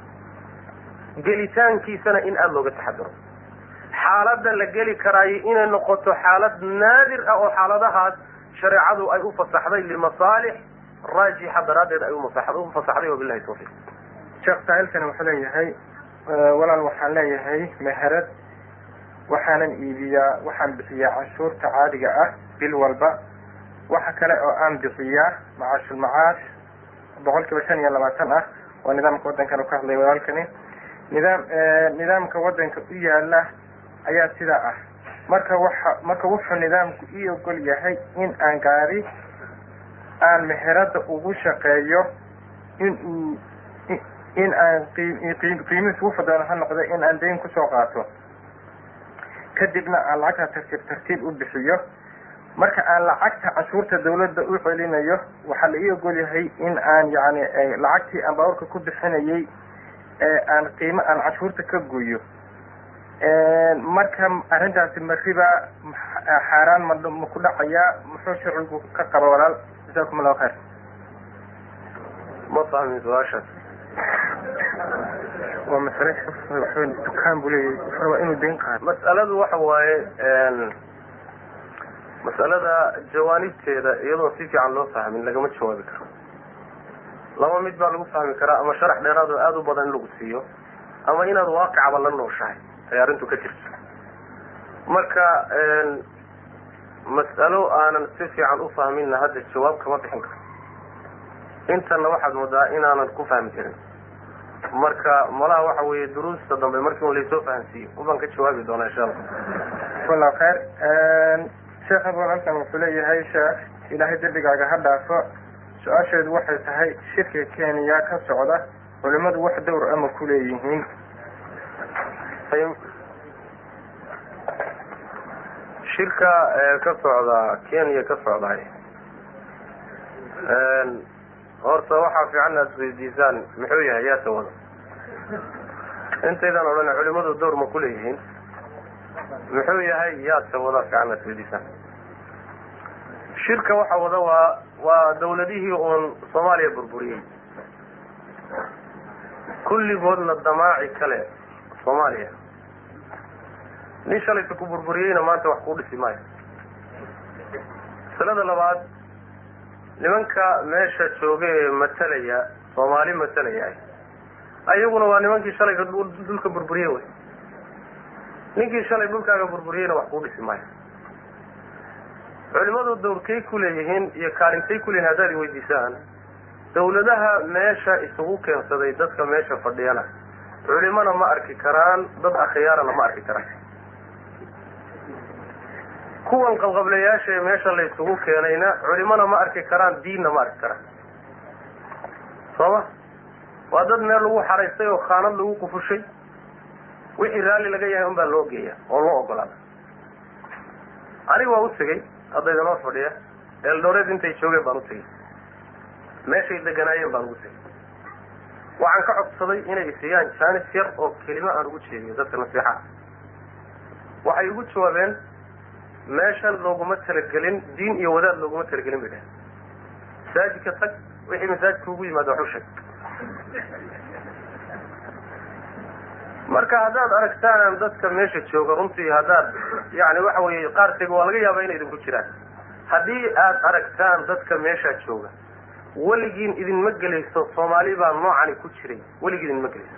gelitaankiisana in aada looga taxadaro xaaladda la geli karaayo inay noqoto xaalad naadir ah oo xaaladahaas shareecadu ay u fasaxday limasaalix raajixa daraaddeed ay u fasaxday wabilahi tawfiiq sheekh saa'ilkani wuxuu leeyahay walaal waxaan leeyahay meherad waxaanan iibiyaa waxaan bixiyaa canshuurta caadiga ah bil walba waxa kale oo aan bixiyaa macaashulmacaash boqol kiiba shan iyo labaatan ah oo nidaamka waddankan u ka hadlay walaalkani nidaam nidaamka waddanka u yaala ayaa sidaa ah marka waxa marka wuxuu nidaamku ii ogol yahay in aan gaari aan meherada ugu shaqeeyo in uu in aan qiimihiis ugu fadano ha noqdo in aan dayn kusoo qaato kadibna aan lacagta tartiib tartiib u bixiyo marka aan lacagta cashuurta dawladda u celinayo waxaa la ii ogol yahay in aan yani lacagtii aan baaburka ku bixinayay aan qiimo aan cashuurta ka goyo marka arrintaasi mariba xaaraan ma ma ku dhacayaa muxuu sharcigu ka qaba walaal jasakum allahu khayr ma fahmin su-aashaas waa masale dukaan buu leeyahay wuxuu rabaa inuu dayn qaado mas'aladu waxa waaye mas'alada jawaanibteeda iyadoon si fiican loo fahmin lagama jawaabi karo laba mid baa lagu fahmi karaa ama sharax dheeraad oo aada u badan in lagu siiyo ama inaad waaqicaba la nooshahay ay arrintu ka jirto marka mas'alo aanan si fiican u fahminna hadda jawaab kama bixin karo intana waxaad moodaa inaanan ku fahmi karin marka malaha waxa weeye duruusta dambe markii un laysoo fahansiiyo ubaan ka jawaabi doonaa insha allah jazakallahu khayr sheekh abul halkan wuxuu leeyahay sheekh ilaahay dembigaaga ha dhaafo su-aasheedu waxay tahay shirka kenya ka socda culimadu wax dowr ama ku leeyihiin shirka ka socda kenya ka socday horta waxaa fiican aad weydiisaan muxuu yahay yaase wada intaydan odhan culimadu dowr ma ku leeyihiin muxuu yahay yaase wada fiican aad weydiisaan shirka waxa wada waa waa dawladihii uun soomaaliya burburiyey kulligoodna damaaci kale soomaaliya nin shalaysa ku burburiyeyna maanta wax kuu dhisi maayo masalada labaad nimanka meesha jooga ee matalaya soomaali matalaya ayaguna waa nimankii shalayka dhulka burburiye wey ninkii shalay dhulkaaga burburiyeyna wax kuu dhisi maayo culimadu dawrkay ku leeyihiin iyo kaalintay ku leeyihin haddaad weydiisaan dawladaha meesha isugu keensaday dadka meesha fadhiyana culimana ma arki karaan dad akhyaarana ma arki karaan kuwan qabqablayaasha ee meesha la isugu keenayna culimana ma arki karaan diinna ma arki karaan soo ma waa dad meel lagu xaraystay oo khaanad lagu qufushay wixii raalli laga yahay un baa loo geeya oo loo ogolaada aniga waa u tegey hadda idinoo fadhiya eeldhooreed intay joogeen baan u tegey meeshay deganaayeen baan ugu tegey waxaan ka codsaday inay isiyaan jaanis yar oo kelimo aan ugu jeediyo dadka nasiixaha waxay ugu jawaabeen meeshan looguma talagelin diin iyo wadaad looguma talagelin bay dhahen masaajidka tag wixii masaajidka ugu yimaado wax u sheeg marka haddaad aragtaan dadka meesha jooga runtii haddaad yani waxa weeye qaarkayga waa laga yaaba inay idinku jiraan haddii aad aragtaan dadka meesha jooga weligiin idinma gelayso soomaali baa noocani ku jiray weligii idinma gelayso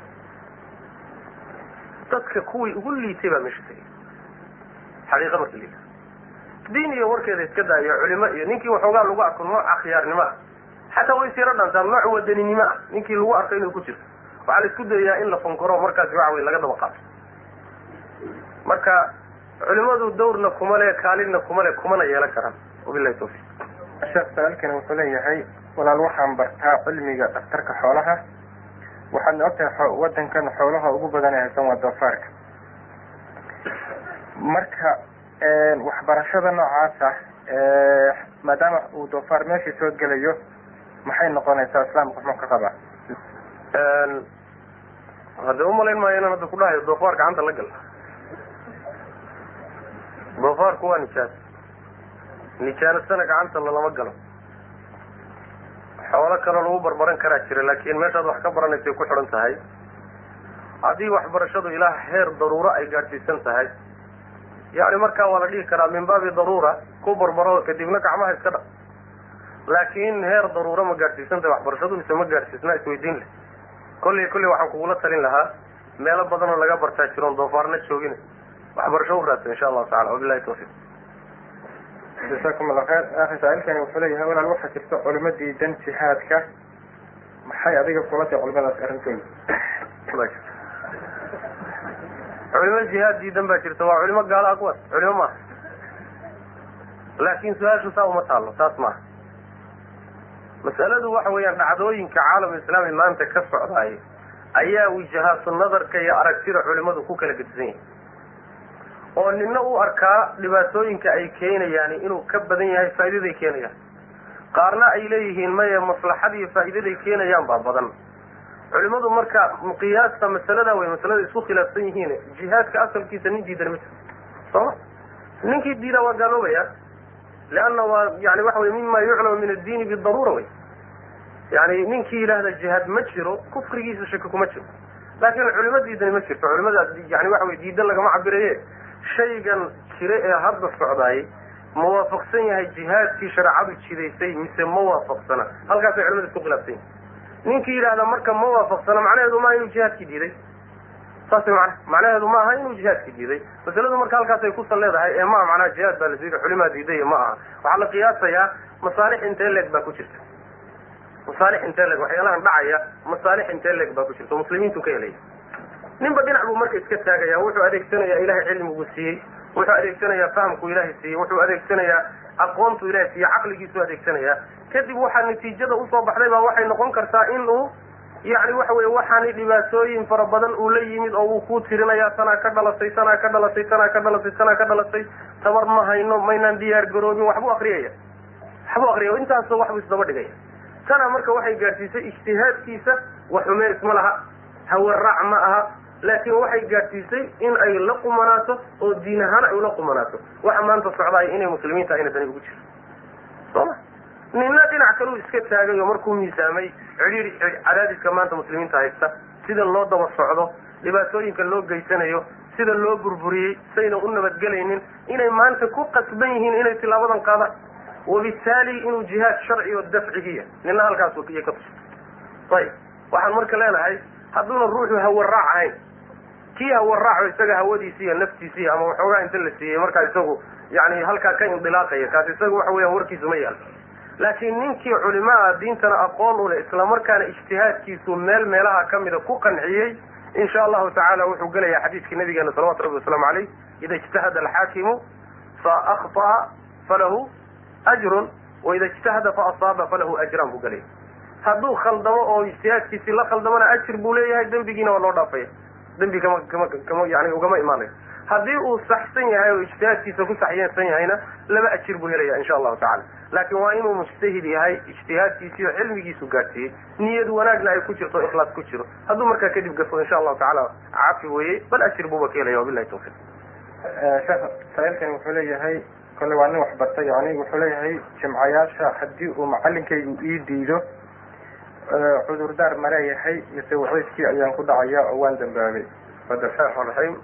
dadka kuwii ugu liitay baa meesha tegay xaqiiqa marka liita diin iyo warkeeda iska daayo culimo iyo ninkii waxoogaa lagu arko nooc akhyaarnimo ah xataa way siiro dhantaan nooc wadaninimo ah ninkii lagu arko inuu ku jirto waxaa la isku dayayaa in la fankoro markaasi waxa wey laga daba qaato marka culimadu dawrna kuma le kaalinna kuma le kumana yeelan karaan wabilahi tawfiq sheekh sa-aalkani wuxuu leeyahay walaal waxaan bartaa cilmiga dhaktarka xoolaha waxaadna ogtahay wadankan xoolaha ugu badan ee haysan waa doofaarka marka waxbarashada noocaasa maadaama uu doofaar meeshii soo gelayo maxay noqonaysaa islaamka muxuu ka qabaa hadde umalayn maayo inaan hadda ku dhahayo doofaar gacanta la gal doofaarku waa nijaas nijaanasana gacanta lalama galo xoolo kaloo lagu barbaran karaa jira laakiin meeshaad wax ka baranaysay ku xidhan tahay haddii waxbarashadu ilaa heer daruuro ay gaadhsiisan tahay yani markaa waa la dhihi karaa min baabi daruura ku barbaro kadibna gacmaha iska dha laakiin heer daruuro ma gaadhsiisan tahay waxbarashadu mise ma gaadhsiisna isweydiin leh kolley kolley waxaan kugula talin lahaa meelo badan oo laga bartaa jiroon doofaarna joogin waxbarasho u raadsa insha allahu tacala wabilahi tawfiq jasakum allah khayr akhi saa-ilkani wuxuu leeyahay walaal waxaa jirta culimo diidan jihaadka maxay adiga kula tahay culimadaas arrintooda culimo jihaad diidan baa jirta waa culimo gaala ah kuwaas culimo maaha laakin su-aashu saa uma taalo taas maaha masaladu waxa weeyaan dhacdooyinka caalam islaami maanta ka socdaay ayaa wijahaatu nadarka iyo aragtida culimadu ku kala gedisan yahay oo nina u arkaa dhibaatooyinka ay keenayaan inuu ka badan yahay faa'idaday keenayaan qaarna ay leeyihiin maya maslaxada iyo faa'iidaday keenayaan baa badan culimadu marka qiyaasta masalada way masalada isku khilaafsan yihiin jihaadka asalkiisa nin diidan ma jiro sooma ninkii diidaa waa gaaloobaya leanna waa yani waxa wey mima yuclamu min addiini bidaruura wey yani ninkii yidhaahda jihaad ma jiro kufrigiisa shaki kuma jiro laakin culimo diidani ma jirto culimada yani waxa wey diidan lagama cabiraye shaygan jire ee hadda socdaayay ma waafaqsan yahay jihaadkii shareecadu jidaysay mise ma waafaqsana halkaasay culimada isku khilaafsan yihin ninkii yidhahda marka ma waafaqsana macnaheedu maaha inuu jihaadkii diiday saas mana macnaheedu ma aha inuu jihaadkii diiday masaladu marka halkaasay kusan leedahay ee maa macnaha jihaad baa la diiday culimaa diiday ma aha waxaa la qiyaasayaa masaalix intee leeg baa ku jirta masaalix intee leeg waxyaalahan dhacaya masaalix intee leeg baa ku jirta oo muslimiintu ka helaya ninba dhinac buu marka iska taagaya wuxuu adeegsanayaa ilahay cilmigu siiyey wuxuu adeegsanayaa fahamku ilaahay siiyey wuxuu adeegsanayaa aqoontu ilahay siiyey caqligiisu adeegsanayaa kadib waxaa natiijada usoo baxday baa waxay noqon kartaa in uu yani waxa weye waxaani dhibaatooyin fara badan uu la yimid oo uu ku tirinayaa tanaa ka dhalatay tanaa ka dhalatay tanaa ka dhalatay tanaa ka dhalatay tabar ma hayno maynaan diyaar garoobin waxbuu akriyaya waxbuu akriya intaasoo waxbuu isdaba dhigaya tana marka waxay gaadhsiisay ijtihaadkiisa waxume isma laha hawaraac ma aha laakiin waxay gaadhsiisay in ay la qumanaato oo diin ahaan ay ula qumanaato waxa maanta socdaaya inay muslimiinta ayna dani ugu jirto sooma nina dhinac kaluu iska taagay oo markuu miisaamay cidhiiri cadaadiska maanta muslimiinta haysta sida loo daba socdo dhibaatooyinka loo geysanayo sida loo burburiyey sayna u nabadgelaynin inay maanta ku qasban yihiin inay tilaabadan qaadaan wabitaali inuu jihaad sharci oo dafcigiya nina halkaas iyo ka tusa ayib waxaan marka leenahay hadduuna ruuxu hawaraac ahayn kii hawaraaco isaga hawadiisi iyo naftiisii ama waxoogaa inta la siiyey markaa isagu yani halkaa ka indilaaqaya kaas isaga waxa weeyaan warkiisu ma yaalo laakiin ninkii culimaa diintana aqoon u leh islamarkaana ijtihaadkiisu meel meelaha kamida ku qanciyey insha allahu tacala wuxuu gelayaa xadiiskii nabigeena salawatu rabbi wasalaamu caleyh ida ijtahada alxaakimu fa akhطa'a falahu ajrun waida ijtahada fa asaaba falahu ajran buu gelaya hadduu khaldamo oo ijtihaadkiisii la khaldamona ajir buu leeyahay dembigiina waa loo dhaafaya dembi kama kama kama yani ugama imaanayo haddii uu saxsan yahay oo ijtihaadkiisa ku saxyeelsan yahayna laba ajir buu helaya insha allahu tacala laakiin waa inuu mujtahid yahay ijtihaadkiisii oo cilmigiisu gaadhsiiyey niyad wanaagna ay ku jirto ikhlaas ku jiro hadduu markaa kadib gafo insha allahu tacala cafi weeye bal ajir buuba ka helaya wabilahi tawfiq sheekh saailkani wuxuu leeyahay kole waa nin waxbartay yani wuxuu leeyahay jimcayaasha haddii uu macalinkaygu ii diido cudurdaar ma leeyahay mise waxayskii ayaan ku dhacaya oo waan dambaabay fadal raxmaan raxiim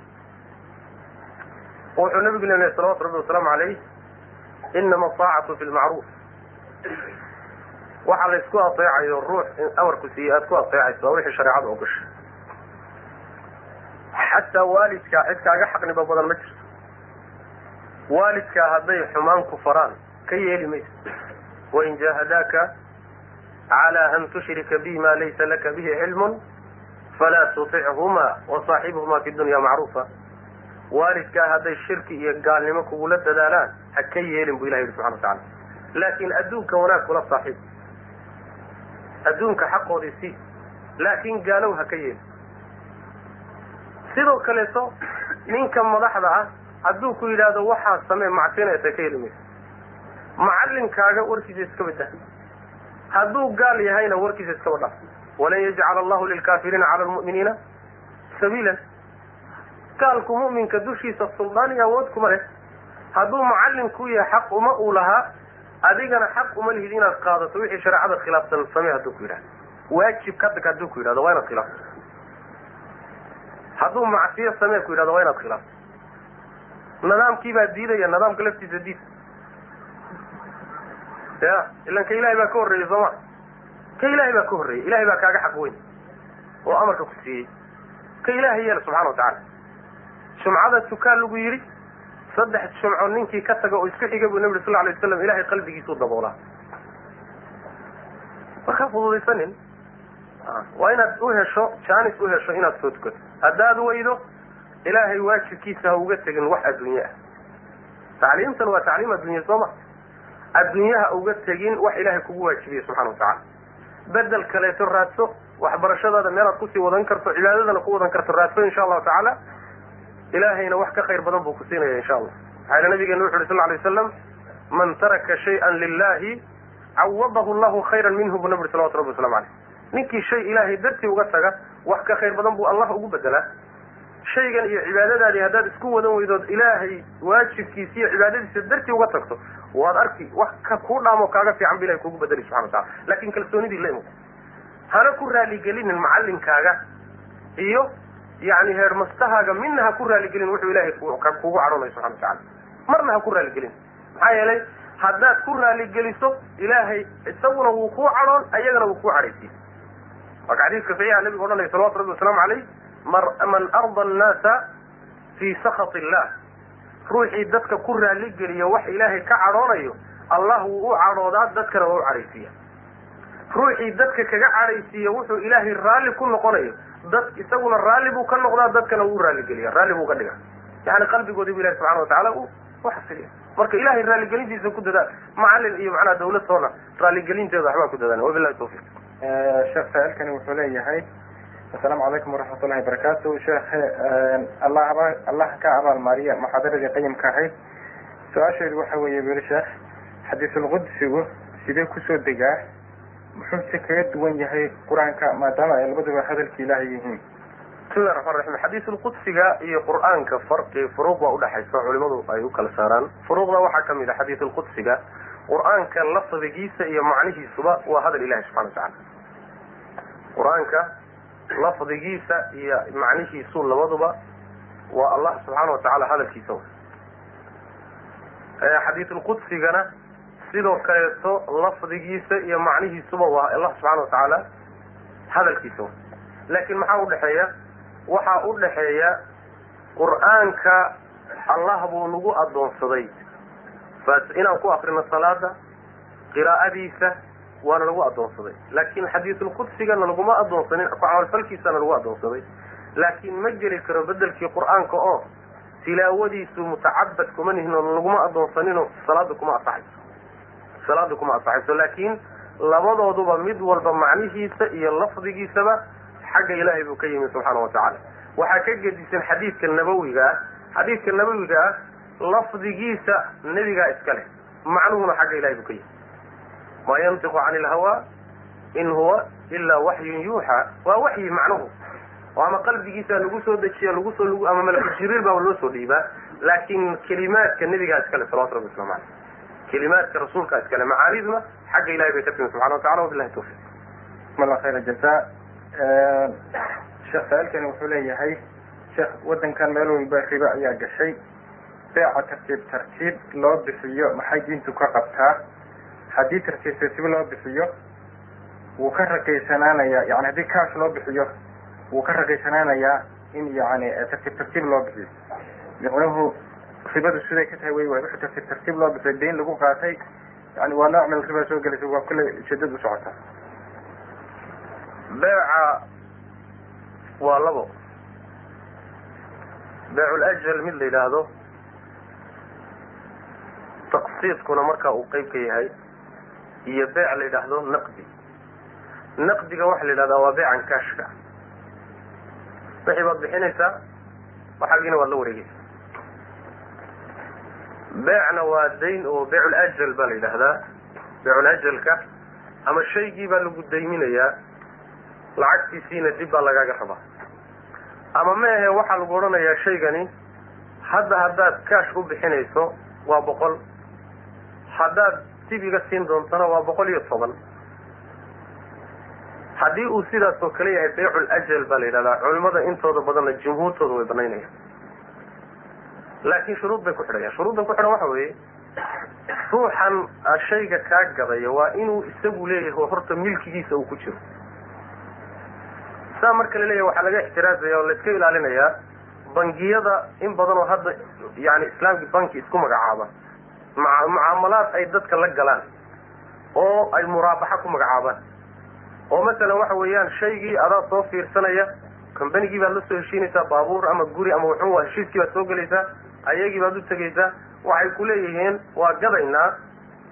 wuxuu nabigu leeyahay salawatu rabbi wasalaamu calayh inama asaacatu fi lmacruuf waxa la isku ateecayo ruux in amarku siiyey aada ku ateecayso waa wixii shareecada ogashay xataa waalidkaa cid kaaga xaqniba badan ma jirto waalidkaa hadday xumaan ku faraan ka yeeli mayso wain jaahadaaka cala an tushrika bi ma laysa laka bihi cilmun falaa tutichuma wasaaxibhuma fi dunya macruufa waalidkaa hadday shirki iyo gaalnimo kugula dadaalaan ha ka yeelin bu ilahi yihi subxana watacala laakin adduunka wanaag kula saaxiib adduunka xaqoodii si laakin gaalow ha ka yeelin sidoo kaleeto ninka madaxda ah hadduu ku yidhaahdo waxaa samee macsinaysa ka heli mayso macalinkaaga warkiisa iska badah hadduu gaal yahayna warkiisa iskaba dhaaf walan yajcala allahu lilkaafiriina cala lmu'miniina sabiilan gaalku mu'minka dushiisa suldaan iyo awood kuma leh hadduu macallin ku yahay xaq uma uu lahaa adigana xaq uma lihid inaad qaadato wixii shareecada khilaafsan samee hadduu ku yidhahdo waajib kadeg hadduu ku yidhahdo waa inaad khilaafto hadduu macsiyo samee ku yidhahdo waa inaad khilaafto nidaamkii baa diidaya nidaamka laftiisa diid ya ilan ka ilahay baa ka horreeyey sooma ka ilaahay baa ka horreeyey ilahay baa kaaga xaq weyn oo amarka ku siiyey ka ilaahay yeela subxana wa tacaala jumcada tukaan lagu yidhi saddex jumco ninkii ka taga oo isku xiga buu nabi sal alay waslam ilahay qalbigiisuu daboolaa markaa fududaysanin waa inaad u hesho jaanis u hesho inaad soo tukato haddaad weydo ilaahay waajibkiisa ha uga tegin wax adduunye ah tacliimtan waa tacliim adduunye sooma adduunyaha uga tegin wax ilaahay kugu waajibiye subxana wa tacala bedel kaleeto raadso waxbarashadaada meelaad kusii wadan karto cibaadadana ku wadan karto raadso insha allahu tacaala ilaahayna wax ka khayr badan buu ku siinaya insha allah maxaa yele nabigeena wuxu uhi sal lay waslam man taraka shayan lilahi cawadahu llahu khayran minhu buu nabi uri salawatu rabbi waslamu aleyh ninkii shay ilaahay dartii uga taga wax ka khayr badan buu allah ugu bedelaa shaygan iyo cibaadadaadii haddaad isku wadan weydood ilaahay waajibkiisa iyo cibaadadiisa dartii uga tagto waad arki wax ka kuu dhaamo kaaga fiican bu ilahay kugu bedeli subxana watacala lakin kalsoonidii la imo hana ku raaligelinin macalinkaaga iyo yani heermastahaaga midna ha ku raaligelin wuxuu ilahay kugu cadhoonayo subxana watacala marna ha ku raaligelin maxaa yeelay haddaad ku raaligeliso ilaahay isaguna wuu kuu cadhoon ayagana wuu kuu cadhaysiye marka xadiiska saxiixa nabigu odhanaya salawatu rabbi wasalaamu caleyh man arda annaasa fii sakhat illah ruuxii dadka ku raaligeliya wax ilaahay ka cadhoonayo allah wuu u cadhoodaa dadkana waa u cadhaysiiya ruuxii dadka kaga cadhaysiiya wuxuu ilaahay raalli ku noqonayo dad isaguna raalli buu ka noqdaa dadkana wuu raaligeliya raalli buu ka dhiga yani qalbigoodii bu ilahi subxana watacaala uu uxasiliya marka ilahay raaligelintiisa ku dadaal macalin iyo macnaha dawlad toona raaligelinteeda waxbaa ku dadaan wabilahi tawfiq sheekh saa-ilkani wuxuu leeyahay asalaamu calaykum waraxmat ullahi barakaatu sheekh allah aba allah ka abaalmaariya muxaadaradii qayimka ahayd su-aasheedu waxa weeye weli sheekh xadiisulqudsigu sidee kusoo degaa muxuuse kaga duwan yahay qur-aanka maadaama ay labaduba hadalki ilaahay yihiin bismillahi raxmaan raxiim xadiisulqudsiga iyo qur-aanka farqi furuuq baa udhaxaysa culimadu ay u kala saaraan furuuqda waxaa kamid a xadiisulqudsiga qur-aanka lafdigiisa iyo macnihiisuba waa hadal ilahi subxana watacala qur-aanka lafdigiisa iyo macnihiisu labaduba waa allah subxaana watacaala hadalkiisa xadiisulqudsigana sidoo kaleeto lafdigiisa iyo macnihiisuba waa allah subxaana watacaala hadalkiisa laakiin maxaa udhexeeya waxaa udhaxeeya qur-aanka allah buu nagu adoonsaday inaan ku akrino salaada qiraa'adiisa waana lagu adoonsaday laakin xadiisulqudsigana laguma adoonsanin ku camalfalkiisana lagu adoonsaday laakin ma geli karo bedelkii qur-aanka oo tilaawadiisu mutacabad kuma nihin oo laguma adoonsanino salaada kuma asaxayso salaada kuma asaxayso laakin labadooduba mid walba macnihiisa iyo lafdigiisaba xagga ilaahay buu ka yimi subxaana watacaala waxaa ka gedisan xadiidka nabawiga ah xadiidka nabawiga ah lafdigiisa nebigaa iska leh macnuhuna xagga ilahay buu ka yimi ma yantiqu cani ilhawa in huwa ilaa waxyun yuuxa waa waxyi macnuhu oo ama qalbigiisa lagu soo dejiya lagu soo ama malku jibriil baa loo soo dhiibaa laakin kelimaadka nebigaa iskale salawatu rabbi waslamu aleyh kelimaadka rasuulkaa iskale macaaniduna xagga ilahay bay ka timi subxana watacala wabilahi tawfiq bismillah khayr jaza sheekh saa-ilkani wuxuu leeyahay sheekh waddankan meel walba ribo ayaa gashay beeca tartiib tartiib loo bixiyo maxay diintu ka qabtaa haddii tartiib tartiib loo bixiyo wuu ka ragaysanaanayaa yani haddii kaash loo bixiyo wuu ka ragaysanaanayaa in yani tartiib tartiib loo bixiyo micnuhu ribadu siday ka tahay wey waay wixii tartiib tartiib loo bixiyo dayn lagu qaatay yani waa nooc meel riba soo gelaysa waa kulley ujeedad u socota beeca waa labo beeculajal mid la yidhaahdo taqsiidkuna markaa uu qeyb ka yahay iyo beec la yidhaahdo naqdi naqdiga waxaa la yidhahdaa waa beecan kaashka wixii baad bixinaysaa waxaagiina waad la wareegeysa beecna waa dayn oo beeculajal baa la yidhaahdaa beeculajalka ama shaygii baa lagu dayminayaa lacagtiisiina dib baa lagaaga rabaa ama ma ahe waxaa lagu odhanayaa shaygani hadda haddaad kaash u bixinayso waa boqol haddaad dib iga siin doontana waa boqol iyo toban haddii uu sidaas oo kale yahay beycul ajal baa la yidhahdaa culimada intooda badanna jumhuurtooda way banaynayaan laakiin shuruud bay ku xidhayaan shuruudda ku xidhan waxa weeye ruuxan shayga kaa gadaya waa inuu isagu leeyahay horta milkigiisa uu ku jiro saa marka la leeyahay waxaa laga ixtiraazaya oo laiska ilaalinayaa bangiyada in badan oo hadda yani islaamki banki isku magacaaba maa mucaamalaad ay dadka la galaan oo ay muraabaxa ku magacaabaan oo masalan waxa weeyaan shaygii adaa soo fiirsanaya combanigii baad la soo heshiinaysaa baabuur ama guri ama wuxuu waa heshiiskii baad soo gelaysaa ayagii baad u tegaysaa waxay ku leeyihiin waa gadaynaa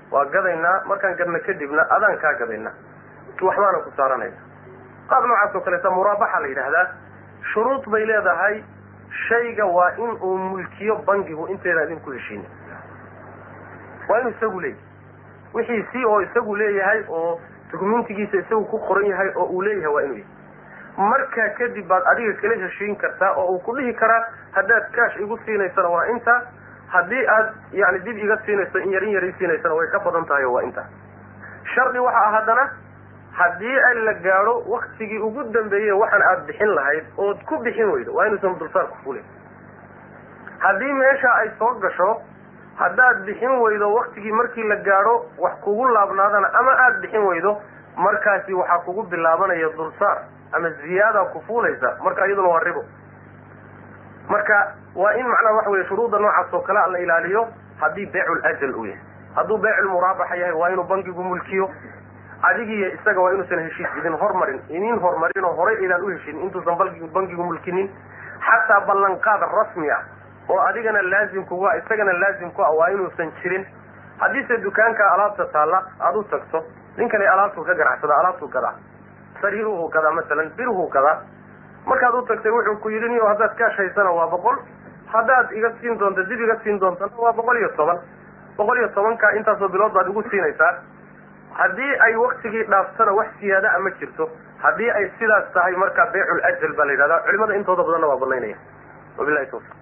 waa gadaynaa markaan gadna kadibna adaan kaa gadaynaa waxbaana ku saaranayna qaab noocaas oo kaleeta muraabaxa la yidhaahdaa shuruud bay leedahay shayga waa in uu mulkiyo bangigu inteedaan idinku heshiinin waa inuu isagu leeyahay wixii si oo isagu leeyahay oo dukumentigiisa isagu ku qoran yahay oo uu leeyahay waa inuu yahay markaa kadib baad adiga kala heshiin kartaa oo uu ku dhihi karaa haddaad kaash igu siinaysana waa intaa haddii aad yani dib iga siinayso in yar in yar i siinaysana way ka badan tahay oo waa intaa shardi waxa ah haddana haddii ay la gaadho waktigii ugu dambeeyey waxaan aad bixin lahayd ood ku bixin weydo waa inuusan dulsaarku fulin haddii meesha ay soo gasho haddaad bixin weydo waktigii markii la gaadho wax kugu laabnaadana ama aad bixin weydo markaasi waxaa kugu bilaabanaya dulsaar ama ziyaada ku fuulaysa marka iyaduna waa ribo marka waa in macnaha waxa weye shuruudda noocaas oo kale la ilaaliyo haddii beecul ajal uu yahay hadduu beecul muraabaxa yahay waa inuu bangigu mulkiyo adigiiyo isaga waa inuusan heshiis idin hormarin inin horumarin oo horay aydaan u heshin intuusan balgi bangigu mulkinin xataa ballanqaad rasmi ah oo adigana laazim kuga isagana laazim ku ah waa inuusan jirin haddiise dukaanka alaabta taalla aada u tagto ninkani alaabtuu ka ganacsada alaabtuu gadaa sariiruhu gadaa masalan biruhu gadaa markaad u tagtay wuxuu ku yidhi niyo haddaad kaash haysana waa boqol haddaad iga siin doonto dib iga siin doontana waa boqol iyo toban boqol iyo tobanka intaasoo bilood baad igu siinaysaa haddii ay waktigii dhaaftana wax siyaada a ma jirto haddii ay sidaas tahay marka beecul ajal baa la yidhahdaa culimada intooda badanna waa banaynaya wabilahi tawfiq